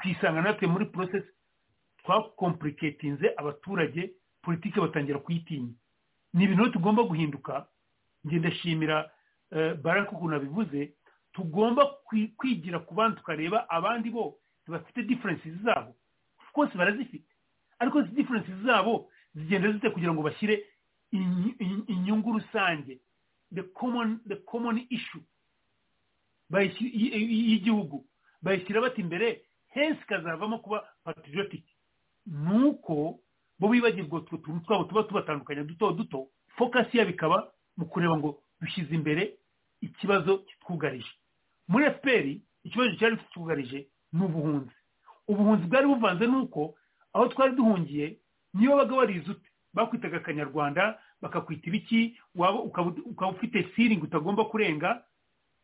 twisanga natwe muri porosesi twakompuriketinze abaturage politiki batangira kuyitinya ni ibintu tugomba guhinduka ngendashimira baraka ukuntu abivuze tugomba kwigira ku bandi tukareba abandi bo bafite diferensi zabo rwose barazifite ariko izi diferensi zabo zigenda zite kugira ngo bashyire inyungu rusange the common issue y'igihugu bayishyira bati imbere henshi ikazavamo kuba patriotique ni uko bo bibagirwa utwo tuntu twabo tuba tubatandukanya duto duto fokasi yabo ikaba mu kureba ngo dushyize imbere ikibazo kitwugarije muri efuperi ikibazo cyari kitwugarije ni ubuhunzi ubuhunzi bwari buvanze n'uko aho twari duhungiye niyo wabaga warize ute bakwitaga akanyarwanda bakakwita ibiki waba ukaba ufite firingi utagomba kurenga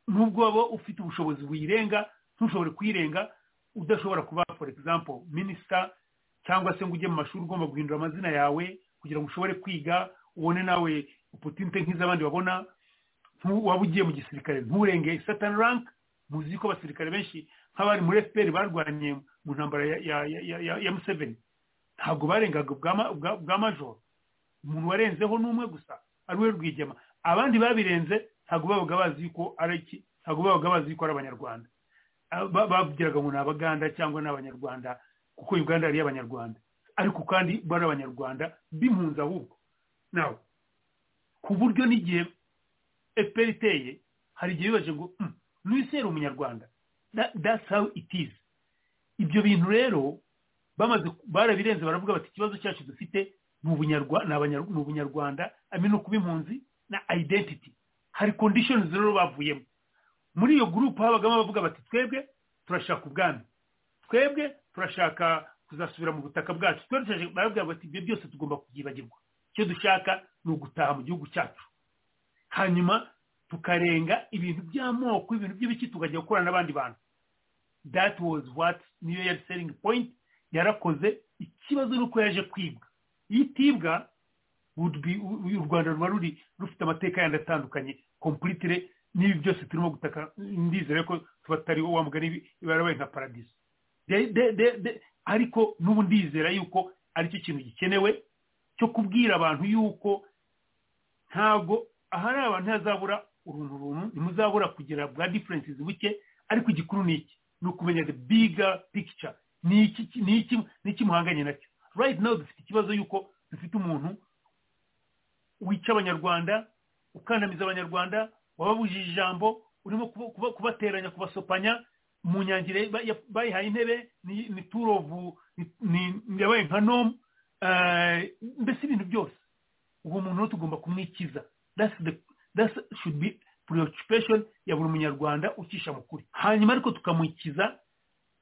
nubwo waba ufite ubushobozi wirenga ntushobore kuyirenga udashobora kuba for example minisita cyangwa se ngo ujye mu mashuri ugomba guhindura amazina yawe kugira ngo ushobore kwiga ubone nawe opotinite nk'iz'abandi babona waba ugiye mu gisirikare nturenge satani ranke muzi ko abasirikare benshi nk'abari muri efuperi barwanye mu ntambara ya museveni ntabwo barengaga bwa majoro umuntu warenzeho ni umwe gusa ari we rwigema abandi babirenze ntabwo babaga bazi yuko ari iki ntabwo babaga bazi yuko ari abanyarwanda babwiraga ngo ni abaganda cyangwa ni abanyarwanda kuko uganda yari abanyarwanda ariko kandi bari abanyarwanda b'impunzi ahubwo nawe ku buryo n'igihe efuperi iteye hari igihe bibaje ngo n'uwisera umunyarwanda that's how it is ibyo bintu rero bamaze barabirenze baravuga bati ikibazo cyacu dufite ni ubunyarwanda amino kuba impunzi na identity hari conditions rero bavuyemo muri iyo gurupe habagamo abavuga bati twebwe turashaka ubwami twebwe turashaka kuzasubira mu butaka bwacu barabwira bati ibyo byose tugomba kubyibagirwa icyo dushaka ni ugutaha mu gihugu cyacu hanyuma tukarenga ibintu by'amoko ibintu by'ibiki tukajya gukora n'abandi bantu that was what niyo yari selling point yarakoze ikibazo ni uko yaje kwibwa iyo itibwa u rwanda ruba ruri rufite amateka yandi atandukanye kompulitire n'ibi byose turimo gutaka ndizere ko tuba tutariho wa mugani barabaye nka paradizo ariko n'ubu ndizera yuko aricyo kintu gikenewe cyo kubwira abantu yuko ntabwo ahari abantu ntihazabura uruntu runtu ntimuzabura kugira bwa diferensi buke ariko igikuru ni iki ni ukumenya the biga pikica ni iki muhanganye nacyo right now dufite ikibazo yuko dufite umuntu wica abanyarwanda ukandamiza abanyarwanda wababujije ijambo urimo kubateranya kubasopanya mu nyangire bayihaye intebe ni turovu yabaye nka nomu mbese ibintu byose uwo muntu tugomba kumwikiza dasi shudu puriyocipesheni ya buri munyarwanda ucisha mu kuri hanyuma ariko tukamukiza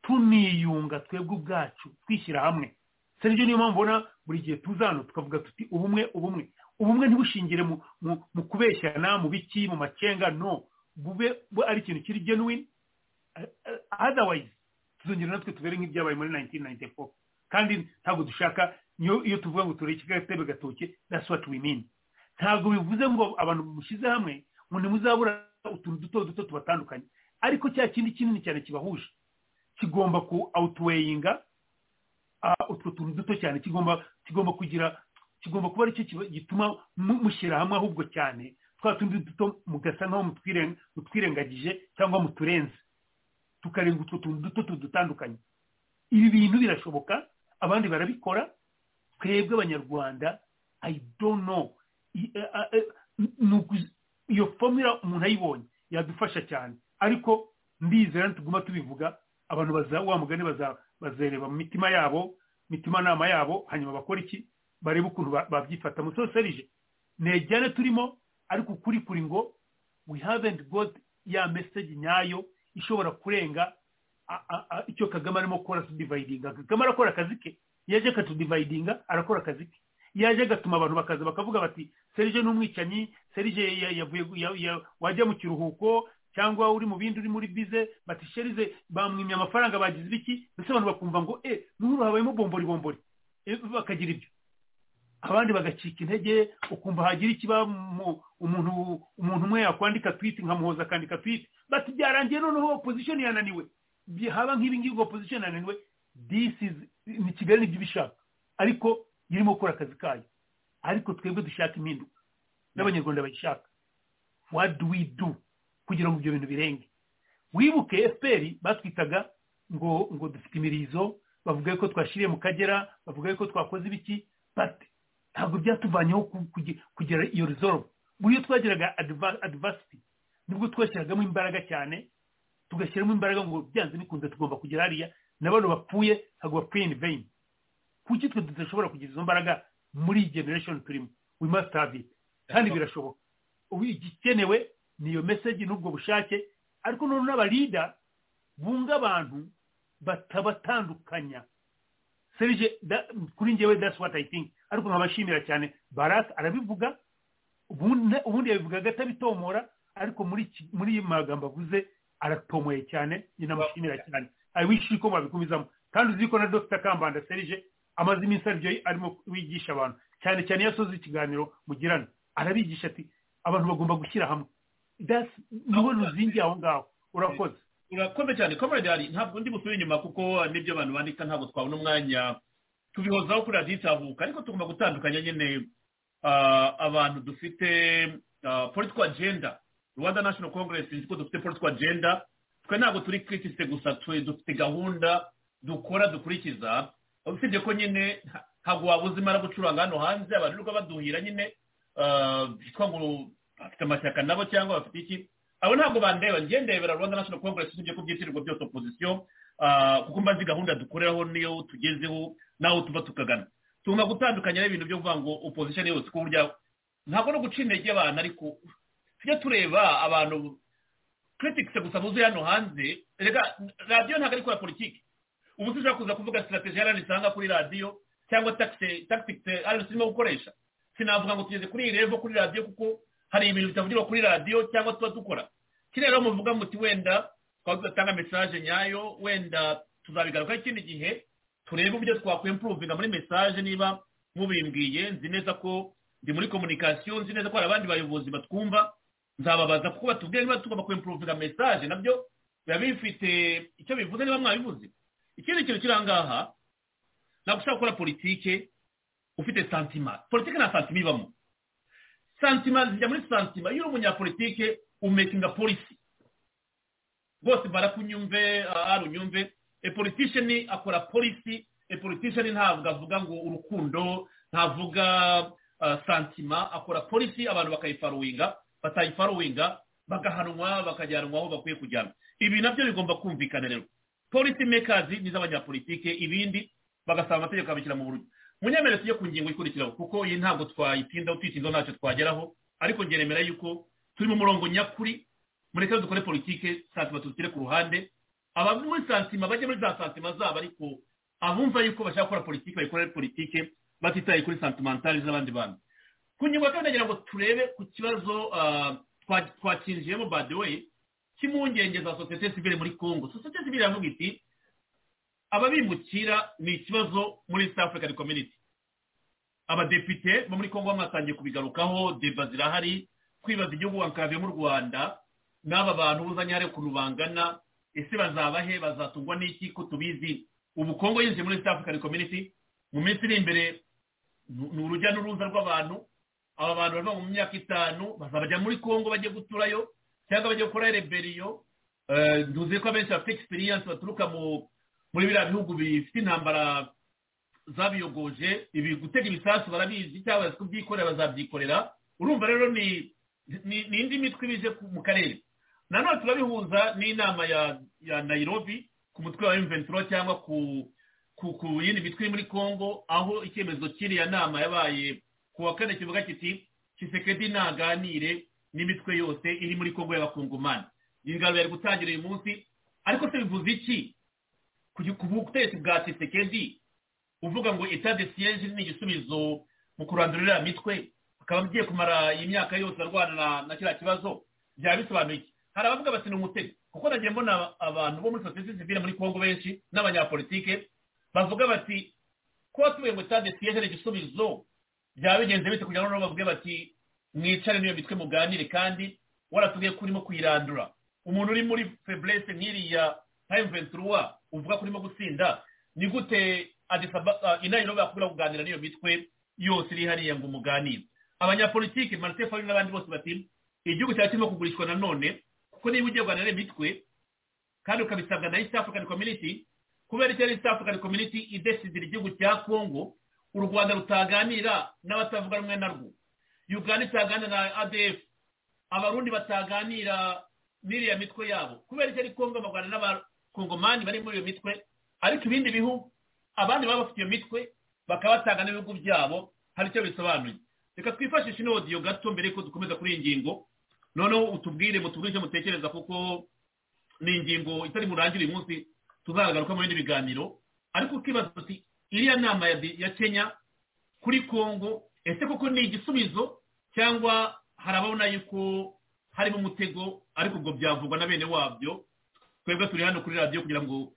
tuniyunga twebwe ubwacu twishyira hamwe serivisi niyo mpamvu ubona buri gihe tuza hano tukavuga tuti ubumwe ubumwe ubumwe ntibushingire mu kubeshyana mu biki mu macenga no bube ari ikintu kiri genuine otherwise tuzongera natwe tubere nk'ibyabaye muri 1994 kandi ntabwo dushaka iyo tuvuga ngo tureke gatebe gatoke that's what we mean ntabwo bivuze ngo abantu mushyize hamwe ngo ntimuzabura utuntu duto duto tubatandukanye ariko cya kindi kinini cyane kibahuje kigomba ku outweyinga utwo tuntu duto cyane kigomba kugira kigomba kuba aricyo gituma mushyira hamwe ahubwo cyane twa tundi duto mugasa nk'aho mutwirengagije cyangwa muturenze tukarenga utwo tuntu duto tudutandukanye ibi bintu birashoboka abandi barabikora twebwe abanyarwanda i don't know iyo fomira umuntu ayibonye yadufasha cyane ariko ndizera ntituguma tubivuga abantu wa mugani bazereba mu mitima yabo mitima nama yabo hanyuma bakora iki barebe ukuntu babyifata musoserije ntejyane turimo ariko ukuri kuri ngo we haven't got ya message nyayo ishobora kurenga icyo kagame arimo gukora tudivayidinga kagame arakora akazi ke yaje akatudivayidinga arakora akazi ke yaje agatuma abantu bakaza bakavuga bati serije n'umwicanyi serije yavuye wajya mu kiruhuko cyangwa uri mu bindi uri muri bize bati sherize bamwimye amafaranga bagize ibiki mbese abantu bakumva ngo e n'ubu habayemo bombori bombori bakagira ibyo abandi bagacika intege ukumva hagira ikiba umuntu umuntu umwe yakwandika twiti nkamuhoza akandika twiti bati byarangiye noneho opozishoni yananiwe haba nk'ibi ngibi opozishoni yananiwe disi ni kigali nibyo ibishaka ariko irimo gukora akazi kayo ariko twebwe dushaka impinduka n'abanyarwanda bayishaka what do we do kugira ngo ibyo bintu birenge wibuke fpr batwitaga ngo ngo dufite imirizo bavuga ko twashyiriye mu kagera bavuga ko twakoze ibiki bati ntabwo byatuvanyeho kugera iyo rizoro buriya twageraga adivasiti nibwo twashyiragamo imbaraga cyane tugashyiramo imbaraga ngo byanze bikunze tugomba kugera hariya n'abantu bapfuye ntabwo bapfuye ni veyini kuki twe tudashobora kugira izo mbaraga muri iyi generation turimo we must have it kandi birashoboka igikenewe ni iyo meseji n'ubwo bushake ariko noneho n'abarida bunga abantu batabatandukanya serije kuri ngewe that's what i think ariko nkabashimira cyane barasi arabivuga ubundi yabivugaga atabitomora ariko muri iyi magambo avuze aratomoye cyane ninamushimira cyane abishi ko babikomezamo kandi uzi ko na dr kambanda serije amaze iminsi aryo arimo wigisha abantu cyane cyane iyo asoza ikiganiro mugirana arabigisha ati abantu bagomba gushyira hamwe niwe ruzingiye aho ngaho urakoze urakomeye cyane komerede hari ntabwo ndi busubire inyuma kuko n'ibyo abantu bandika ntabwo twabona umwanya tubihozaho kuri radiyo itavuka ariko tugomba gutandukanya nyine abantu dufite politiko agenda rwanda national congress ko dufite politiko agenda twe ntabwo turi kirisite gusa twe dufite gahunda dukora dukurikiza usibye ko nyine ntabwo wabuze imara gucuranga hano hanze abantu rero baduhira nyine bitwa ngo bafite amashyaka nabo cyangwa bafite iki abo ntabwo bandeba ngendebera rwanda national congress usibye ko byitirirwa byose opozisiyo kuko mbazi gahunda dukoreraho niyo tugezeho n'aho tuba tukagana tugomba gutandukanya n'ibintu byo kuvuga ngo opozisiyo yose ku buryo ntabwo no guca intege abantu ariko tujye tureba abantu criticse gusa muzi hano hanze reka radiyo ntabwo ari ikora politiki ubu ushobora kuza kuvuga sitrategi yarari usanga kuri radiyo cyangwa tagitike yarari turimo gukoresha sinavuga ngo tugeze kuri iyi revo kuri radiyo kuko hari ibintu bitavugirwa kuri radiyo cyangwa tuba dukora rero muvuga muti wenda twaba tudatanga mesaje nyayo wenda tuzabigarukaho ikindi gihe turebe uburyo twakwempuruvinga muri mesaje niba mubimbwiye nzi neza ko ndi muri komunikasiyo nzi neza ko hari abandi bayobozi batwumva nzababaza kuko batubwira niba tugomba kwempuruvinga mesaje nabyo biba bifite icyo bivuze niba mwabivuze ikindi kintu kiri aha ngaha ntabwo ushobora gukora politike ufite santima politike nta santima ibamo santima zijya muri santima iyo uri umunyapolitike umekinga polisi rwose barakunyumve ari unyumve epolitisheni akora polisi epolitisheni ntabwo avuga ngo urukundo ntavuga santima akora polisi abantu bakayifaruwinga batayifaruwinga bagahanwa bakajyanwa aho bakwiye kujyana ibi nabyo bigomba kumvikana rero polisi mekazi ni iz'abanyapolitike ibindi bagasaba amategeko bakabishyira mu buryo munyemere tujye ku ngingo ikurikiraho kuko iyi ntabwo twayitindaho tuyitindaho ntacyo twageraho ariko ngeremera yuko turi mu murongo nyakuri mureke dukore politike santima tuzishyire ku ruhande abari muri santima bajye muri za santima zabo ariko abumva yuko bashaka gukora politiki bayikorera politiki batitaye kuri santimentari z'abandi bantu ku ngingo ya kabiri nagira ngo turebe ku kibazo twakinjiyemo by the way cy'impungenge za sosiyete sivire muri congo sosiyete sivire iravuga iti ababimukira ni ikibazo muri east african community abadepite bo muri congo bamatangiye kubigarukaho deba zirahari kwibaza igihugu bakave mu rwanda n'aba bantu buzanye hariya ukuntu bangana ese bazabahe bazatungwa n'iki ko tubizi ubu congo yinjiye muri east african community mu minsi iri imbere ni urujya n'uruza rw'abantu aba bantu bava mu myaka itanu bazabajya muri congo bajye guturayo cyangwa bajya gukora reberiyo ntuzi ko abenshi bafite egisipiriyanse baturuka muri biriya bihugu bifite intambara zabiyogoje ibi gutega ibisasu barabizi cyangwa kubyikorera bazabyikorera urumva rero ni ni indi mitwe ibije mu karere nanone turabihuza n'inama ya nayirobi ku mutwe wa emuventuro cyangwa ku yindi mitwe iri muri congo aho icyemezo cy'iriya nama yabaye ku wa kane kivuga kiti kisekedi ntaganire n'imitwe yose iri muri congo y'abakongomani iyi ngano yari gutangira uyu munsi ariko se bivuze iki ku butegetsi bwa kisekedi uvuga ngo etade siyeje ni igisubizo mu kurandura iriya mitwe akaba agiye kumara iyi myaka yose arwana na kiriya kibazo byaba bisobanuye iki hari abavuga bati ni umutego kuko nagiye mbona abantu bo muri sosiyete sivire muri congo benshi n'abanyapolitike bavuga bati kuba tubuye ngo etade siyeje ni igisubizo byaba bigenze bite kugira ngo bavuge bati mwicare n'iyo mitwe muganire kandi waratubwiye ko urimo kuyirandura umuntu uri muri feburese nk'iriya nka emventuruwa uvuga ko urimo gutsinda ni gute inayiro bakubwira kuganira n'iyo mitwe yose iri hariya ngo umuganire abanyapolitiki marite fayini n'abandi bose bati igihugu cyawe kirimo kugurishwa nanone kuko niba ugiye guhana n'imitwe kandi ukabisabwa na east african community kubera icyo ari east african community idesidira igihugu cya congo u rwanda rutaganira n'abatavuga rumwe narwo uganda itaganira na adf abarundi bataganira n'iriya mitwe yabo kubera icyo ari congo bagana n'abakongomani bari muri iyo mitwe ariko ibindi bihugu abandi baba bafite iyo mitwe bakaba batanga n'ibihugu byabo hari icyo bisobanuye reka twifashishe ino odiyo gato mbere yuko dukomeza kuri iyi ngingo noneho utubwire mutubwire icyo mutekereza kuko ni ingingo itari burangire uyu munsi tuzagaruka mu bindi biganiro ariko ukibaza uti iriya nama ya kenya kuri congo ese koko ni igisubizo cyangwa harabona yuko harimo umutego ariko ubwo byavugwa na bene wabyo twebwe turi hano kuri radiyo kugira ngo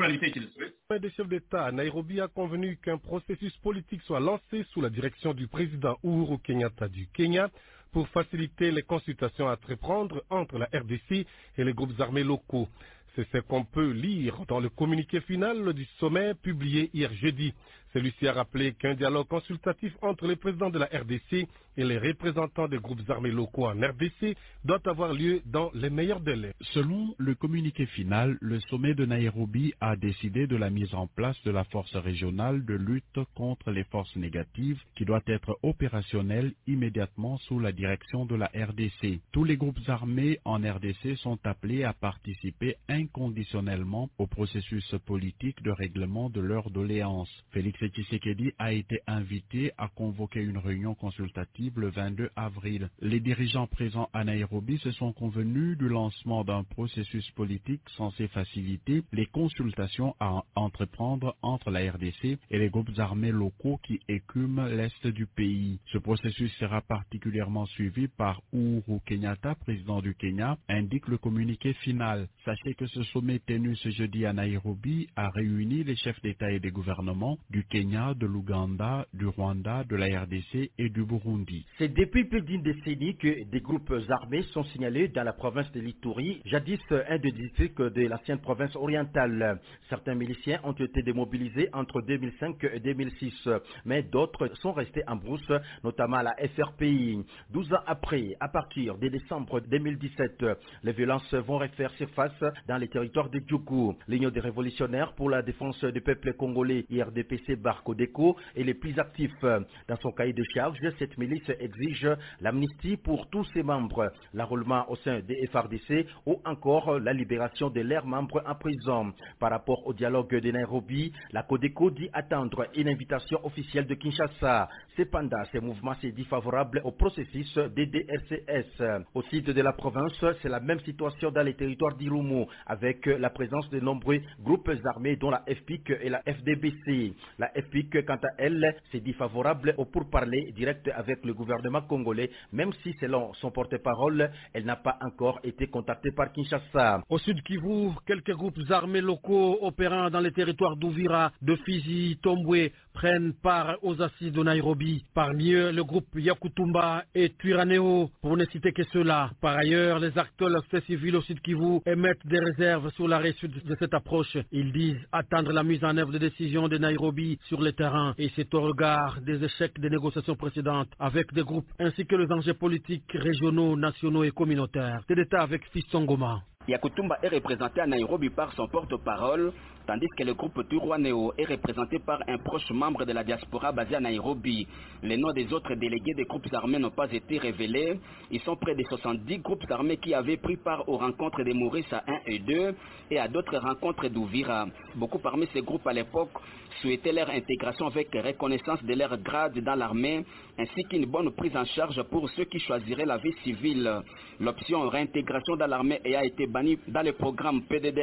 Le chef d'État Nairobi a convenu qu'un processus politique soit lancé sous la direction du président Uhuru Kenyatta du Kenya pour faciliter les consultations à entreprendre entre la RDC et les groupes armés locaux. C'est ce qu'on peut lire dans le communiqué final du sommet publié hier jeudi. Celui-ci a rappelé qu'un dialogue consultatif entre les présidents de la RDC et les représentants des groupes armés locaux en RDC doit avoir lieu dans les meilleurs délais. Selon le communiqué final, le sommet de Nairobi a décidé de la mise en place de la force régionale de lutte contre les forces négatives qui doit être opérationnelle immédiatement sous la direction de la RDC. Tous les groupes armés en RDC sont appelés à participer inconditionnellement au processus politique de règlement de leurs doléances. Félix Tshisekedi a été invité à convoquer une réunion consultative le 22 avril. Les dirigeants présents à Nairobi se sont convenus du lancement d'un processus politique censé faciliter les consultations à entreprendre entre la RDC et les groupes armés locaux qui écument l'est du pays. Ce processus sera particulièrement suivi par Uhuru Kenyatta, président du Kenya, indique le communiqué final. Sachez que ce sommet tenu ce jeudi à Nairobi a réuni les chefs d'État et des gouvernements du Kenya, de l'Ouganda, du Rwanda, de la RDC et du Burundi. C'est depuis plus d'une décennie que des groupes armés sont signalés dans la province de l'Itourie, jadis un des districts de l'ancienne province orientale. Certains miliciens ont été démobilisés entre 2005 et 2006, mais d'autres sont restés en brousse, notamment à la FRPI. 12 ans après, à partir de décembre 2017, les violences vont refaire surface dans les territoires de Djougou. L'Union des révolutionnaires pour la défense du peuple congolais, IRDPC, par Codeco est le plus actif. Dans son cahier de charge, cette milice exige l'amnistie pour tous ses membres, l'enrôlement au sein des FRDC ou encore la libération de leurs membres en prison. Par rapport au dialogue de Nairobi, la Codeco dit attendre une invitation officielle de Kinshasa. Cependant, ce mouvement s'est dit favorable au processus des DRCS. Au sud de la province, c'est la même situation dans les territoires d'Irumu, avec la présence de nombreux groupes armés dont la FPIC et la FDBC. La FPIC, quant à elle, s'est dit favorable au pourparlers direct avec le gouvernement congolais, même si, selon son porte-parole, elle n'a pas encore été contactée par Kinshasa. Au sud Kivu, quelques groupes armés locaux opérant dans les territoires d'Ouvira, de Fizi, Tomboué prennent part aux assises de Nairobi. Parmi eux, le groupe Yakutumba et Tuiraneo, pour ne citer que ceux-là. Par ailleurs, les acteurs de la société civile au sud Kivu émettent des réserves sur l'arrêt sud de cette approche. Ils disent attendre la mise en œuvre des décisions de Nairobi sur le terrain et c'est au regard des échecs des négociations précédentes avec des groupes ainsi que les enjeux politiques régionaux, nationaux et communautaires. C'est l'État avec Fiston Goma. Yakutumba est représenté à Nairobi par son porte-parole, tandis que le groupe Turwaneo est représenté par un proche membre de la diaspora basé à Nairobi. Les noms des autres délégués des groupes armés n'ont pas été révélés. Ils sont près de 70 groupes armés qui avaient pris part aux rencontres des Maurice à 1 et 2 et à d'autres rencontres d'Ouvira. Beaucoup parmi ces groupes à l'époque souhaitaient leur intégration avec reconnaissance de leur grade dans l'armée, ainsi qu'une bonne prise en charge pour ceux qui choisiraient la vie civile. L'option réintégration dans l'armée a été dans le programme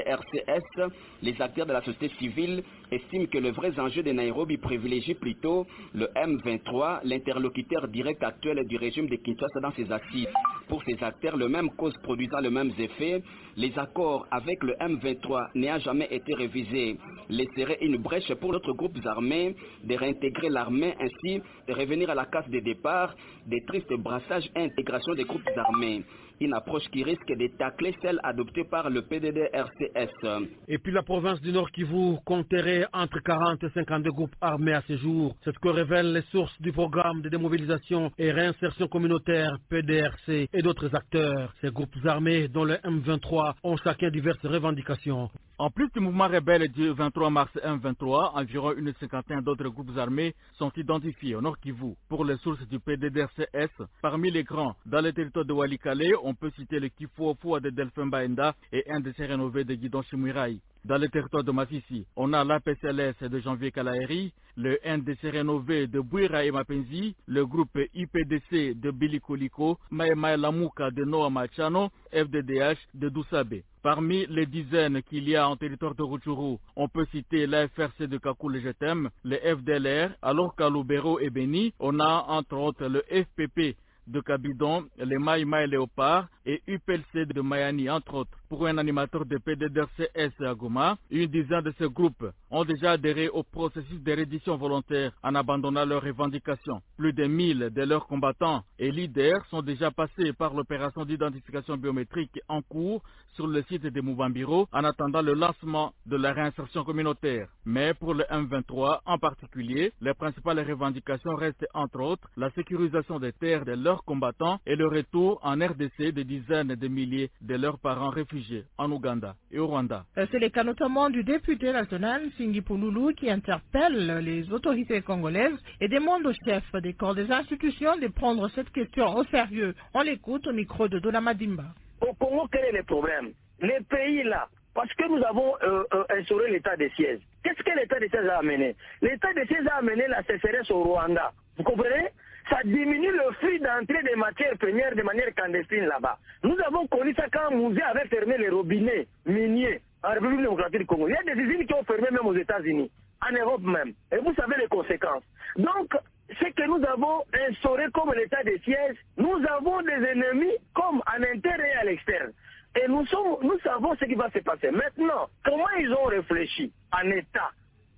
PDDRCS, les acteurs de la société civile estiment que le vrai enjeu de Nairobi privilégie plutôt le M23, l'interlocuteur direct actuel du régime de Kinshasa dans ses assises. Pour ces acteurs, le même cause produisant le même effet, les accords avec le M23 n'ayant jamais été révisés laisserait une brèche pour d'autres groupes armés de réintégrer l'armée ainsi de revenir à la case de départ des tristes brassages et intégration des groupes armés une approche qui risque de tacler celle adoptée par le PDD-RCS. Et puis la province du Nord Kivu compterait entre 40 et 52 groupes armés à ce jour. C'est ce que révèlent les sources du programme de démobilisation et réinsertion communautaire PDRC et d'autres acteurs. Ces groupes armés, dont le M23, ont chacun diverses revendications. En plus du mouvement rebelle du 23 mars M23, environ une cinquantaine d'autres groupes armés sont identifiés au Nord Kivu. Pour les sources du PDDRCS, parmi les grands, dans le territoire de Walikale, on peut citer le Kifuofua de Delphin Baenda et un de ses rénovés de Guidon Shimurai. Dans le territoire de Masisi, on a l'APCLS de Janvier Kalaeri, le NDC rénové de Bouira et Mapenzi, le groupe IPDC de Billy Koliko, Maemae Lamuka de Noa Machano, FDDH de Dousabe. Parmi les dizaines qu'il y a en territoire de Rutshuru, on peut citer l'AFRC de Kakul Jetem, le FDLR, alors qu'à Lubero et Beni, on a entre autres le FPP de Cabidon, les Maï Maï Léopard et UPLC de Mayani, entre autres. Pour un animateur de PDDRCS à Goma, une dizaine de ces groupes ont déjà adhéré au processus de reddition volontaire en abandonnant leurs revendications. Plus de 1000 de leurs combattants et leaders sont déjà passés par l'opération d'identification biométrique en cours sur le site de Mouvambiro en attendant le lancement de la réinsertion communautaire. Mais pour le M23 en particulier, les principales revendications restent entre autres la sécurisation des terres de leurs combattants et le retour en RDC de dizaines de milliers de leurs parents réfugiés en Ouganda et au Rwanda. C'est le cas notamment du député national Singi Pouloulou qui interpelle les autorités congolaises et demande aux chefs des corps des institutions de prendre cette question au sérieux. On l'écoute au micro de Dola Madimba. Au Congo, quel est le problème Les pays là, parce que nous avons euh, euh, instauré l'état de siège. Qu'est-ce que l'état de siège a amené L'état de siège a amené la sécheresse au Rwanda. Vous comprenez ça diminue le flux d'entrée des matières premières de manière clandestine là-bas. Nous avons connu ça quand Mouzé avait fermé les robinets miniers en République démocratique du Congo. Il y a des usines qui ont fermé même aux États-Unis, en Europe même. Et vous savez les conséquences. Donc, ce que nous avons instauré comme l'état de siège, nous avons des ennemis comme en interne et à l'externe. Et nous, sommes, nous savons ce qui va se passer. Maintenant, comment ils ont réfléchi en État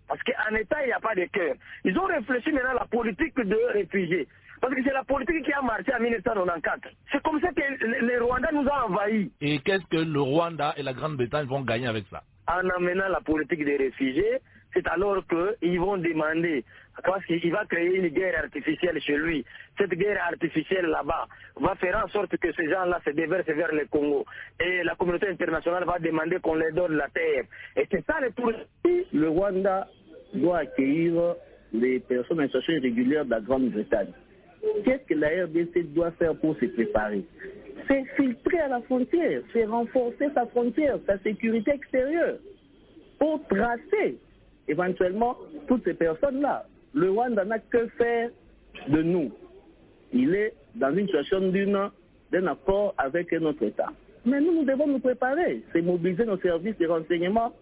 parce qu'en État, il n'y a pas de cœur. Ils ont réfléchi maintenant à la politique de réfugiés. Parce que c'est la politique qui a marché en 1994. C'est comme ça que le Rwanda nous a envahis. Et qu'est-ce que le Rwanda et la Grande-Bretagne vont gagner avec ça En amenant la politique des réfugiés, c'est alors qu'ils vont demander, parce qu'il va créer une guerre artificielle chez lui. Cette guerre artificielle là-bas va faire en sorte que ces gens-là se déversent vers le Congo. Et la communauté internationale va demander qu'on leur donne la terre. Et c'est ça le tour. Le Rwanda doit accueillir les personnes en situation irrégulière de la Grande-Bretagne. Qu'est-ce que la RDC doit faire pour se préparer C'est filtrer à la frontière, c'est renforcer sa frontière, sa sécurité extérieure, pour tracer éventuellement toutes ces personnes-là. Le Rwanda n'a que faire de nous. Il est dans une situation d'une- d'un accord avec notre État. Mais nous, nous devons nous préparer. C'est mobiliser nos services de renseignement,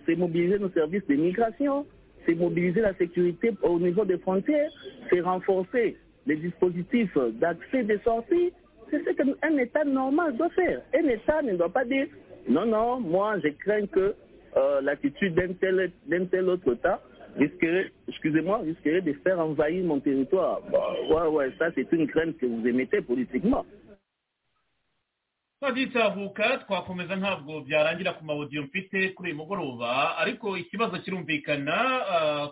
c'est mobiliser nos services de migration, c'est mobiliser la sécurité au niveau des frontières, c'est renforcer les dispositifs d'accès des sorties. C'est ce qu'un État normal doit faire. Un État ne doit pas dire non, non, moi je crains que euh, l'attitude d'un tel, d'un tel autre État risquerait, excusez-moi, risquerait de faire envahir mon territoire. Bah, ouais, ouais, ça c'est une crainte que vous émettez politiquement. twabyicavuka twakomeza ntabwo byarangira ku mawodiyo mfite kuri uyu mugoroba ariko ikibazo kirumvikana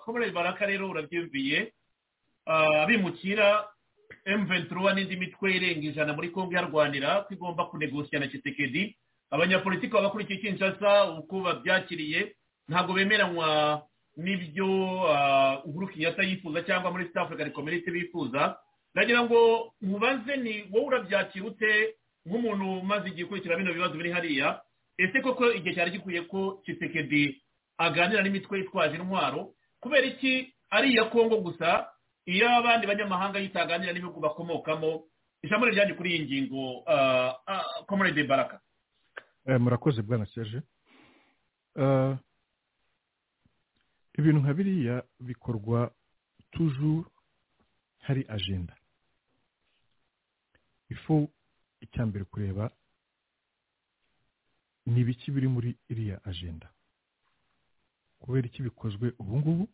komere baraka rero urabyumviye ah, abimukira M23 n'indi mitwe irenga ijana muri Congo yarwanira ko igomba kunegosya na Tshisekedi abanyapolitiki baba kuri iki Kinshasa uko babyakiriye ntabwo bemeranywa n'ibyo ah, Uhuru Kenyatta yifuza cyangwa muri South African Community bifuza ndagira ngo mubaze ni wowe urabyakira ute nk'umuntu umaze igihe ukurikira bino bibazo biri hariya ese koko igihe cyari gikwiye ko Tshisekedi aganira n'imitwe yitwaje intwaro kubera iki ari iya kongo gusa iyo abandi banyamahanga yitaganira n'ibihugu bakomokamo ijambo ni ryanjye kuri iyi ngingo komerede baraka Eh, murakoze bwana serge Eh, ibintu nka biriya bikorwa toujours hari agenda ifu icyambere kureba ni ibiki biri muri iriya agenda kubera iki bikozwe ubu ngubu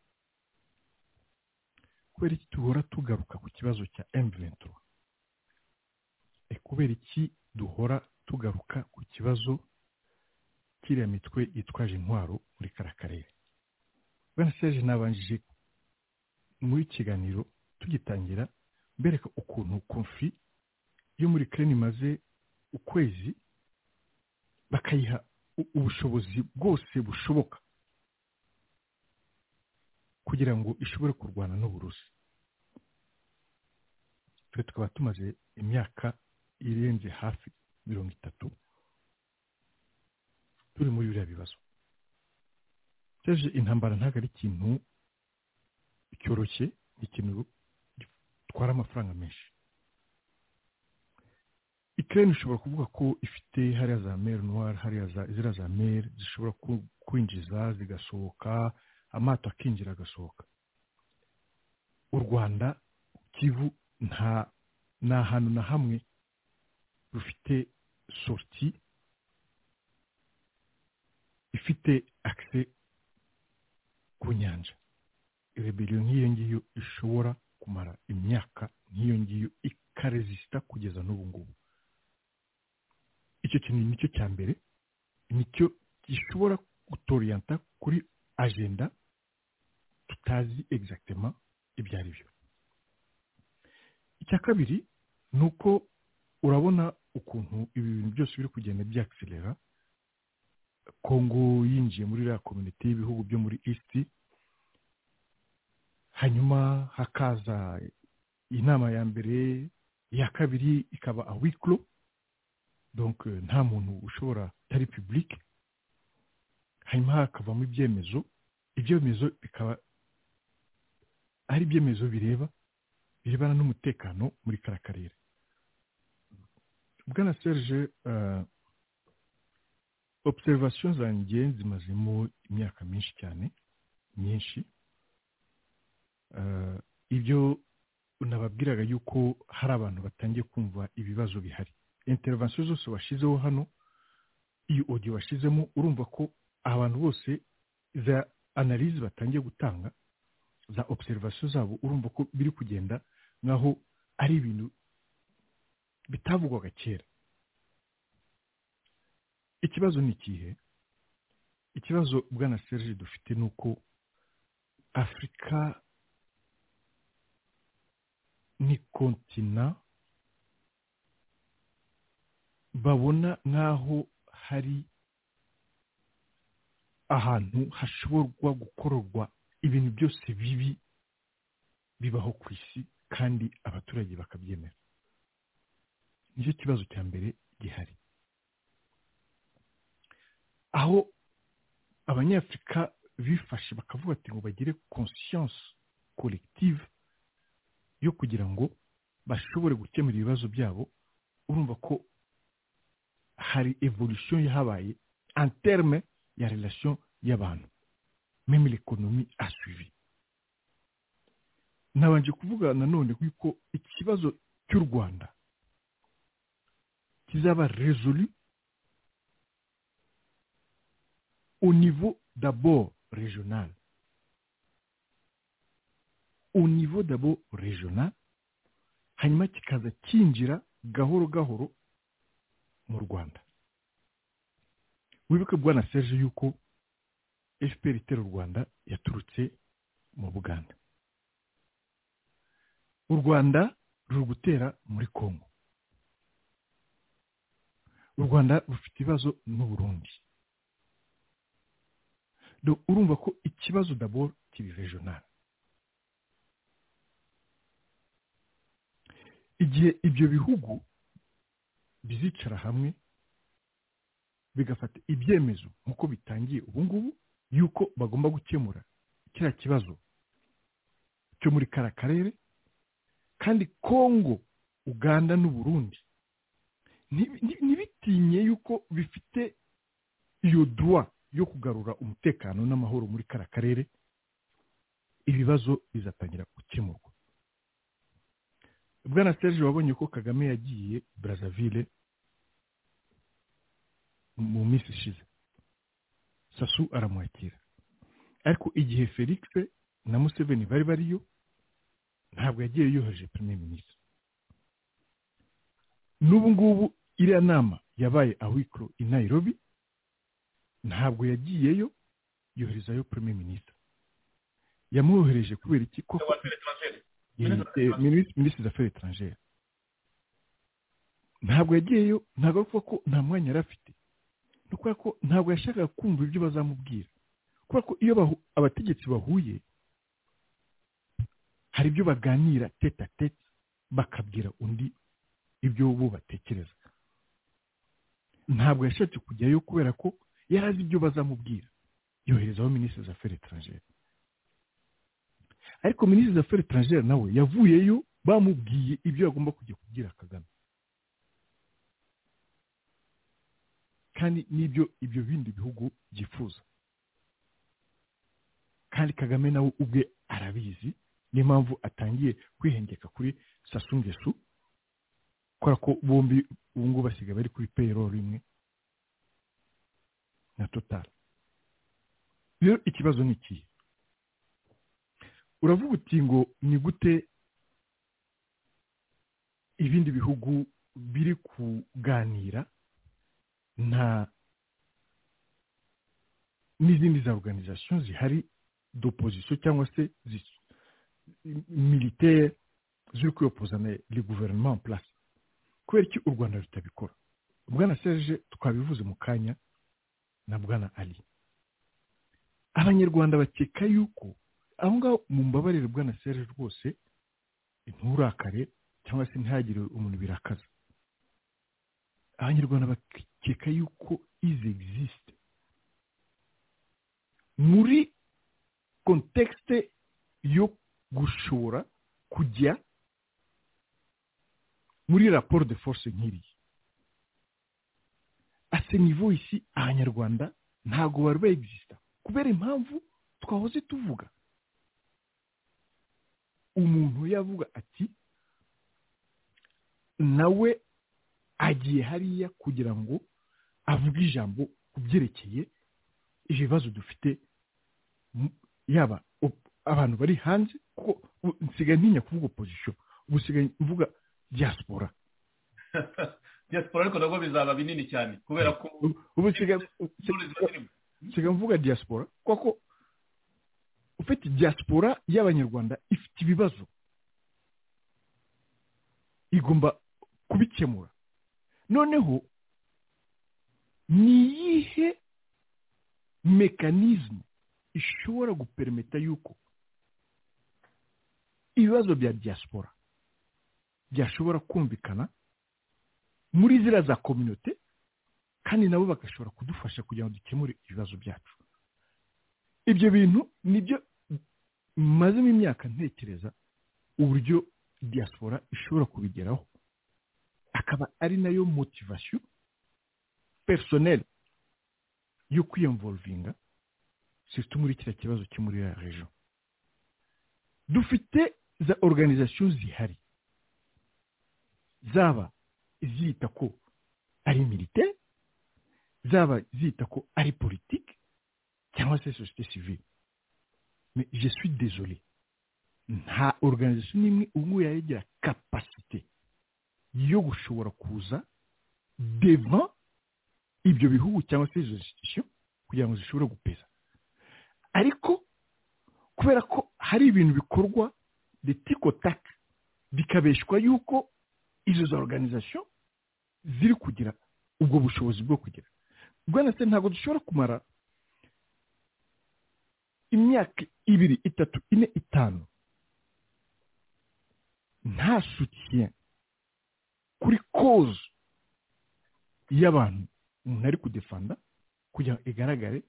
kubera iki duhora tugaruka ku kibazo cya M23 e kubera iki duhora tugaruka ku kibazo kiriya mitwe yitwaje intwaro muri kariya karere bwana serge nabanjije muri kiganiro tugitangira mbereka ukuntu konfi yo muri kereni imaze ukwezi bakayiha u- ubushobozi bwose bushoboka kugira ngo ishobore kurwana n'uburusi twe tukaba tumaze imyaka irenze hafi mirongo itatu turi muri biriya bibazo teje intambara ntabwo ari ikintu cyoroshye ni ikintu gitwara amafaranga menshi ikirere ishobora kuvuga ko ifite hariya za meri nuwari hariya za ziriya za meri zishobora ku- kwinjiza zigasohoka amato akinjira agasohoka u rwanda kivu nta ni ahantu na hamwe rufite sorti ifite akise ku nyanja rebeliyo nk'iyo ngiyo ishobora kumara imyaka nk'iyo ngiyo ikarezisita kugeza n'ubu ngubu icyo kintu nicyo cya mbere nicyo gishobora gutoriyanta kuri agenda tutazi egizagitema ibyo ari byo icya kabiri ni uko urabona ukuntu ibi bintu byose biri kugenda byakisirera kongo yinjiye muri iriya komite y'ibihugu byo muri isiti hanyuma hakaza inama ya mbere iya kabiri ikaba awikiro donc euh, nta muntu ushobora utari public hanyuma hakavamo ibyemezo ibyemezo bikaba ari ibyemezo bireba birebana n'umutekano muri kara karere bwana serge euh, observation zanjye zimazemo imyaka myinshi cyane myinshi Euh, ibyo nababwiraga yuko hari abantu batangiye kumva ibibazo bihari intervention zose washyizeho hano iyo audio washyizemo urumva ko abantu bose za analyse batangiye gutanga za observation zabo urumva ko biri kugenda nkaho ari ibintu bitavugwaga kera ikibazo ni ikihe ikibazo bwana serge dufite ni uko afurika ni kontina babona nk'aho hari ahantu hashoborwa gukorerwa ibintu byose bibi bibaho ku isi kandi abaturage bakabyemera nicyo kibazo cya mbere gihari aho abanyafurika bifashe bakavuga ati ngo bagire conscience collective yo kugira ngo bashobore gukemura ibibazo byabo urumva ko hari evolution yahabaye en terme ya relation y'abantu meme l'economie a suivi nabanje kuvuga nanone yuko ikibazo cy'u rwanda kizaba résolu au niveau d'abord régional au niveau d'abord régional hanyuma kikaza cyinjira gahoro gahoro mu rwanda wibuke bwana seje yuko fpr itera u rwanda yaturutse mu buganda u rwanda ruri gutera muri congo u rwanda rufite ibibazo n'uburundi urumva ko ikibazo daboro kiri regional igihe ibyo bihugu bizicara hamwe bigafata ibyemezo nk'uko bitangiye ubu ngubu yuko bagomba gukemura kiriya kibazo cyo muri kara karere kandi kongo uganda n'uburundi ntibitinye yuko bifite iyo duwa yo kugarura umutekano n'amahoro muri kara karere ibibazo bizatangira gukemurwa bwana serge wabonye ko kagame yagiye brazzaville mu minsi ishize sasu aramwakira ariko igihe felix na museveni bari bariyo ntabwo yagiye yohereje premier minisitiri n'ubu ngubu iriya nama yabaye awikoro i nairobi ntabwo yagiyeyo yoherezayo premier minisitiri yamwohereje kubera iki koko minisitiri aferi etrangere ntabwo yagiyeyo ntabwo avuga ko nta mwanya yari afite ni ukubera ko ntabwo yashakaga kumva ibyo bazamubwira kubera ko iyo abategetsi bahuye hari ibyo baganira teta teta bakabwira undi ibyo bo batekereza ntabwo yashatse kujyayo kubera ko yari azi ibyo bazamubwira yoherezaho minisitiri z'aferi etrangere ariko minisitiri z'aferi etrangere nawe yavuyeyo bamubwiye ibyo agomba kujya kubwira kagame kandi n'ibyo ibyo bindi bihugu byifuza kandi kagame nawe ubwe arabizi niyo mpamvu atangiye kwihengeka kuri sasungesu kubera ko bombi ubu ngubu basigaye bari kuri peyiroro imwe na totara rero ikibazo ni ikihe uravuga uti ngo ni gute ibindi bihugu biri kuganira nta n'izindi za organization zihari d'opposition cyangwa se militaire ziri kwiyopozana le gouvernement en place kubera iki u rwanda rutabikora bwana serge twabivuze mu kanya na bwana ali abanyarwanda bakeka yuko aho ngaho mu mbabarire bwana serge rwose nturakare cyangwa se ntihagire umuntu birakaza abanyarwanda bakeka yuko izi egisite muri kontekste yo gushora kujya muri raporo de force nk'iriya ase nivo isi abanyarwanda ntabwo bari baegisita kubera impamvu twahoze tuvuga umuntu yavuga ati nawe agiye hariya kugira ngo avuge ijambo ku byerekeye ibibazo dufite yaba abantu bari hanze kuko nsigaye ntinya kuvuga opozisiyo ubu nsigaye mvuga diaspora diaspora ariko nabwo bizaba binini cyane kubera ko ubu nsigaye mvuga diaspora kuko ufite diaspora y'abanyarwanda ifite ibibazo igomba kubikemura noneho ni iyihe mekanizmu ishobora gupermeta yuko iyo ibibazo bya diaspora byashobora kumvikana muri ziriya za kominote kandi nabo bagashobora kudufasha kugira ngo dukemure ibibazo byacu ibyo bintu nibyo mazemo imyaka ntekereza uburyo diaspora ishobora kubigeraho akaba ari nayo motivasiyo perisoneri yo kwiyamvorovinga surtout muri kiriya kibazo cyo muri ya rejo dufite za oruganizasiyo zihari zaba zita ko ari militaire zaba zita ko ari politiki cyangwa se sosiyete sivile mais je suis désolé nta organisation n'imwe ubu ngubu yari igira kapasite yo gushobora kuza devant ibyo bihugu cyangwa se izo institution kugira ngo zishobore gupeza ariko kubera ko hari ibintu bikorwa de tikotak bikabeshwa yuko izo za organisation ziri kugira ubwo bushobozi bwo kugira bwana se ntabwo dushobora kumara imyaka ibiri itatu ine itanu nta sutiye kuri koze y'abantu umuntu ari kudefanda kugira ngo igaragare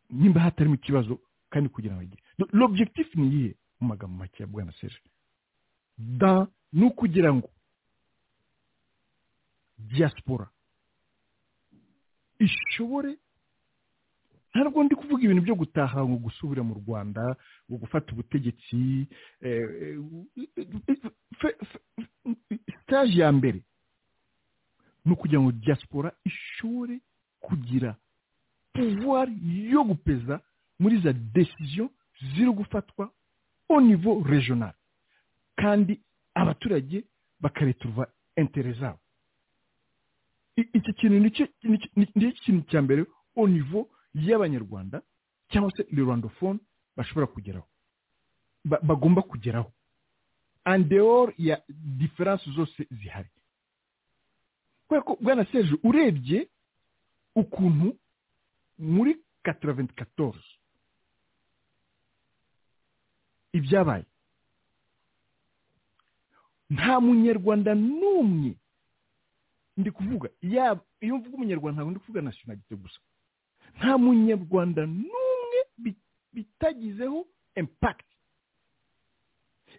nimba hatarimo ikibazo kandi kugira ngo agire l'objectif ni iyihe mu magambo make ya bwana serge da ni ukugira ngo diaspora ishobore ntabwo ndi kuvuga ibintu byo gutaha ngo gusubira mu rwanda ngo gufata ubutegetsi sitaje ya mbere ni ukugira ngo diaspora ishobore kugira pouvoir yo gupeza muri za decision ziri gufatwa au niveau regional kandi abaturage bakareturuva intere zabo iki kintu ni ikintu cya mbere au niveau y'abanyarwanda cyangwa se le rwandophone bashobora kugeraho bagomba kugeraho andeor ya diferanse zose zihari kubera ko bwana seje urebye ukuntu muri kataraventi katoze ibyabaye nta munyarwanda n'umwe ndi kuvuga yaba iyo mvuga umunyarwanda ntabwo ndi kuvuga nasiyonalite gusa nta munyarwanda n'umwe bitagizeho impakiti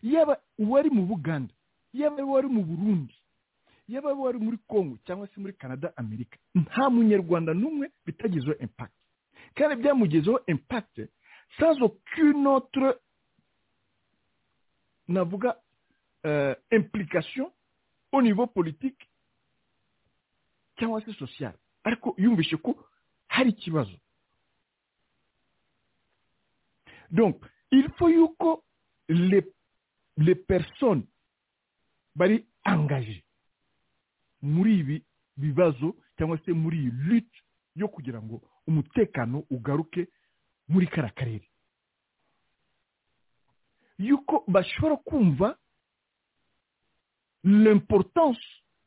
yaba uwari mu buganda yaba uwari mu burundi yaba uwari muri congo cyangwa se muri canada amerika nta munyarwanda n'umwe bitagizeho impakiti kandi byamugezeho impakiti sans aucune autre navuga implication au niveau politique cyangwa se sociale ariko yumvishe ko hari ikibazo donc il faut yuko les, les personnes bari angaje muri ibi bibazo cyangwa se muri iyi lute yo kugira ngo umutekano ugaruke muri kara karere yuko bashobora kumva l'importance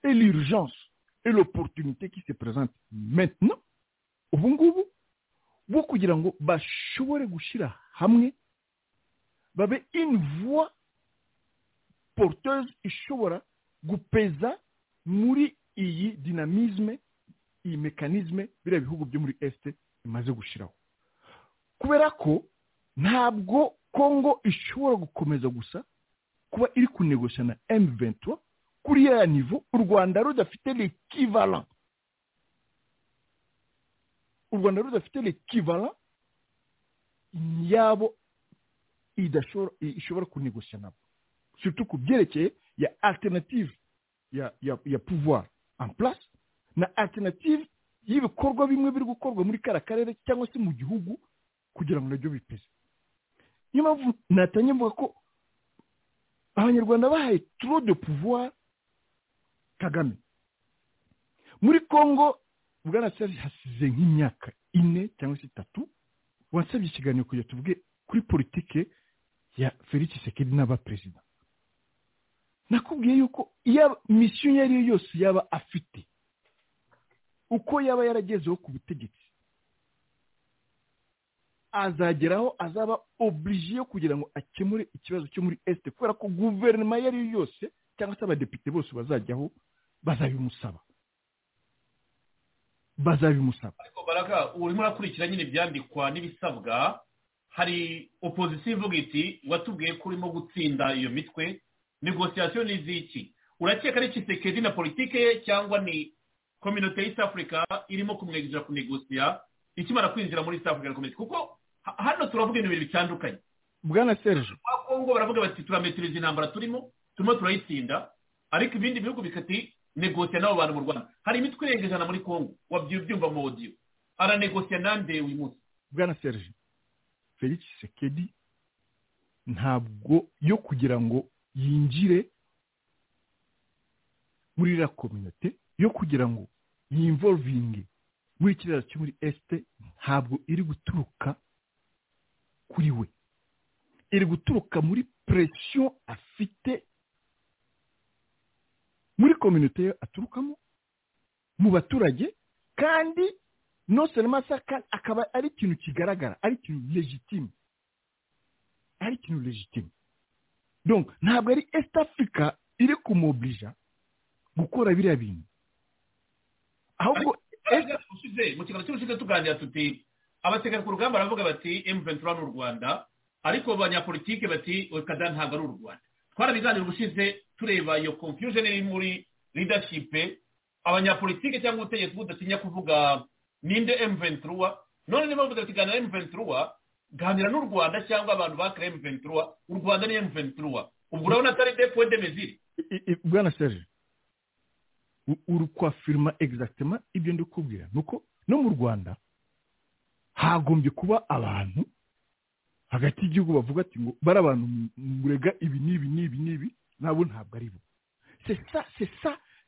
et l'urgence et l'opportunité qui se présente maintenant ubu ngubu bwo kugira ngo bashobore gushyira hamwe babe invuwa poruteze ishobora gupeza muri iyi dinamizme iyi mekanizme biriya bihugu byo muri esite bimaze gushyiraho kubera ko ntabwo kongo ishobora gukomeza gusa kuba iri kunegosha na emu ventura kuri ya nivo u rwanda rudafite lekivalan u rwanda rudafite lekivara yabo ishobora kunegosya nabo surtout ku byerekeye ya alternative ya ya ya pouvoir en place na alternative y'ibikorwa bimwe biri gukorwa muri kara karere cyangwa se mu gihugu kugira ngo nabyo bipeze niyo mpamvu natanye mvuga ko abanyarwanda bahaye trop de pouvoir kagame muri congo bwarasabye hasize nk'imyaka ine cyangwa se itatu wasabye ikiganiro kugira tuvuge kuri politike ya felix sekedi n'abaperezida nakubwiye yuko iyo misiyo iyo ari yo yose yaba afite uko yaba yaragezeho ku butegetsi azageraho azaba oblige kugira ngo akemure ikibazo cyo muri esite kubera ko guverinoma iyo ari yo yose cyangwa se abadepite bose bazajyaho bazabimusaba bazabimusaba ariko baraga urimo urakurikira nyine ibyandikwa n'ibisabwa hari opozisiyo ivuga iti watubwiye ko urimo gutsinda iyo mitwe negosiyasiyo ni iz'iki urakeka ari kisekedi na politike ye cyangwa ni kominote y'isi afurika irimo kumwegerera kunegosiya ikimara kwinjira muri South African Community kuko hano turavuga ibintu bibiri bitandukanye bwana Serge Kongo baravuga bati turametiriza intambara turimo turimo turayitsinda ariko ibindi bihugu bikati negosiya n'abo bantu mu Rwanda hari imitwe irenga ijana muri Kongo wabyumva mu audio aranegosiya nande uyu munsi bwana Serge Felix Sekedi ntabwo yo kugira ngo yinjire muri la community yo kugira ngo yinvolvinge muri kiriya cyo muri esite ntabwo iri guturuka kuri we iri guturuka muri presiyo afite muri kominote aturukamo mu baturage kandi noselemasa akaba ari ikintu kigaragara ari ikintu legitime ari ikintu legitime ntabwo ari esite afurika iri kumobirija gukora biriya bintu ahubwo mu kiganiro cy'ubushize tuganira tuti abategeka ku rugamba baravuga bati M23 ni u Rwanda ariko banyapolitike bati Okada ntabwo ari u Rwanda twarabiganira ubushize tureba iyo confusion iri muri leadership abanyapolitike cyangwa ubutegetsi budatinya kuvuga ninde M23 none niba bavuga ati ganira M23 ganira n'u Rwanda cyangwa abantu bakira M23 u Rwanda ni M23 ubwo urabona atari des points de mesure bwana Serge uri kwafirima egisagitema ibyo ndi kubwira ni uko no mu rwanda hagombye kuba abantu hagati y'igihugu bavuga ati ngo bari abantu murega ibi n'ibi n'ibi n'ibi nabo ntabwo ari bo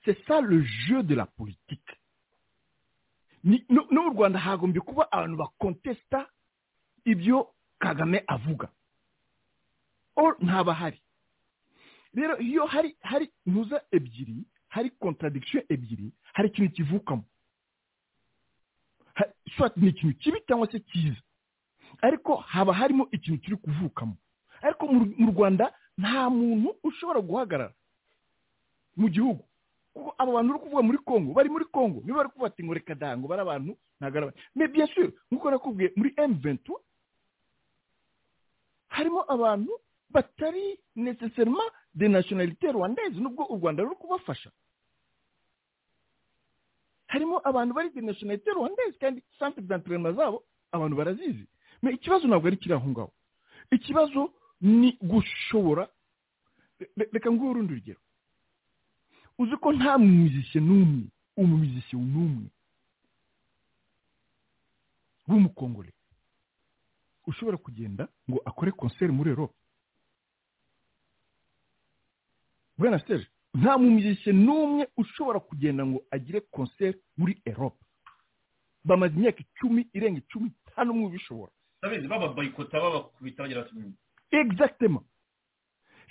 sesa le jeu de la politike no mu rwanda hagombye kuba abantu bakontesita ibyo kagame avuga ntabahari rero iyo hari hari ntuza ebyiri hari contradiction ebyiri hari ikintu kivukamo swat ni ikintu kibi cyangwa se cyiza ariko haba harimo ikintu kiri kuvukamo ariko mu rwanda nta muntu ushobora guhagarara mu gihugu kuko aba bantu uri kuvuga muri congo bari muri congo niba bari kuvuga ati ngo reka dango bari abantu ntabwo ari abantu mais bien sûr nk'uko nakubwiye muri m23 harimo abantu batari necessairement de nationalité rwandaise nubwo u rwanda ruri kubafasha harimo abantu bari de nationalité rwandaise kandi centre d'entraînement zabo abantu barazizi me ikibazo ntabwo ari kiri aho ngaho ikibazo ni gushobora reka nguhe urundi rugero uzi ko nta mumizishye n'umwe umumizishye n'umwe w'umukongore ushobora kugenda ngo akore concert muri europe bwana seri nta mumyishye n'umwe ushobora kugenda ngo agire konseri muri erope bamaze imyaka icumi irenga icumi nta n'umwe ubishobora urabizi baba bayikota babakubita bagira bati exactement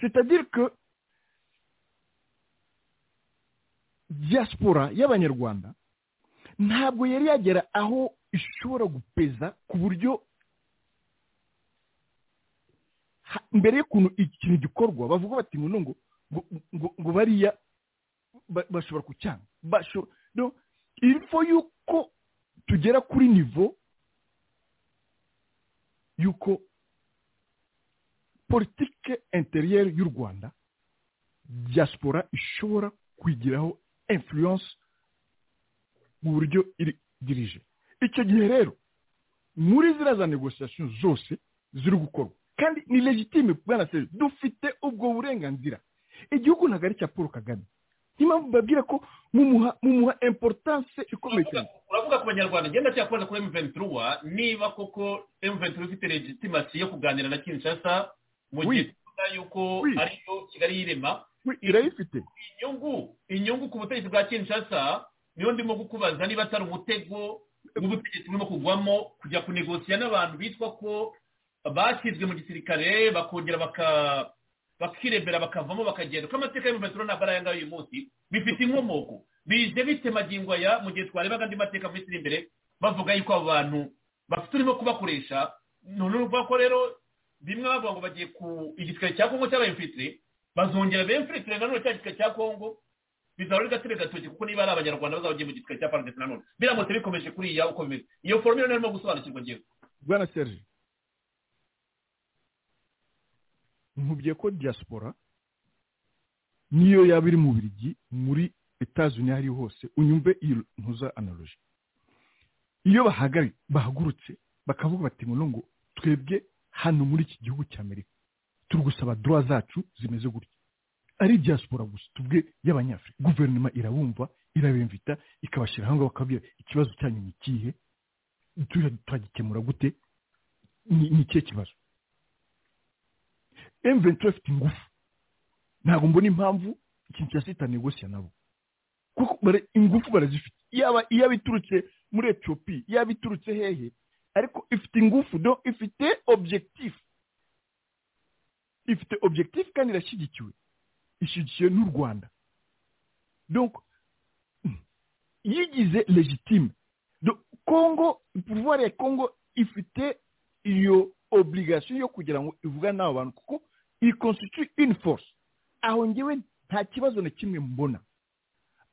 c'est-à-dire que diaspora y'abanyarwanda ntabwo yari yagera aho ishobora gupeza ku buryo mbere y'ukuntu ikintu gikorwa bavuga bati ngo ngo ngo bariya bashobora kucyanga info y'uko tugera kuri nivo y'uko politike interiyeri y'u rwanda diaspora ishobora kwigiraho influence mu buryo dirije icyo gihe rero muri ziriya za negosiyasiyo zose ziri gukorwa kandi ni legitime bwana serivisi dufite ubwo burenganzira igihugu ntabwo ari icya paul kagame niyo mpamvu babwira ko mumuha importance ikomeye cyane uravuga ku banyarwanda ngenda cyakoze kuri M23 niba koko M23 ifite legitimasi yo kuganira na Kinshasa mu gihe tuvuga yuko ariyo Kigali yirema irayifite inyungu inyungu ku butegetsi bwa Kinshasa niyo ndimo kukubaza niba atari umutego w'ubutegetsi burimo kugwamo kujya kunegosiya n'abantu bitwa ko bashyizwe mu gisirikare bakongera baka bakirebera bakavamo bakagenda uko amateka y'umuveturo ntabwo ari aya ngaya uyu munsi bifite inkomoko bije bitemagingwa ya mu gihe twarebaga andi mateka mu minsi iri imbere bavuga yuko abo bantu bafite urimo kubakoresha none urumva ko rero bimwe bavuga ngo bagiye ku igisirikare cya kongo cy'aba infilitire bazongera ba infilitire nanone cya gisirikare cya kongo bizaba ari gatebe gatoki kuko niba ari abanyarwanda bazabagiye mu gisirikare cya parandesi nanone biramutse bikomeje kuriya uko bimeze iyo forume rero irimo gusobanukirwa ngewe bwana serge nkubye ko diaspora niyo yaba iri mu birigi muri etazuni aho ari hose unyumve iyo ntuza analoji iyo bahagari bahagurutse bakavuga bati ngo ngo twebwe hano muri iki gihugu cya amerika turi gusaba dora zacu zimeze gutya ari diaspora gusa tubwe y'abanyafurika guverinoma irabumva irabimvita ikabashyira aho ngaho bakabwira ikibazo cyanyu ni ikihe turagikemura gute ni ikihe kibazo emuventi afite ingufu ntabwo mbona impamvu ikintu cya sita negosiya nabo kuko ingufu barazifite yaba iyaba iturutse muri etiyopi yaba iturutse hehe ariko ifite ingufu do ifite objekitifu ifite objekitifu kandi irashyigikiwe ishyigikiwe n'u rwanda yigize legitime kongo puruvuwari ya kongo ifite iyo obligation yo kugira ngo ivugane n'abo bantu kuko iyi constitute in force aho ngewe nta kibazo na kimwe mbona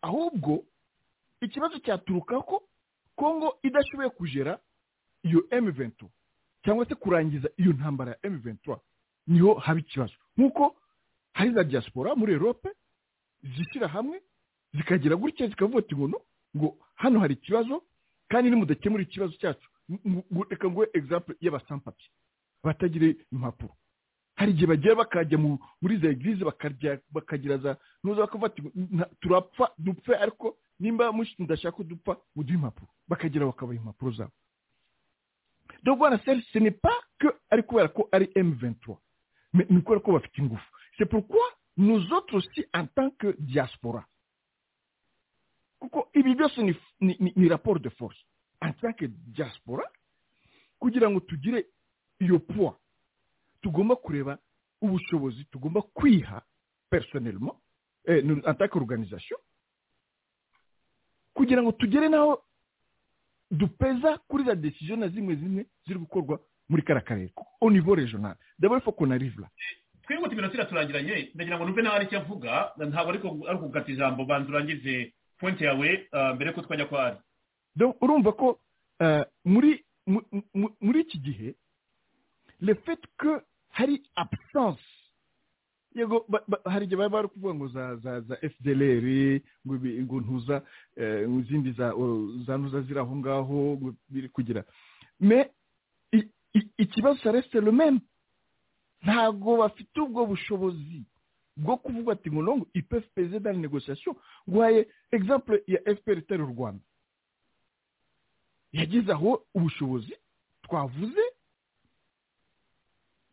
ahubwo ikibazo cyaturuka ko kongo idashoboye kugera iyo M23 cyangwa se kurangiza iyo ntambara ya M23 niho haba ikibazo nk'uko hari za diaspora muri Europe zishyira hamwe zikagira gutya zikavuga ati ngo ngo hano hari ikibazo kandi nimudakemura ikibazo cyacu reka nguhe egizampu y'abasampati batagire impapuro hari igihe bagiye bakajya muri za egirize bakagira za ntuza bakavuga ati turapfa dupfe ariko nimba mudashaka ko dupfa muduhe impapuro bakagira bakabaha impapuro zabo donc voilà ce n'est pas que ari kubera ko ari M23 mais ni kubera ko bafite ingufu c'est pourquoi nous autres aussi en tant que diaspora kuko ibi byose ni, ni, ni rapport de force en tant que diaspora kugira ngo tugire iyo poids tugomba kureba ubushobozi tugomba kwiha personnellement eh, en tant qu'organisation kugira ngo tugere n'aho dupeza kuri za desiziyo na zimwe zimwe ziri gukorwa muri kara karere au niveau regional d'abord faut qu'on arrive là twihute iminota iraturangiranye ndagira ngo numve nawe aricyo avuga ntabwo ariko ari kugata ijambo banza urangize pointe yawe mbere ko twajya kwa ari urumva ko muri muri iki gihe le fait que hari absence yego hari igihe baba bari kuvuga ngo za za za fdlr ngo ntuza izindi za ntuza ziri aho ngaho biri kugira me ikibazo cya resite rumeme ntabwo bafite ubwo bushobozi bwo kuvuga ati ngo nongo ipefu perezida ni negosiyasiyo guhaye egizample ya fpr itari u rwanda yageze aho ubushobozi twavuze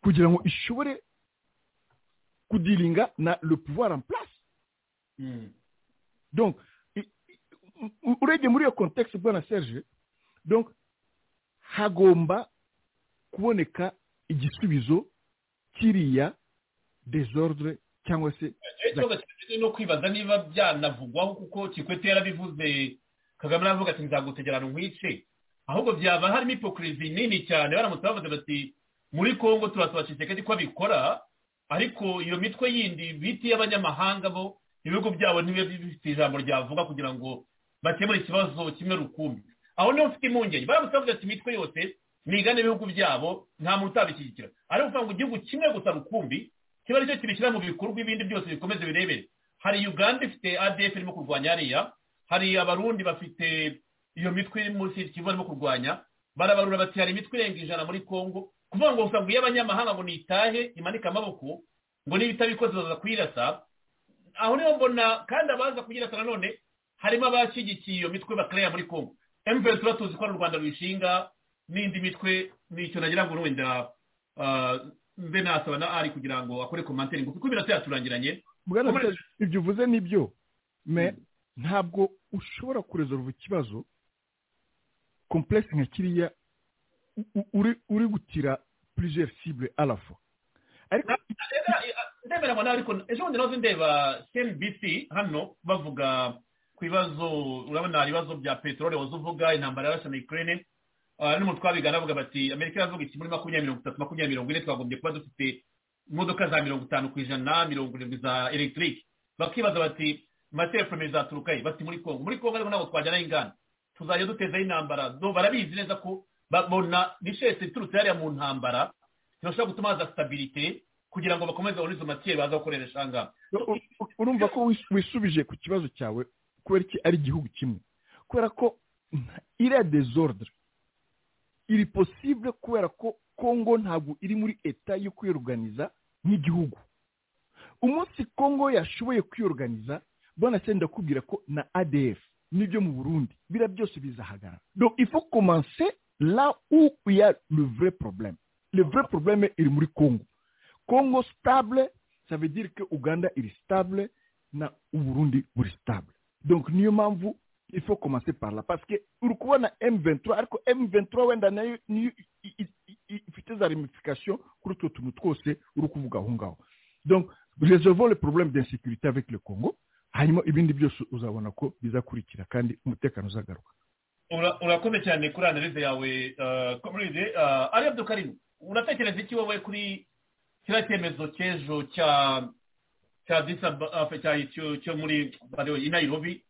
kugira ngo ishobore kudiringa na le pouvoir en place mm. donc urebye muri iyo context bwana serge donc hagomba kuboneka igisubizo kiriya desordre cyangwa se no kwibaza niba byanavugwaho kuko kikwete yarabivuze kagame aravuga ati nzagutegerana nkwice ahubwo byaba harimo ipokirizi nini cyane baramutse bavuze bati muri kongo turasaba kisekedi ko abikora ariko iyo mitwe yindi bita iy'abanyamahanga bo ibihugu byabo ntibibe bifite ijambo ryavuga kugira ngo bakemure ikibazo kimwe rukumbi aho niho mfite impungenge baramutse bavuga ati imitwe yose nigane ibihugu byabo nta muntu utabishyigikira ariko kuvuga ngo igihugu kimwe gusa rukumbi kiba aricyo kibishyira mu bikorwa ibindi byose bikomeze birebere hari uganda ifite adf irimo kurwanya hariya hari abarundi bafite iyo mitwe iri munsi kivu barimo kurwanya barabarura bati hari imitwe irenga ijana muri kongo kuvuga ngo gusa ngo iyo abanyamahanga ngo nitahe imanike amaboko ngo niba itabikoze baza kuyirasa aho niho mbona kandi abaza kuyirasa nanone harimo abashyigikiye iyo mitwe bakareba muri kongo emuventi tuba tuzi ko ari u rwanda ruyishinga n'indi mitwe nicyo nagira ngo wenda mbe nasaba na ari kugira ngo akore komantere ngufi kuko iminota yaturangiranye ibyo uvuze ni byo ntabwo ushobora kurezerwa ikibazo komplekisi nka kiriya uri gutira purije sibure arafu ndemera ngo ariko ejo bundi nazo ndeba cnbc hano bavuga ku bibazo urabona ibibazo bya peteroli waza uvuga intambara yarashe na ukraine n'umutwe wabigana bavuga bati amerika iravuga iti muri makumyabiri mirongo itatu makumyabiri mirongo ine twagombye kuba dufite imodoka za mirongo itanu ku ijana mirongo irindwi za elegitike bakibaza bati amaterefone zaturukaye bati muri kongo muri kongo ariko ntabwo twajyanaho inganda tuzajya dutezaho intambara barabizi neza ko babona nishese iturutse hariya mu ntambara ntibashobora gutuma haza sitabirite kugira ngo bakomeze babone izo matiyeri baza gukoresha ahangaha urumva ko wisubije ku kibazo cyawe kubera ko ari igihugu kimwe kubera ko iriya dezordre iri posible kubera ko kongo ntabwo iri muri eta yo kwiyoruganiza nk'igihugu umunsi kongo yashoboye kwiyoruganiza bwana senda kubwira ko na adf n'ibyo mu burundi biriya byose bizahagarara donc il faut commencer là où il y a le vrai problème le vrai problème iri muri kongo kongo stable ça veut dire que uganda iri stable na uburundi buri stable donc niyo mpamvu il faut commencer par là parce que uri kubona m23 ariko m23 wenda nayo niyo ifite za ramification kuri utwo tuntu twose uri kuvuga aho ngaho donc résolvons le problème d'insécurité avec le congo hanyuma ibindi byose uzabona ko bizakurikira kandi umutekano uzagaruka urakomeye cyane kuri analize yawe comrade ari abdukarimu uratekereza iki wowe kuri kiriya cyemezo cy'ejo cya cya disabafe cyo muri inayirobi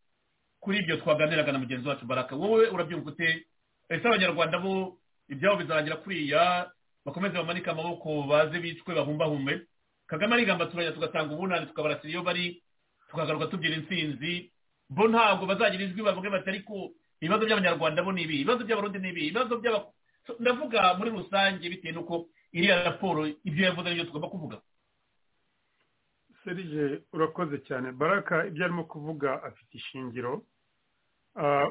kuri ibyo twaganiraga na mugenzi wacu baraka wowe urabyumva ute ese abanyarwanda bo ibyabo bizarangira kuriya bakomeze bamanike amaboko baze bicwe bahumbahume kagame arigamba turajya tugatanga ubunani tukabarasira iyo bari tukagaruka tubyira intsinzi bo ntabwo bazagira ijwi bavuge bati ariko ibibazo by'abanyarwanda bo ni ibi ibibazo by'abarundi ni ibi ibibazo by'aba ndavuga muri rusange bitewe n'uko iriya raporo ibyo yavuze n'ibyo tugomba kuvuga serije urakoze cyane baraka ibyo arimo kuvuga afite ishingiro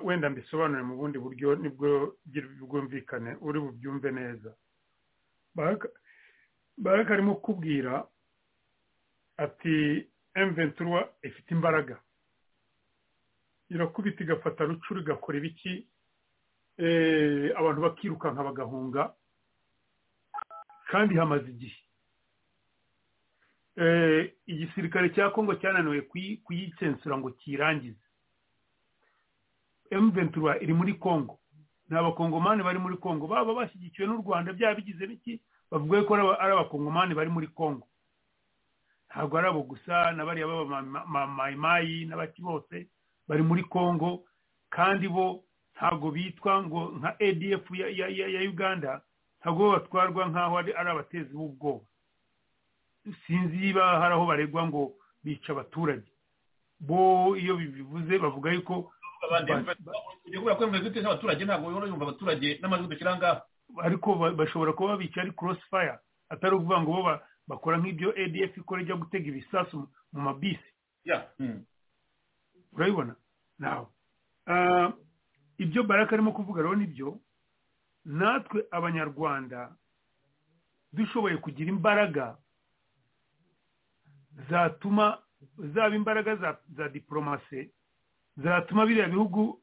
wenda mbisobanure mu bundi buryo nibwo bwumvikane uri bubyumve neza baraka arimo kubwira ati emventura ifite imbaraga irakubita igafata rucuru igakora ibiki abantu bakirukanka bagahunga kandi hamaze igihe igisirikare cya kongo cyananiwe kuyicensura ngo kirangize emventura iri muri kongo ni abakongomani bari muri kongo baba bashyigikiwe n'u rwanda byaba bigize biki bavuga ko ari abakongomani bari muri kongo ntabwo ari abo gusa na bariya b'abamayimayi n'abaki bose bari muri kongo kandi bo ntabwo bitwa ngo nka adf ya uganda ntabwo batwarwa nk'aho ari abatezi b'ubwoba sinzi niba hari aho baregwa ngo bica abaturage bo iyo bivuze bavuga yuko abaturage ntabwo yumva abaturage n'amajwi dushyira ngaho ariko bashobora kuba babica ari crossfire atari ukuvuga ngo bo bakora nk'ibyo adf ikora ijya gutega ibisasu mu mabisi urabibona nawe ibyo baraka arimo kuvuga rero nibyo natwe abanyarwanda dushoboye kugira imbaraga zatuma zaba imbaraga za za diporomasi zatuma biriya bihugu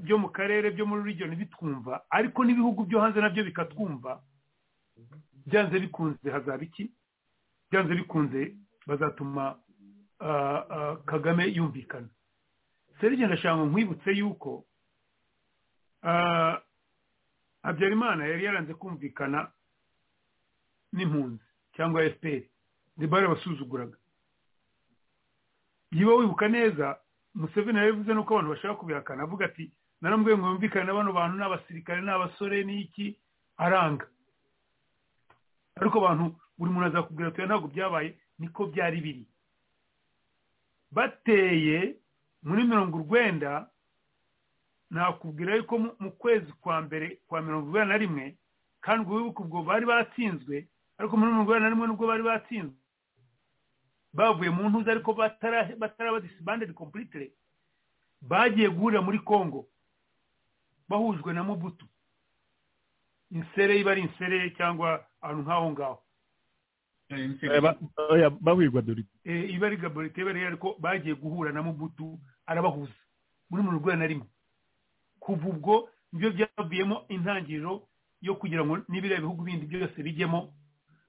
byo mu karere byo muri region bitwumva ariko n'ibihugu byo hanze nabyo bikatwumva byanze bikunze hazaba iki byanze bikunze bazatuma kagame yumvikana serije ndashaka nkwibutse yuko habyarimana yari yaranze kumvikana n'impunzi cyangwa efuperi debare basuzuguraga niba wibuka neza museveni yabivuze nuko abantu bashaka kubihakana avuga ati naramubwiye ngo yumvikane na bano bantu ni abasirikare ni abasore n'iki aranga ariko abantu buri muntu azakubwira ati ntabwo byabaye niko byari biri bateye muri mirongo urwenda nakubwira yuko mu kwezi kwa mbere kwa mirongo urwenda na rimwe kandi ubwo wibuke ubwo bari batsinzwe ariko muri mirongo inani na rimwe nubwo bari batsinzwe bavuye mu ntuza ariko bataraba disibandedi kompurite bagiye guhurira muri kongo bahujwe na mubutu insere iba ari insere cyangwa ahantu nk'aho ngaho bahurwa dore iba ari gaborite iba ari ariko bagiye guhura na mubutu arabahuza muri mirongo inani na rimwe kuva ubwo nibyo byavuyemo intangiriro yo kugira ngo n'ibiriya bihugu bindi byose bijyemo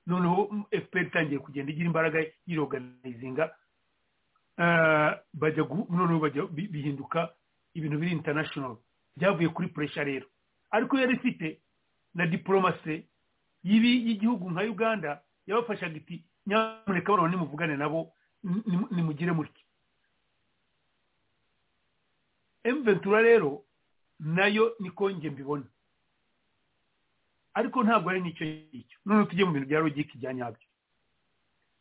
noneho fpr itangiye kugenda igira imbaraga yiroganizinga noneho bihinduka ibintu biri international byavuye kuri puresha rero ariko yari ifite na diporomasi y'ibi y'igihugu nka uganda yabafashaga iti nyamuneka bano nimuvugane nabo nimugire mutya emventura rero nayo niko njye mbibona ariko ntabwo ari n'icyo ngicyo none tujye mu bintu bya logike bya nyabyo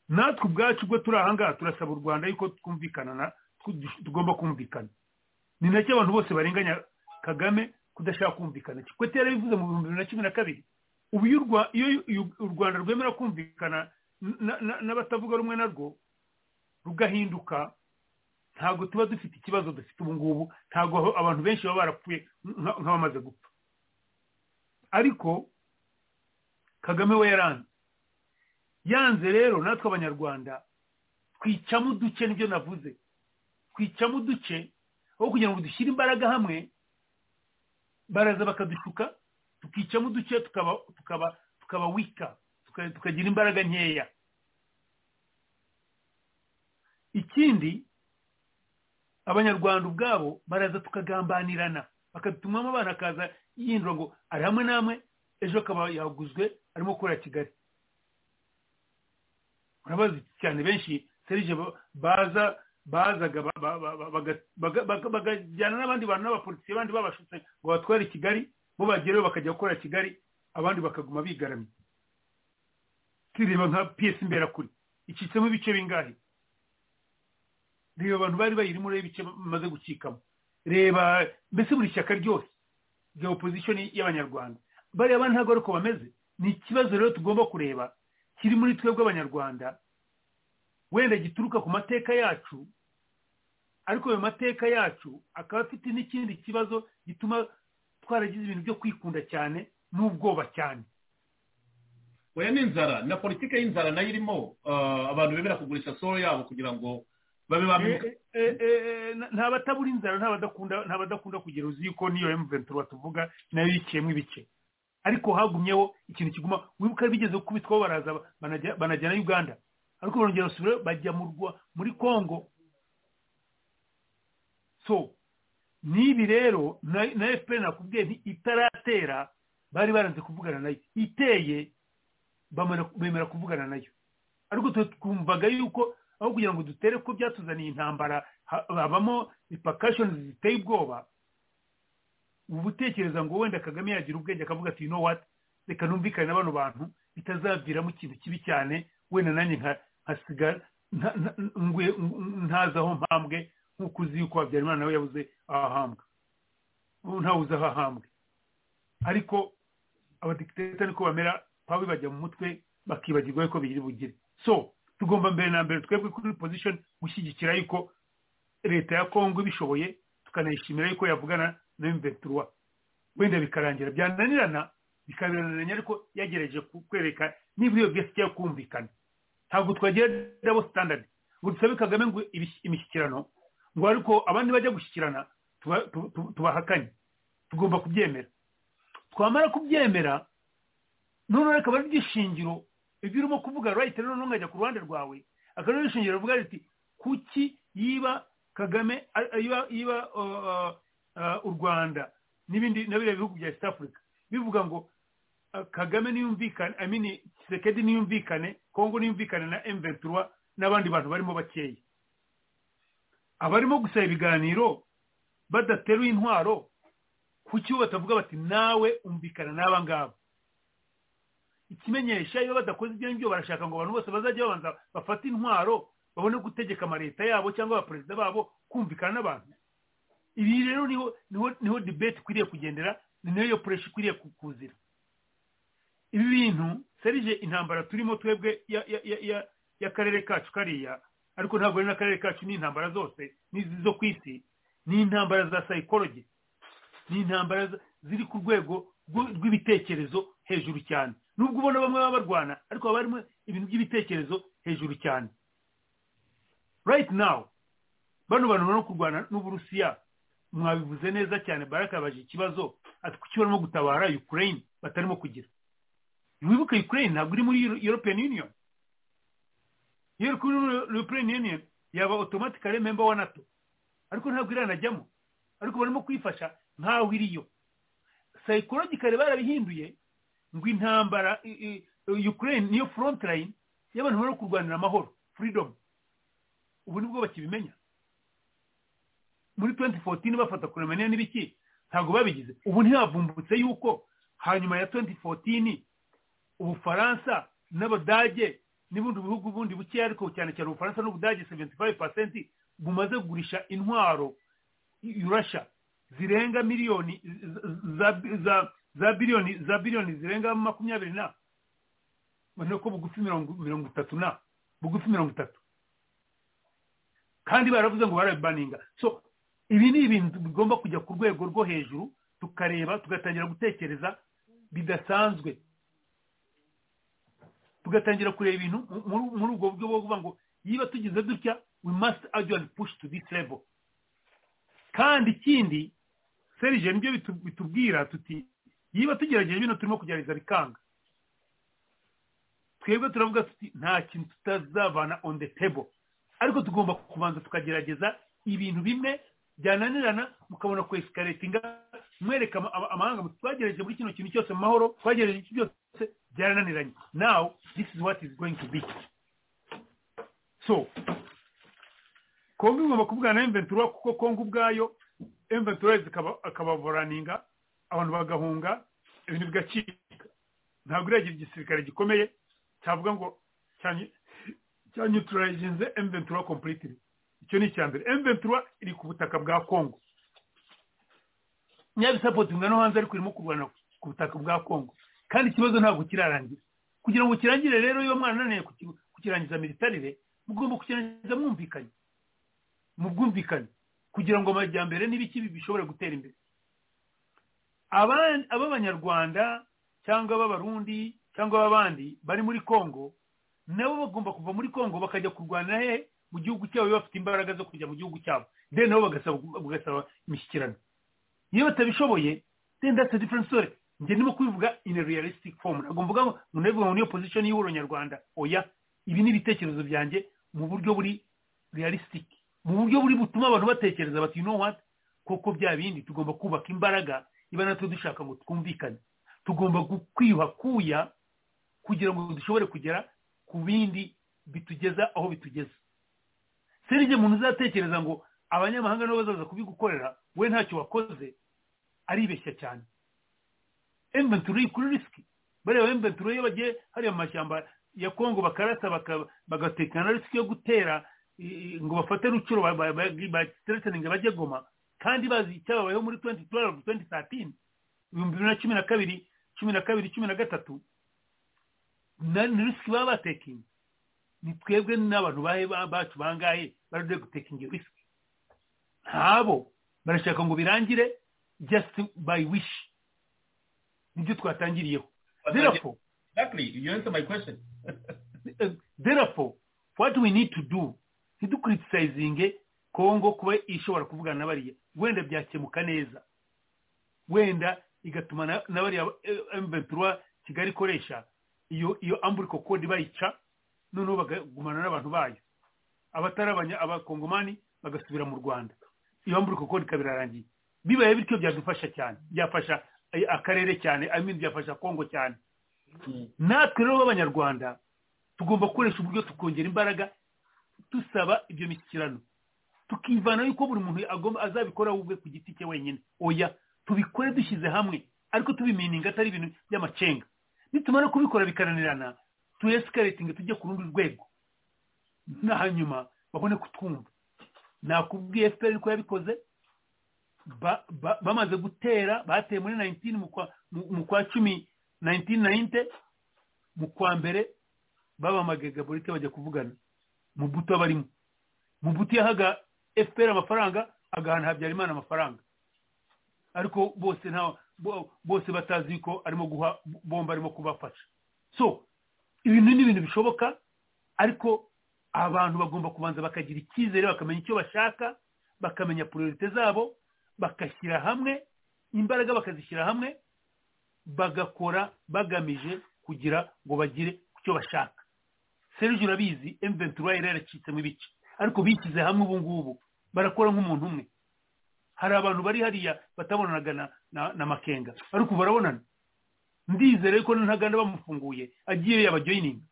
natwe ubwacu ubwo turi aha ngaha turasaba u rwanda yuko twumvikana tugomba kumvikana ni nacyo abantu bose barenganya kagame kudashaka kumvikana kikwete yarabivuze mu bihumbi bibiri na cumi na kabiri ubu iyo u rwanda rwemera kumvikana n'abatavuga rumwe narwo rugahinduka ntabwo tuba dufite ikibazo dufite ubu ngubu ntabwo abantu benshi baba barapfuye nk'abamaze gupfa ariko kagame we yaranze yanze rero natwe abanyarwanda twicamo uduce nibyo navuze twicamo uduce aho kugira ngo dushyire imbaraga hamwe baraza bakadushuka tukicamo uduce tukaba tukaba tukaba wika tukagira imbaraga nkeya ikindi abanyarwanda ubwabo baraza tukagambanirana bakadutumamo abana akaza yindura ngo ari hamwe n'amwe ejo akaba yaguzwe arimo gukorera kigali urabazi cyane benshi serije baza bazaga bagajyana n'abandi bantu n'abapolisiye abandi babashutse ngo batware i kigali bo bagerayo bakajya gukorera kigali abandi bakaguma bigaramye tureba nka piyesi imberakuri icitsemo ibice bingahe reba abantu bari bayirimo reba ibice bamaze gucikamo reba mbese buri shyaka ryose rya opposition y'abanyarwanda bariya bana ntabwo ari uko bameze ni ikibazo rero tugomba kureba kiri muri twebwe abanyarwanda wenda gituruka ku mateka yacu ariko ayo mateka yacu akaba afite n'ikindi kibazo gituma twaragize ibintu byo kwikunda cyane n'ubwoba cyane oya ni inzara na politiki y'inzara nayo irimo abantu bemera kugurisha soro yabo kugira ngo babe bamenye nta batabura inzara nta badakunda kugira uzi yuko niyo emuventura tuvuga nayo yiciyemo ibice ariko hagumyeho ikintu kiguma wibuka bigeze kubitwaho baraza banajya na uganda ariko barongera basubira bajya muri congo so n'ibi rero na efuperi nakubwiye nti itaratera bari baranze kuvugana nayo iteye bemera kuvugana nayo ariko twumvaga yuko aho kugira ngo dutere ko byatuzaniye intambara habamo ipakashoni ziteye ubwoba ubu utekereza ngo wenda kagame yagira ubwenge akavuga ati no wati reka numvikane na bano bantu bitazaviramo ikintu kibi cyane wenda nanjye nkasigara ntazaho mpambwe nk'uko uzi yuko habyarimana nawe yabuze ahahambwe ntawuze ahahambwe ariko abadikiteta niko bamera baba bibajya mu mutwe bakibagirwa yuko bigiri bugire so tugomba mbere na mbere twebwe kuri pozishoni gushyigikira yuko leta ya kongo ibishoboye tukanayishimira yuko yavugana na imventura wenda bikarangira byananirana bikabiraniranya ariko yagerageje kwereka niba iyo byose igiye kumvikana ntabwo twagira dabo sitandadi ngo dusabe kagame ngo imishyikirano ngo ariko abandi bajya gushyikirana tubahakanye tugomba kubyemera twamara kubyemera noneho akaba ari iby'ishingiro ibyo urimo kuvuga rayiti noneho nkajya ku ruhande rwawe akaba ari ishingiro rivuga riti kuki yiba kagame yiba u rwanda n'ibindi na biriya bihugu bya east africa bivuga ngo kagame niyumvikane amini kisekedi niyumvikane kongo niyumvikane na emventura n'abandi bantu barimo bakeya abarimo gusaba ibiganiro badateruye intwaro kuki batavuga bati nawe umvikana n'aba ngaba ikimenyesha iyo badakoze ibyo ngibyo barashaka ngo abantu bose bazajya babanza bafate intwaro babone gutegeka amaleta yabo cyangwa abaperezida babo kumvikana n'abantu ibi rero niho debate ikwiriye kugendera ni nayo puresha ikwiriye kukuzira ibi bintu serije intambara turimo twebwe y'akarere kacu kariya ariko ntabwo ari n'akarere kacu ni intambara zose n'izi zo ku isi ni intambara za sayikorogi ni intambara ziri ku rwego rw'ibitekerezo hejuru cyane nubwo ubona bamwe baba barwana ariko haba harimo ibintu by'ibitekerezo hejuru cyane rayiti nawu bano bantu barimo kurwana n'uburusiya mwabivuze neza cyane barakabaje ikibazo ati kuki barimo gutabara ukraine batarimo kugira ntiwibuke ukraine ntabwo iri muri european union european union yaba automatically member wa nato ariko ntabwo iranajyamo ariko barimo kuyifasha nk'aho iriyo psychologically barabihinduye ngo intambara ukraine niyo front line y'abantu bari kurwanira amahoro freedom ubu nibwo bakibimenya muri 2014 bafata kuremaniya n'ibiki ntabwo babigize ubu ntihavumbutse yuko hanyuma ya 2014 ubufaransa n'abadage n'ibindi bihugu bundi bukeya ariko cyane cyane ubufaransa n'ubudage 75% bumaze kugurisha intwaro urasha zirenga miliyoni za za za biliyoni za biliyoni zirenga makumyabiri na ubona ko bugufi mirongo itatu na bugufi mirongo itatu kandi baravuze ngo barabibaninga so ibi ni ibintu bigomba kujya ku rwego rwo hejuru tukareba tugatangira gutekereza bidasanzwe tugatangira kureba ibintu muri ubwo buryo bwo kuvuga ngo niba tugize dutya we must actually push to this level kandi ikindi serije nibyo bitubwira tuti yiba tugerageje bino turimo kugerageza bikanga twebwe turavuga tuti nta kintu tutazabana on the table ariko tugomba kubanza tukagerageza ibintu bimwe byananirana mukabona kwesikaretinga mwereka amahanga twagereje muri kino kintu cyose mu mahoro twagereje iki byose byarananiranye now this is what is going to be so kongo igomba kuvugana na emventura kuko kongo ubwayo emventura akabavuraninga abantu bagahunga ibintu bigacika ntabwo iragira igisirikare gikomeye cyavuga ngo cyanyuturayizinze emventura kompuriti icyo ni icya mbere emventura iri ku butaka bwa kongo nyabisapotinga no hanze ariko irimo kurwana ku butaka bwa kongo kandi ikibazo ntabwo kirarangira kugira ngo kirangire rero iyo mwana ananiye kukirangiza militarire mugomba kukirangiza mwumvikanye mu bwumvikane kugira ngo amajyambere n'ibiki bishobore gutera imbere ab'abanyarwanda cyangwa ab'abarundi cyangwa ab'abandi bari muri congo nabo bagomba kuva muri congo bakajya kurwana he mu gihugu cyabo bafite imbaraga zo kujya mu gihugu cyabo de nabo bagasaba imishyikirano iyo batabishoboye then that's a different story njye ndimo kubivuga in a realistic form ntabwo mvuga ngo ndabivuga ngo niyo position y'ihuro nyarwanda oya ibi ni ibitekerezo byanjye mu buryo buri realistic mu buryo buri butuma abantu batekereza bati you what koko bya bindi tugomba kubaka imbaraga niba natwe dushaka ngo twumvikane tugomba kwiyuha kuya kugira ngo dushobore kugera ku bindi bitugeza aho bitugeza serije umuntu uzatekereza ngo abanyamahanga nibo bazaza kubigukorera we ntacyo wakoze aribeshya cyane emventuro iri kuri risiki bareba emventuro iyo bagiye hariya mu mashyamba ya kongo bakarasa bagatekana risiki yo gutera ngo bafate rucuro baterekeninga bajye goma kandi bazi icyababayeho muri 2012 2013 ibihumbi bibiri na cumi na kabiri cumi na kabiri cumi na gatatu ni risiki baba batekingi ni twebwe n'abantu bacu bangahe baragiye gutekinga iyo risiki ntabo barashaka ngo birangire just by wish nibyo twatangiriyeho therefore exactly you answer my question therefore what we need to do ntidukuritisaizinge kongo kuba ishobora kuvugana na bariya wenda byakemuka neza wenda igatuma na bariya emventura kigali ikoresha iyo iyo amburiko kode bayica noneho bakagumana n'abantu bayo abatari abakongomani bagasubira mu rwanda iyo amburiko kode ikaba irarangiye bibaye bityo byadufasha cyane byafasha akarere cyane amin byafasha kongo cyane natwe rero b'abanyarwanda tugomba gukoresha uburyo tukongera imbaraga dusaba ibyo mishyikirano tukivana yuko buri muntu agomba azabikora ubwe ku giti cye wenyine oya tubikore dushyize hamwe ariko tubimininga atari ibintu by'amacenga nitumara kubikora bikaranirana tuyesikaratinge tujye ku rundi rwego hanyuma babone kutwumva nakubwiye fpr ko yabikoze bamaze gutera bateye muri 19 mu kwa cumi 1990 mu kwa mbere babamagaye gaborite bajya kuvugana mubuto abarimo mubuto yahaga fpr amafaranga agahana habyarimana amafaranga ariko bose nta bose batazi ko arimo guha bomba arimo kubafasha so ibintu ni ibintu bishoboka ariko abantu bagomba kubanza bakagira icyizere bakamenya icyo bashaka bakamenya priorite zabo bagashyira hamwe imbaraga bakazishyira hamwe bagakora bagamije kugira ngo bagire ku cyo bashaka serije urabizi emventura yaracitsemo ibice ariko bishyize hamwe ubu ngubu barakora nk'umuntu umwe hari abantu bari hariya batabonanaga na na makenga ariko ubu barabonana ndizere ko ntaganda bamufunguye agiye yabajoyininga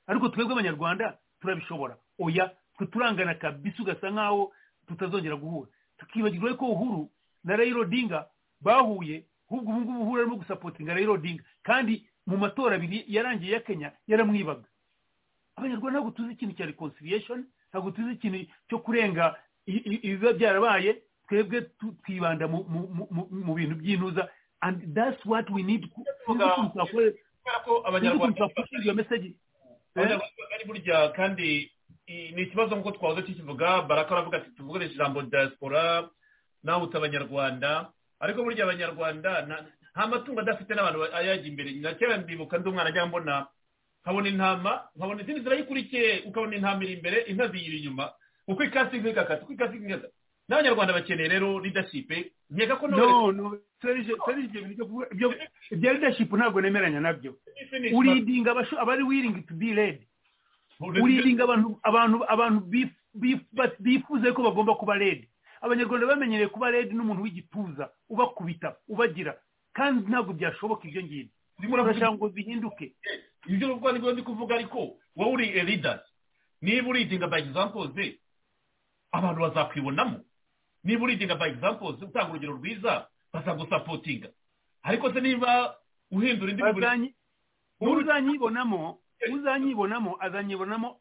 ariko twebwe abanyarwanda turabishobora oya twe turangana kabisa ugasa nkaho tutazongera guhura tukibagirwa ko uhuru na rayiro dinga bahuye ahubwo ubu ngubu uhura arimo gusapotinga rayiro dinga kandi mu matora abiri yarangiye ya kenya yaramwibaga abanyarwanda ntabwo tuzi ikintu cya reconciliation ntabwo tuzi ikintu cyo kurenga ibiba byarabaye twebwe twibanda mu bintu by'intuza and that's what we need iyo mesaje ari burya kandi ni ikibazo nk'uko twahoze tukivuga baraka aravuga ati tuvugurishe ijambo diaspora nahutse abanyarwanda ariko burya abanyarwanda nta matungo adafite n'abantu ayajya imbere na kera ndibuka ndi umwana ajya mbona nkabona intama nkabona izindi zirayikurikiye ukabona intama iri imbere inka ziyiri inyuma uko ikasi nk'ikakata uko ikasi nk'ikakata n'abanyarwanda bakeneye rero leadership nkeka ko no no ibyo leadership ntabwo nemeranya nabyo uridinga abari willing to be led uridinga abantu abantu bifuza ko bagomba kuba led abanyarwanda bamenyereye kuba led n'umuntu w'igituza ubakubita ubagira kandi ntabwo byashoboka ibyo ngibyo urashaka ngo bihinduke ibyo rwanda ndi kuvuga ariko wowe uri leaders niba uridinga by example abantu bazakwibonamo niba uridinga by example utanga urugero rwiza bazagusapotinga ariko se niba uhindura indi uzanyibonamo uzanyibonamo azanyibonamo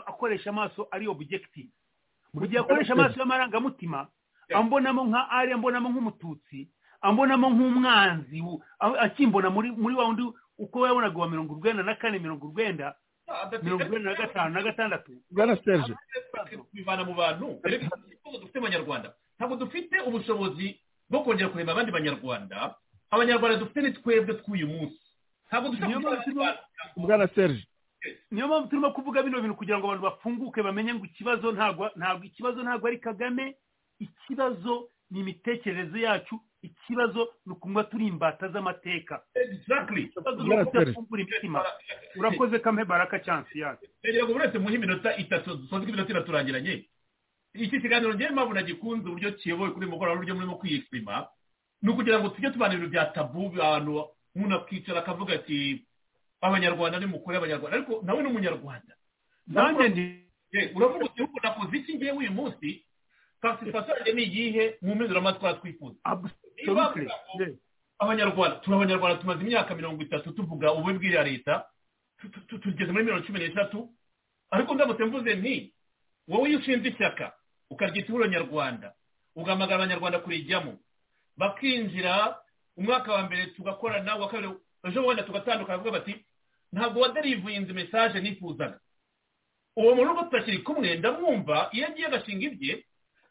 akoresha amaso ari objective mu gihe akoresha amaso y'amarangamutima ambonamo nka ari ambonamo nk'umututsi ambonamo nk'umwanzi akimbona muri wa wundi uko yabonaga uwa mirongo urwenda na kane mirongo urwenda mirongo irindwi na gatanu na gatandatu bwana serge bivana mu bantu ibibazo dufite abanyarwanda ntabwo dufite ubushobozi bwo kongera kureba abandi banyarwanda abanyarwanda dufite ni twebwe tw'uyu munsi ntabwo dufite bwana serge niyo mpamvu turimo kuvuga bino bintu kugira ngo abantu bafunguke bamenye ngo ikibazo ntabwo ntabwo ikibazo ntabwo ari kagame ikibazo ni imitekerereze yacu ikibazo ni ukunywa turi imbata z'amateka urakoze kamwe baraka cyansi yacu kugira ngo buri wese muhe iminota itatu dusoze iminota itatu turangiranye iki kiganiro ngewe mpamvu nagikunze uburyo kiyobowe kuri mugoroba n'uburyo murimo kwiyesima ni ukugira ngo tujye tubana ibintu bya tabu abantu umuntu akicara akavuga ati abanyarwanda ni mukuru abanyarwanda ariko nawe ni umunyarwanda nanjye ndi uravuga uti ubu nakoze iki ngewe uyu munsi taransifa yanjye ni iyihe mu mpinduramatwara twifuza abanyarwanda turi abanyarwanda tumaze imyaka mirongo itatu tuvuga ububi bw'iya leta tugeze muri mirongo cumi n'eshatu ariko ndamutse mvuze nti wowe iyo ushinze ishyaka ukaryita ihuriro nyarwanda ugahamagara abanyarwanda kurijyamo bakinjira umwaka wa mbere tugakorana uwa kabiri ejo wenda tugatandukana bavuga bati ntabwo waderivuye mesaje nifuzaga uwo mu rugo tutakiri kumwe ndamwumva iyo agiye agashinga ibye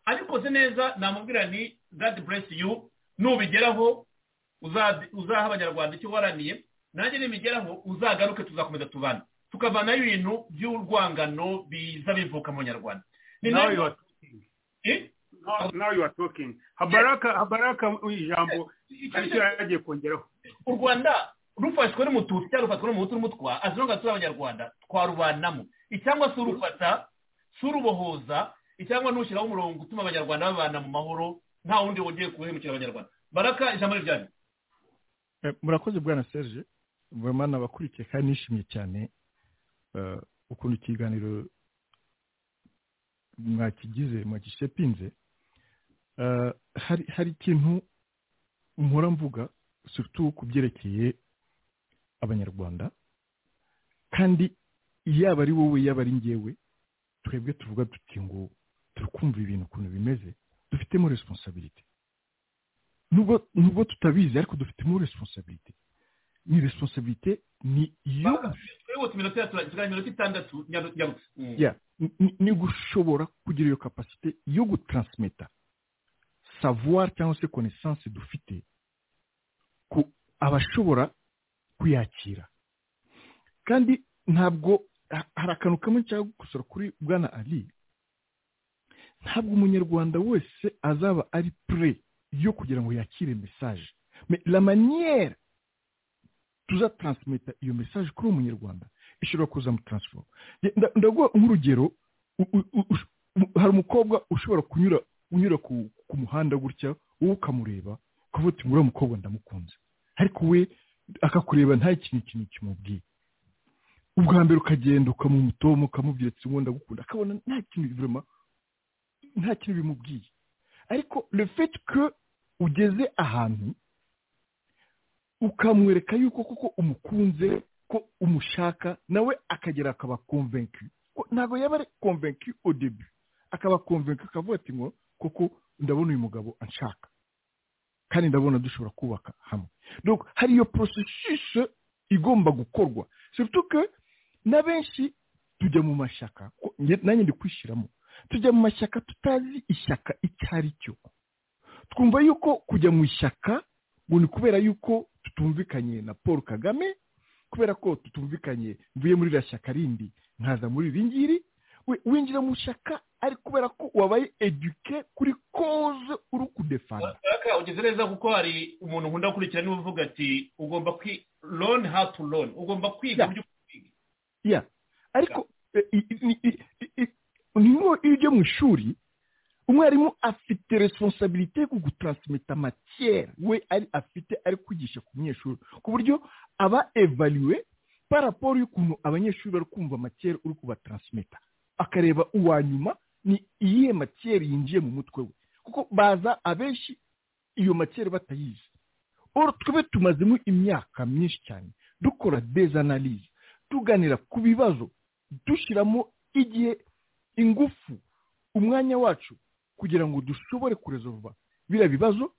abikoze neza namubwira ni god bless you nubigeraho uzaha abanyarwanda icyo waraniye nanjye nibigeraho uzagaruke tuzakomeza tubana tukavanayo ibintu by'urwangano biza bivuka mu nyarwanda nawe yuwa tokingi habaraka ijambo aricyo yagiye kongeraho u rwanda rufashwe n'umututsi cyangwa rufatwe n'umuhutu n'umutwa azira ngo asure abanyarwanda twarubanamo cyangwa se urufata si urubohoza cyangwa ntushyiraho umurongo utuma abanyarwanda babana mu mahoro nta wundi wongeye kuhemukira abanyarwanda baraka ijambo ryari murakoze bwana serge bamana abakurikiye kandi nishimye cyane ukuntu ikiganiro mwakigize mwagisepinze hari ikintu mpora mvuga sutu ku byerekeye abanyarwanda kandi yaba ari wowe yaba ari ngewe twebwe tuvuga duti ngo turi kumva ibintu ukuntu bimeze dufitemo responsabilite nubwo tutabizi ariko dufitemo responsabilite ni responsabilite ni iyo ni gushobora kugira iyo kapasite yo gutransimeta savoir cyangwa se connaissance dufite ku abashobora kuyakira kandi ntabwo hari akantu kamwe nshaka gukosora kuri bwana ali ntabwo umunyarwanda wese azaba ari pure yo kugira ngo yakire mesaje la maniyeri tuzataransimeta iyo mesaje kuri uwo munyarwanda ishobora kuzamutransifoma ndaguha nk'urugero hari umukobwa ushobora kunyura unyura ku muhanda gutya wowe ukamureba ukavuga uti muriya mukobwa ndamukunze ariko we akakureba nta kintu kintu kimubwiye ubwa mbere ukagenda ukamumutomo ukamubwira ati ngo ndagukunda akabona nta kintu birema nta kintu bimubwiye ariko le fait que ugeze ahantu ukamwereka yuko koko umukunze ko umushaka nawe akagera akaba konvenki ntabwo yaba ari konvenki au debu akaba konvenki akavuga ati ngo koko ndabona uyu mugabo anshaka kandi ndabona dushobora kubaka hamwe hari iyo porosesise igomba gukorwa surituke na benshi tujya mu mashyaka nanjye ndi kwishyiramo tujya mu mashyaka tutazi ishyaka icyo ari cyo twumva yuko kujya mu ishyaka ngo ni kubera yuko tutumvikanye na paul kagame kubera ko tutumvikanye mvuye muri iriya shyaka rindi nkaza muri iri ngiri winjira mu shyaka ari kubera ko wabaye eduke kuri koze uri kudefana ugeze neza kuko hari umuntu nkunda gukurikira niba uvuga ati ugomba kwi loni hatu loni ugomba kwiga uburyo ya ariko niyo iyo ujya mu ishuri umwarimu afite responsabilite yo kugutransimita matiyeri we ari afite ari kwigisha ku munyeshuri ku buryo aba evaliwe paraporo y'ukuntu abanyeshuri bari kumva matiyeri uri kubatransimita akareba uwa nyuma ni iyihe matiyeri yinjiye mu mutwe we kuko baza abenshi iyo matiyeri batayizi twebe tumazemo imyaka myinshi cyane dukora dezanalize tuganira ku bibazo dushyiramo igihe ingufu umwanya wacu kugira ngo dushobore kurezova biriya bibazo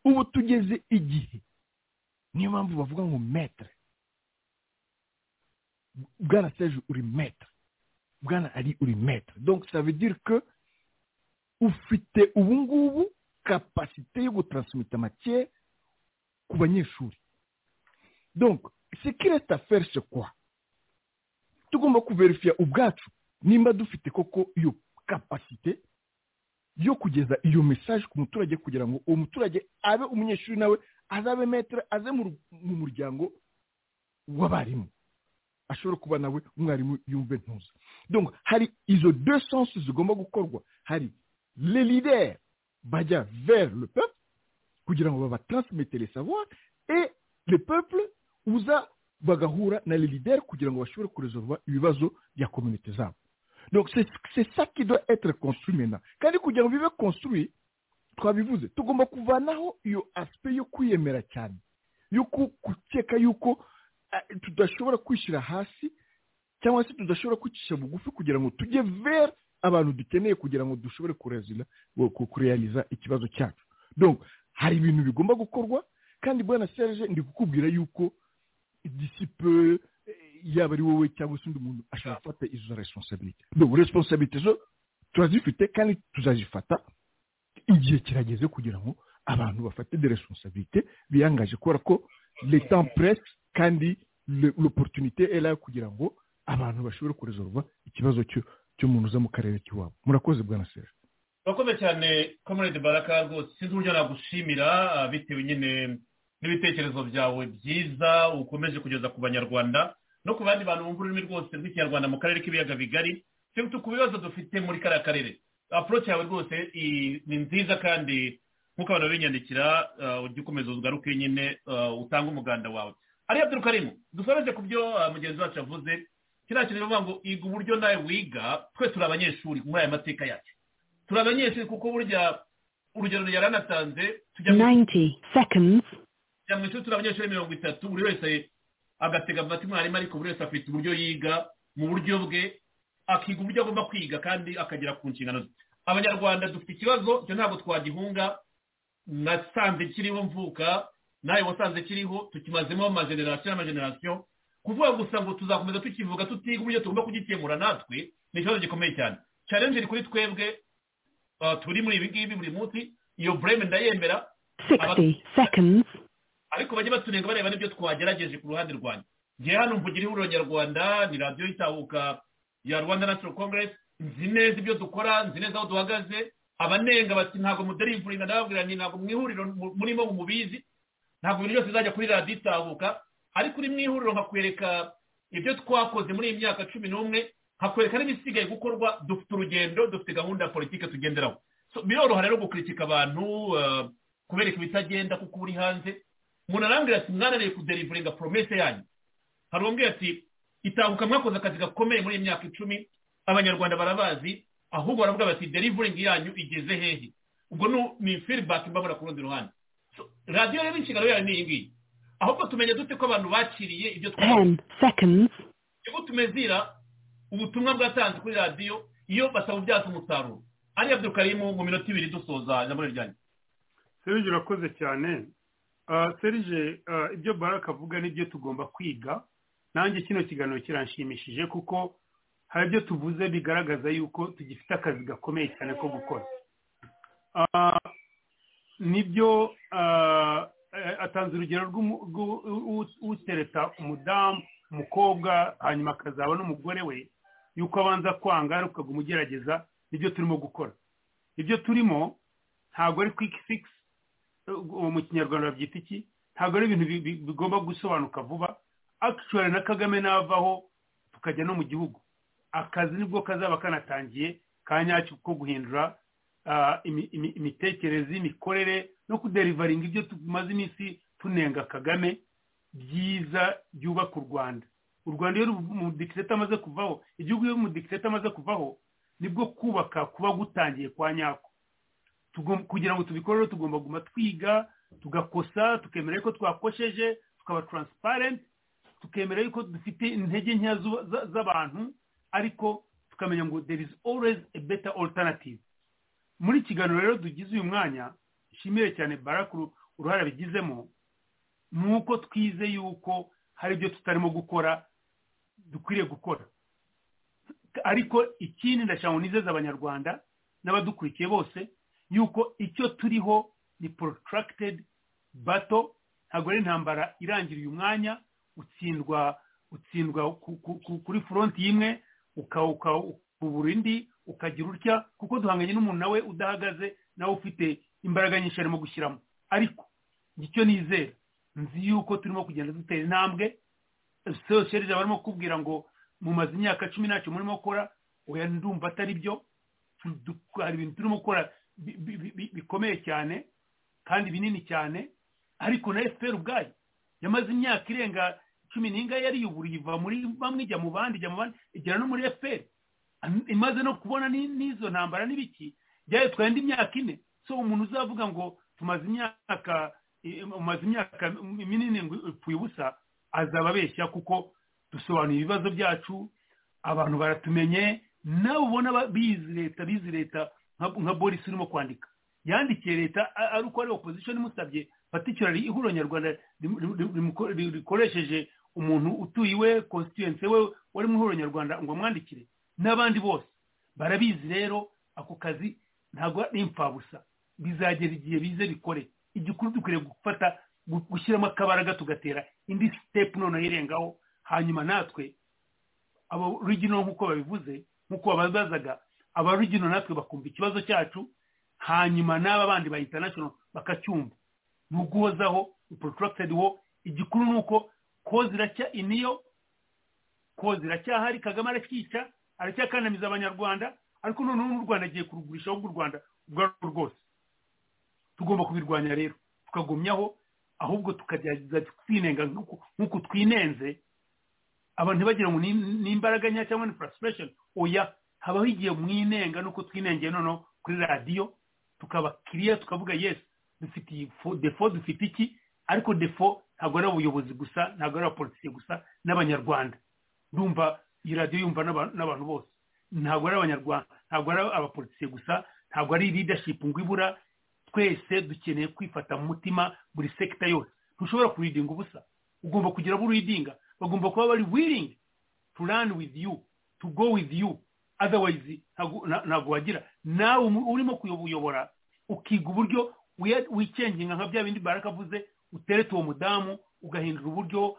ubu tugeze igihe niyo mpamvu bavuga ngo metere bwana seje uri metere bwana ari uri metere donko savegire ko ufite ubu ngubu kapasite yo gutransimita make ku banyeshuri donko sekireta ferishe kwa tugomba kuverifiya ubwacu nimba dufite koko iyo kapasite yo kugeza iyo mesaje ku muturage kugira ngo uwo muturage abe umunyeshuri nawe azabe metero aze mu muryango w'abarimu ashobora kuba nawe umwarimu yumve ntuza donc hari izo deux sens zigomba gukorwa hari le leader bajya vers le peuple kugira ngo babatransmete le savoir et le peuple uza bagahura na le leader kugira ngo bashobore kuresolva ibibazo bya kominite zabo donc c'est ça qui doit être construit maintenant kandi kugira ngo bibe construit twabivuze tugomba kuvanaho iyo aspect yo kwiyemera cyane yo gukeka yuko tudashobora kwishyira hasi cyangwa se tudashobora kwicisha bugufi kugira ngo tujye vera abantu dukeneye kugira ngo dushobore kurealiza ikibazo cyacu donc hari ibintu bigomba gukorwa kandi bwana serge ndi kukubwira yuko disipe yaba ari wowe cyangwa se undi muntu ashobora gufata izo responsabilite donc responsabilite zo turazifite kandi tuzazifata igihe kirageze kugira ngo abantu bafate de responsabilite biyangaje kubera ko le temps presse kandi l'opportunité ela kugira ngo abantu bashobore kuresolva ikibazo cy'umuntu uza mu karere k'iwabo murakoze bwana sera urakoze cyane comrade baraka rwose sinzi uburyo nagushimira bitewe nyine n'ibitekerezo byawe byiza ukomeje kugeza ku banyarwanda no ku bandi bantu bumva ururimi rwose rw'ikinyarwanda mu karere k'ibiyaga bigari turi ku bibazo dufite muri kariya karere aporoci yawe rwose ni nziza kandi nk'uko abantu binyandikira ujya ukomeza ugaruke nyine utange umuganda wawe ariya turi karimo dusoreze ku byo mugenzi wacu yavuze kiriya kintu bivuga ngo iga uburyo nawe wiga twe turi abanyeshuri muri aya mateka yacu turi abanyeshuri kuko burya urugero yaranatanze tujya mu ishuri turi abanyeshuri mirongo itatu buri wese agatega amata mwarimu ariko buri wese afite uburyo yiga mu buryo bwe akiga uburyo agomba kwiga kandi akagera ku nshingano ze abanyarwanda dufite ikibazo cyo ntabwo twagihunga nasanze kiriho mvuka nawe wasanze kiriho tukimazemo amajenerasiyo n'amajenerasiyo kuvuga gusa ngo tuzakomeza tukivuga tutiga uburyo tugomba kugikemura natwe ni ikibazo gikomeye cyane challenge iri kuri twebwe turi muri ibi ngibi buri munsi iyo bureme ndayemera ariko bajye batunenga bareba n'ibyo twagerageje ku ruhande rwanjye ngewe hano mvugira ihuriro nyarwanda ni radiyo y'itahuka ya rwanda national congress nzi neza ibyo dukora nzi neza aho duhagaze abanenga bati ntabwo mudarivurira ndababwira nti ntabwo mu ihuriro murimo mubizi ntabwo ibintu byose bizajya kuri radiyo itahuka ariko uri mu ihuriro nkakwereka ibyo twakoze muri iyi myaka cumi n'umwe nkakwereka n'ibisigaye gukorwa dufite urugendo dufite gahunda ya politiki tugenderaho biroroha rero gukuritika abantu kubereka ibitagenda kuko uri hanze umuntu arambwira ati mwananiye kuderivuringa poromese yanyu hari uwambwira ati itahuka mwakoze akazi gakomeye muri iyi myaka icumi abanyarwanda barabazi ahubwo baravuga bati derivuringi yanyu igeze hehe ubwo ni firibaki mbabura ku rundi ruhande radiyo rero inshingano yayo ni iyi ngiyi ahubwo tumenya dute ko abantu bakiriye ibyo twabona iyo tumezira ubutumwa bwatanze kuri radiyo iyo batabubyaza umusaruro ari abyo karimu mu minota ibiri dusoza jambo ryanjye serije urakoze cyane serije ibyo baraka avuga nibyo tugomba kwiga nanjye kino kiganiro kiranshimishije kuko hari ibyo tuvuze bigaragaza yuko tugifite akazi gakomeye cyane ko gukora nibyo atanze urugero rw'utereta umudamu umukobwa hanyuma akazaba n'umugore we yuko abanza kwanga ari ukaguma umugerageza nibyo turimo gukora ibyo turimo ntabwo ari kwiki sigisi mu kinyarwanda babyita iki ntabwo ari ibintu bigomba gusobanuka vuba akicuwari na kagame navaho tukajya no mu gihugu akazi nibwo kazaba kanatangiye ka nyacyo ko guhindura imitekerereze imikorere no kuderivaringa ibyo tumaze iminsi tunenga kagame byiza byubaka u rwanda u rwanda iyo umudikireta amaze kuvaho igihugu iyo umudikireta amaze kuvaho nibwo kubaka kuba gutangiye kwa nyako kugira ngo tubikore rero tugomba guma twiga tugakosa tukemera yuko twakosheje tukaba taransiparenti tukemera yuko dufite intege nkeya z'abantu ariko tukamenya ngo there is always a better alternative muri kiganiro rero tugize uyu mwanya nshimire cyane barakuru uruhare abigizemo ni uko twize yuko hari ibyo tutarimo gukora dukwiriye gukora ariko ikindi ndashaka ngo nizeze abanyarwanda n'abadukurikiye bose yuko icyo turiho ni protracted bato ntabwo ari intambara irangira uyu mwanya utsindwa utsindwa kuri foronti imwe ukabura indi ukagira utya kuko duhanganye n'umuntu nawe udahagaze nawe ufite imbaraga nyinshi arimo gushyiramo ariko icyo nizera nzi yuko turimo kugenda dutera intambwe sosiyete barimo kubwira ngo mumaze imyaka cumi ntacyo murimo gukora oya ndumva atari byo hari ibintu turimo gukora bikomeye cyane kandi binini cyane ariko na efuperi ubwayo yamaze imyaka irenga cumi n'ingahe yariyuburiye iva muri bamwe ijya mu bandi ijya mu bandi igera no muri efuperi imaze no kubona n'izo ntambara n'ibiki byayitwaye indi myaka ine so umuntu uzavuga ngo tumaze imyaka umaze imyaka minini ngo upfuye ubusa azaba abeshya kuko dusobanuye ibibazo byacu abantu baratumenye nawe ubona bizi leta bizi leta nka boris urimo kwandika yandikiye leta ari uko ari opozisiyo imusabye patikirari ihuriro nyarwanda rikoresheje umuntu utuye iwe konsitiyense we wari mu ihuriro nyarwanda ngo amwandikire n'abandi bose barabizi rero ako kazi ntabwo ari imfabusa bizagera igihe bize bikore igikuru dukwiriye gufata gushyiramo akabaraga tugatera indi sitepu noneho irengaho hanyuma natwe abarugino nk'uko babivuze nk'uko babazaga abarugino natwe bakumva ikibazo cyacu hanyuma n'aba bandi ba international bakacyumva ni uguhozaho protracted wo igikuru ni uko koza iracya iniyo koza iracyahari kagame aracyica aracyakandamiza abanyarwanda ariko noneho n'u rwanda agiye kurugurisha ahubwo u rwanda ubwarwo rwose tugomba kubirwanya rero tukagumyaho ahubwo tukagerageza twinenga nk'uko twinenze abantu ntibagira ngo ni imbaraga nkeya cyangwa ni furasirasheni oya habaho igihe mwinenga nuko twinengeye noneho kuri radiyo tukaba kiriya tukavuga yesi dufite iyi defo dufite iki ariko defo ntabwo ari abayobozi gusa ntabwo ari abapolisiye gusa n'abanyarwanda ndumva iyi radiyo yumva n'abantu bose ntabwo ari abanyarwanda ntabwo ari abapolisiye gusa ntabwo ari ridashipu ngo ibura twese dukeneye kwifata mu mutima buri sekita yose ntushobora kuridinga ubusa ugomba kugira abo uridinga bagomba kuba bari wiringi tu rani wizi yu tu go wizi yu adawayizi ntabwo wagira nawe urimo kuyobora ukiga uburyo wikenginga nka bya bindi barakavuze uteretse uwo mudamu ugahindura uburyo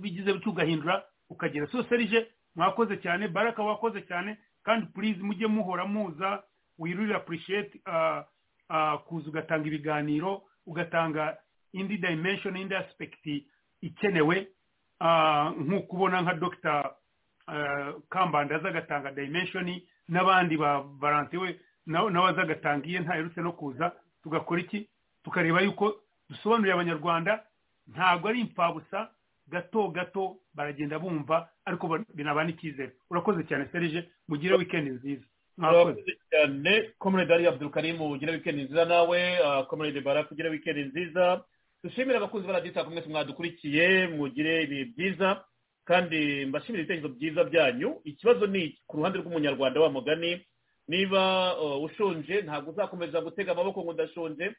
bigize bityo ugahindura ukagera soserije mwakoze cyane baraka wakoze cyane kandi purize mujye muhora muza wirurire apurishiyeti kuza ugatanga ibiganiro ugatanga indi dayimenshoni indi asipegiti ikenewe nk'uko ubona nka dogita kambanda aza agatanga dayimenshoni n'abandi ba valanti we nawe agatangiye ntaherutse no kuza tugakora iki tukareba yuko dusobanuriye abanyarwanda ntabwo ari imfabusa gato gato baragenda bumva ariko binabana icyizere urakoze cyane serije mugire wikendi nziza mwakoze cyane komerede ari abdulkarimu ugire wikendi nziza nawe komerede baraka ugire wikendi nziza dushimire abakunzi ba radiyo kumwe mwadukurikiye mugire ibihe byiza kandi mbashimire ibitekerezo byiza byanyu ikibazo ni ku ruhande rw'umunyarwanda wa mugani niba ushonje ntabwo uzakomeza gutega amaboko ngo ndashonje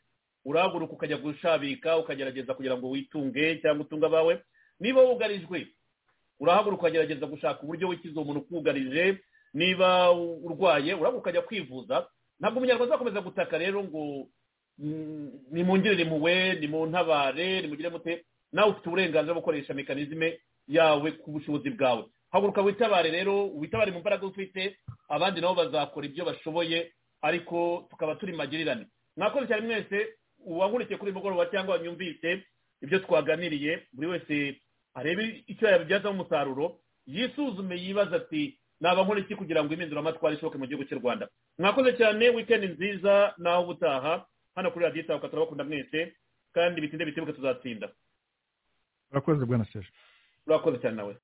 urahaguruka ukajya gushabika ukagerageza kugira ngo witunge cyangwa utunge abawe niba wugarijwe urahaguruka ukagerageza gushaka uburyo wikiza umuntu ukugarije niba urwaye urahaguruka ukajya kwivuza ntabwo umunyarwanda azakomeza gutaka rero ngo nimwungirire impuhwe nimuntabare nimugire mute nawe ufite uburenganzira bwo gukoresha mekanizme yawe ku bushobozi bwawe haguruka witabare rero witabare mu mbaraga ufite abandi nabo bazakora ibyo bashoboye ariko tukaba turi magirirane mwakoze cyane mwese uwangurikiye kuri mugoroba cyangwa wanyumvise ibyo twaganiriye buri wese arebe icyo yabibyazamo umusaruro yisuzume yibaza ati naba nkora iki kugira ngo impinduramatwara ishoboke mu gihugu cy'u rwanda mwakoze cyane wikendi nziza naho ubutaha hano kuri radiyo itaha turabakunda mwese kandi bitinde bitebuke tuzatsinda urakoze bwana seje urakoze cyane nawe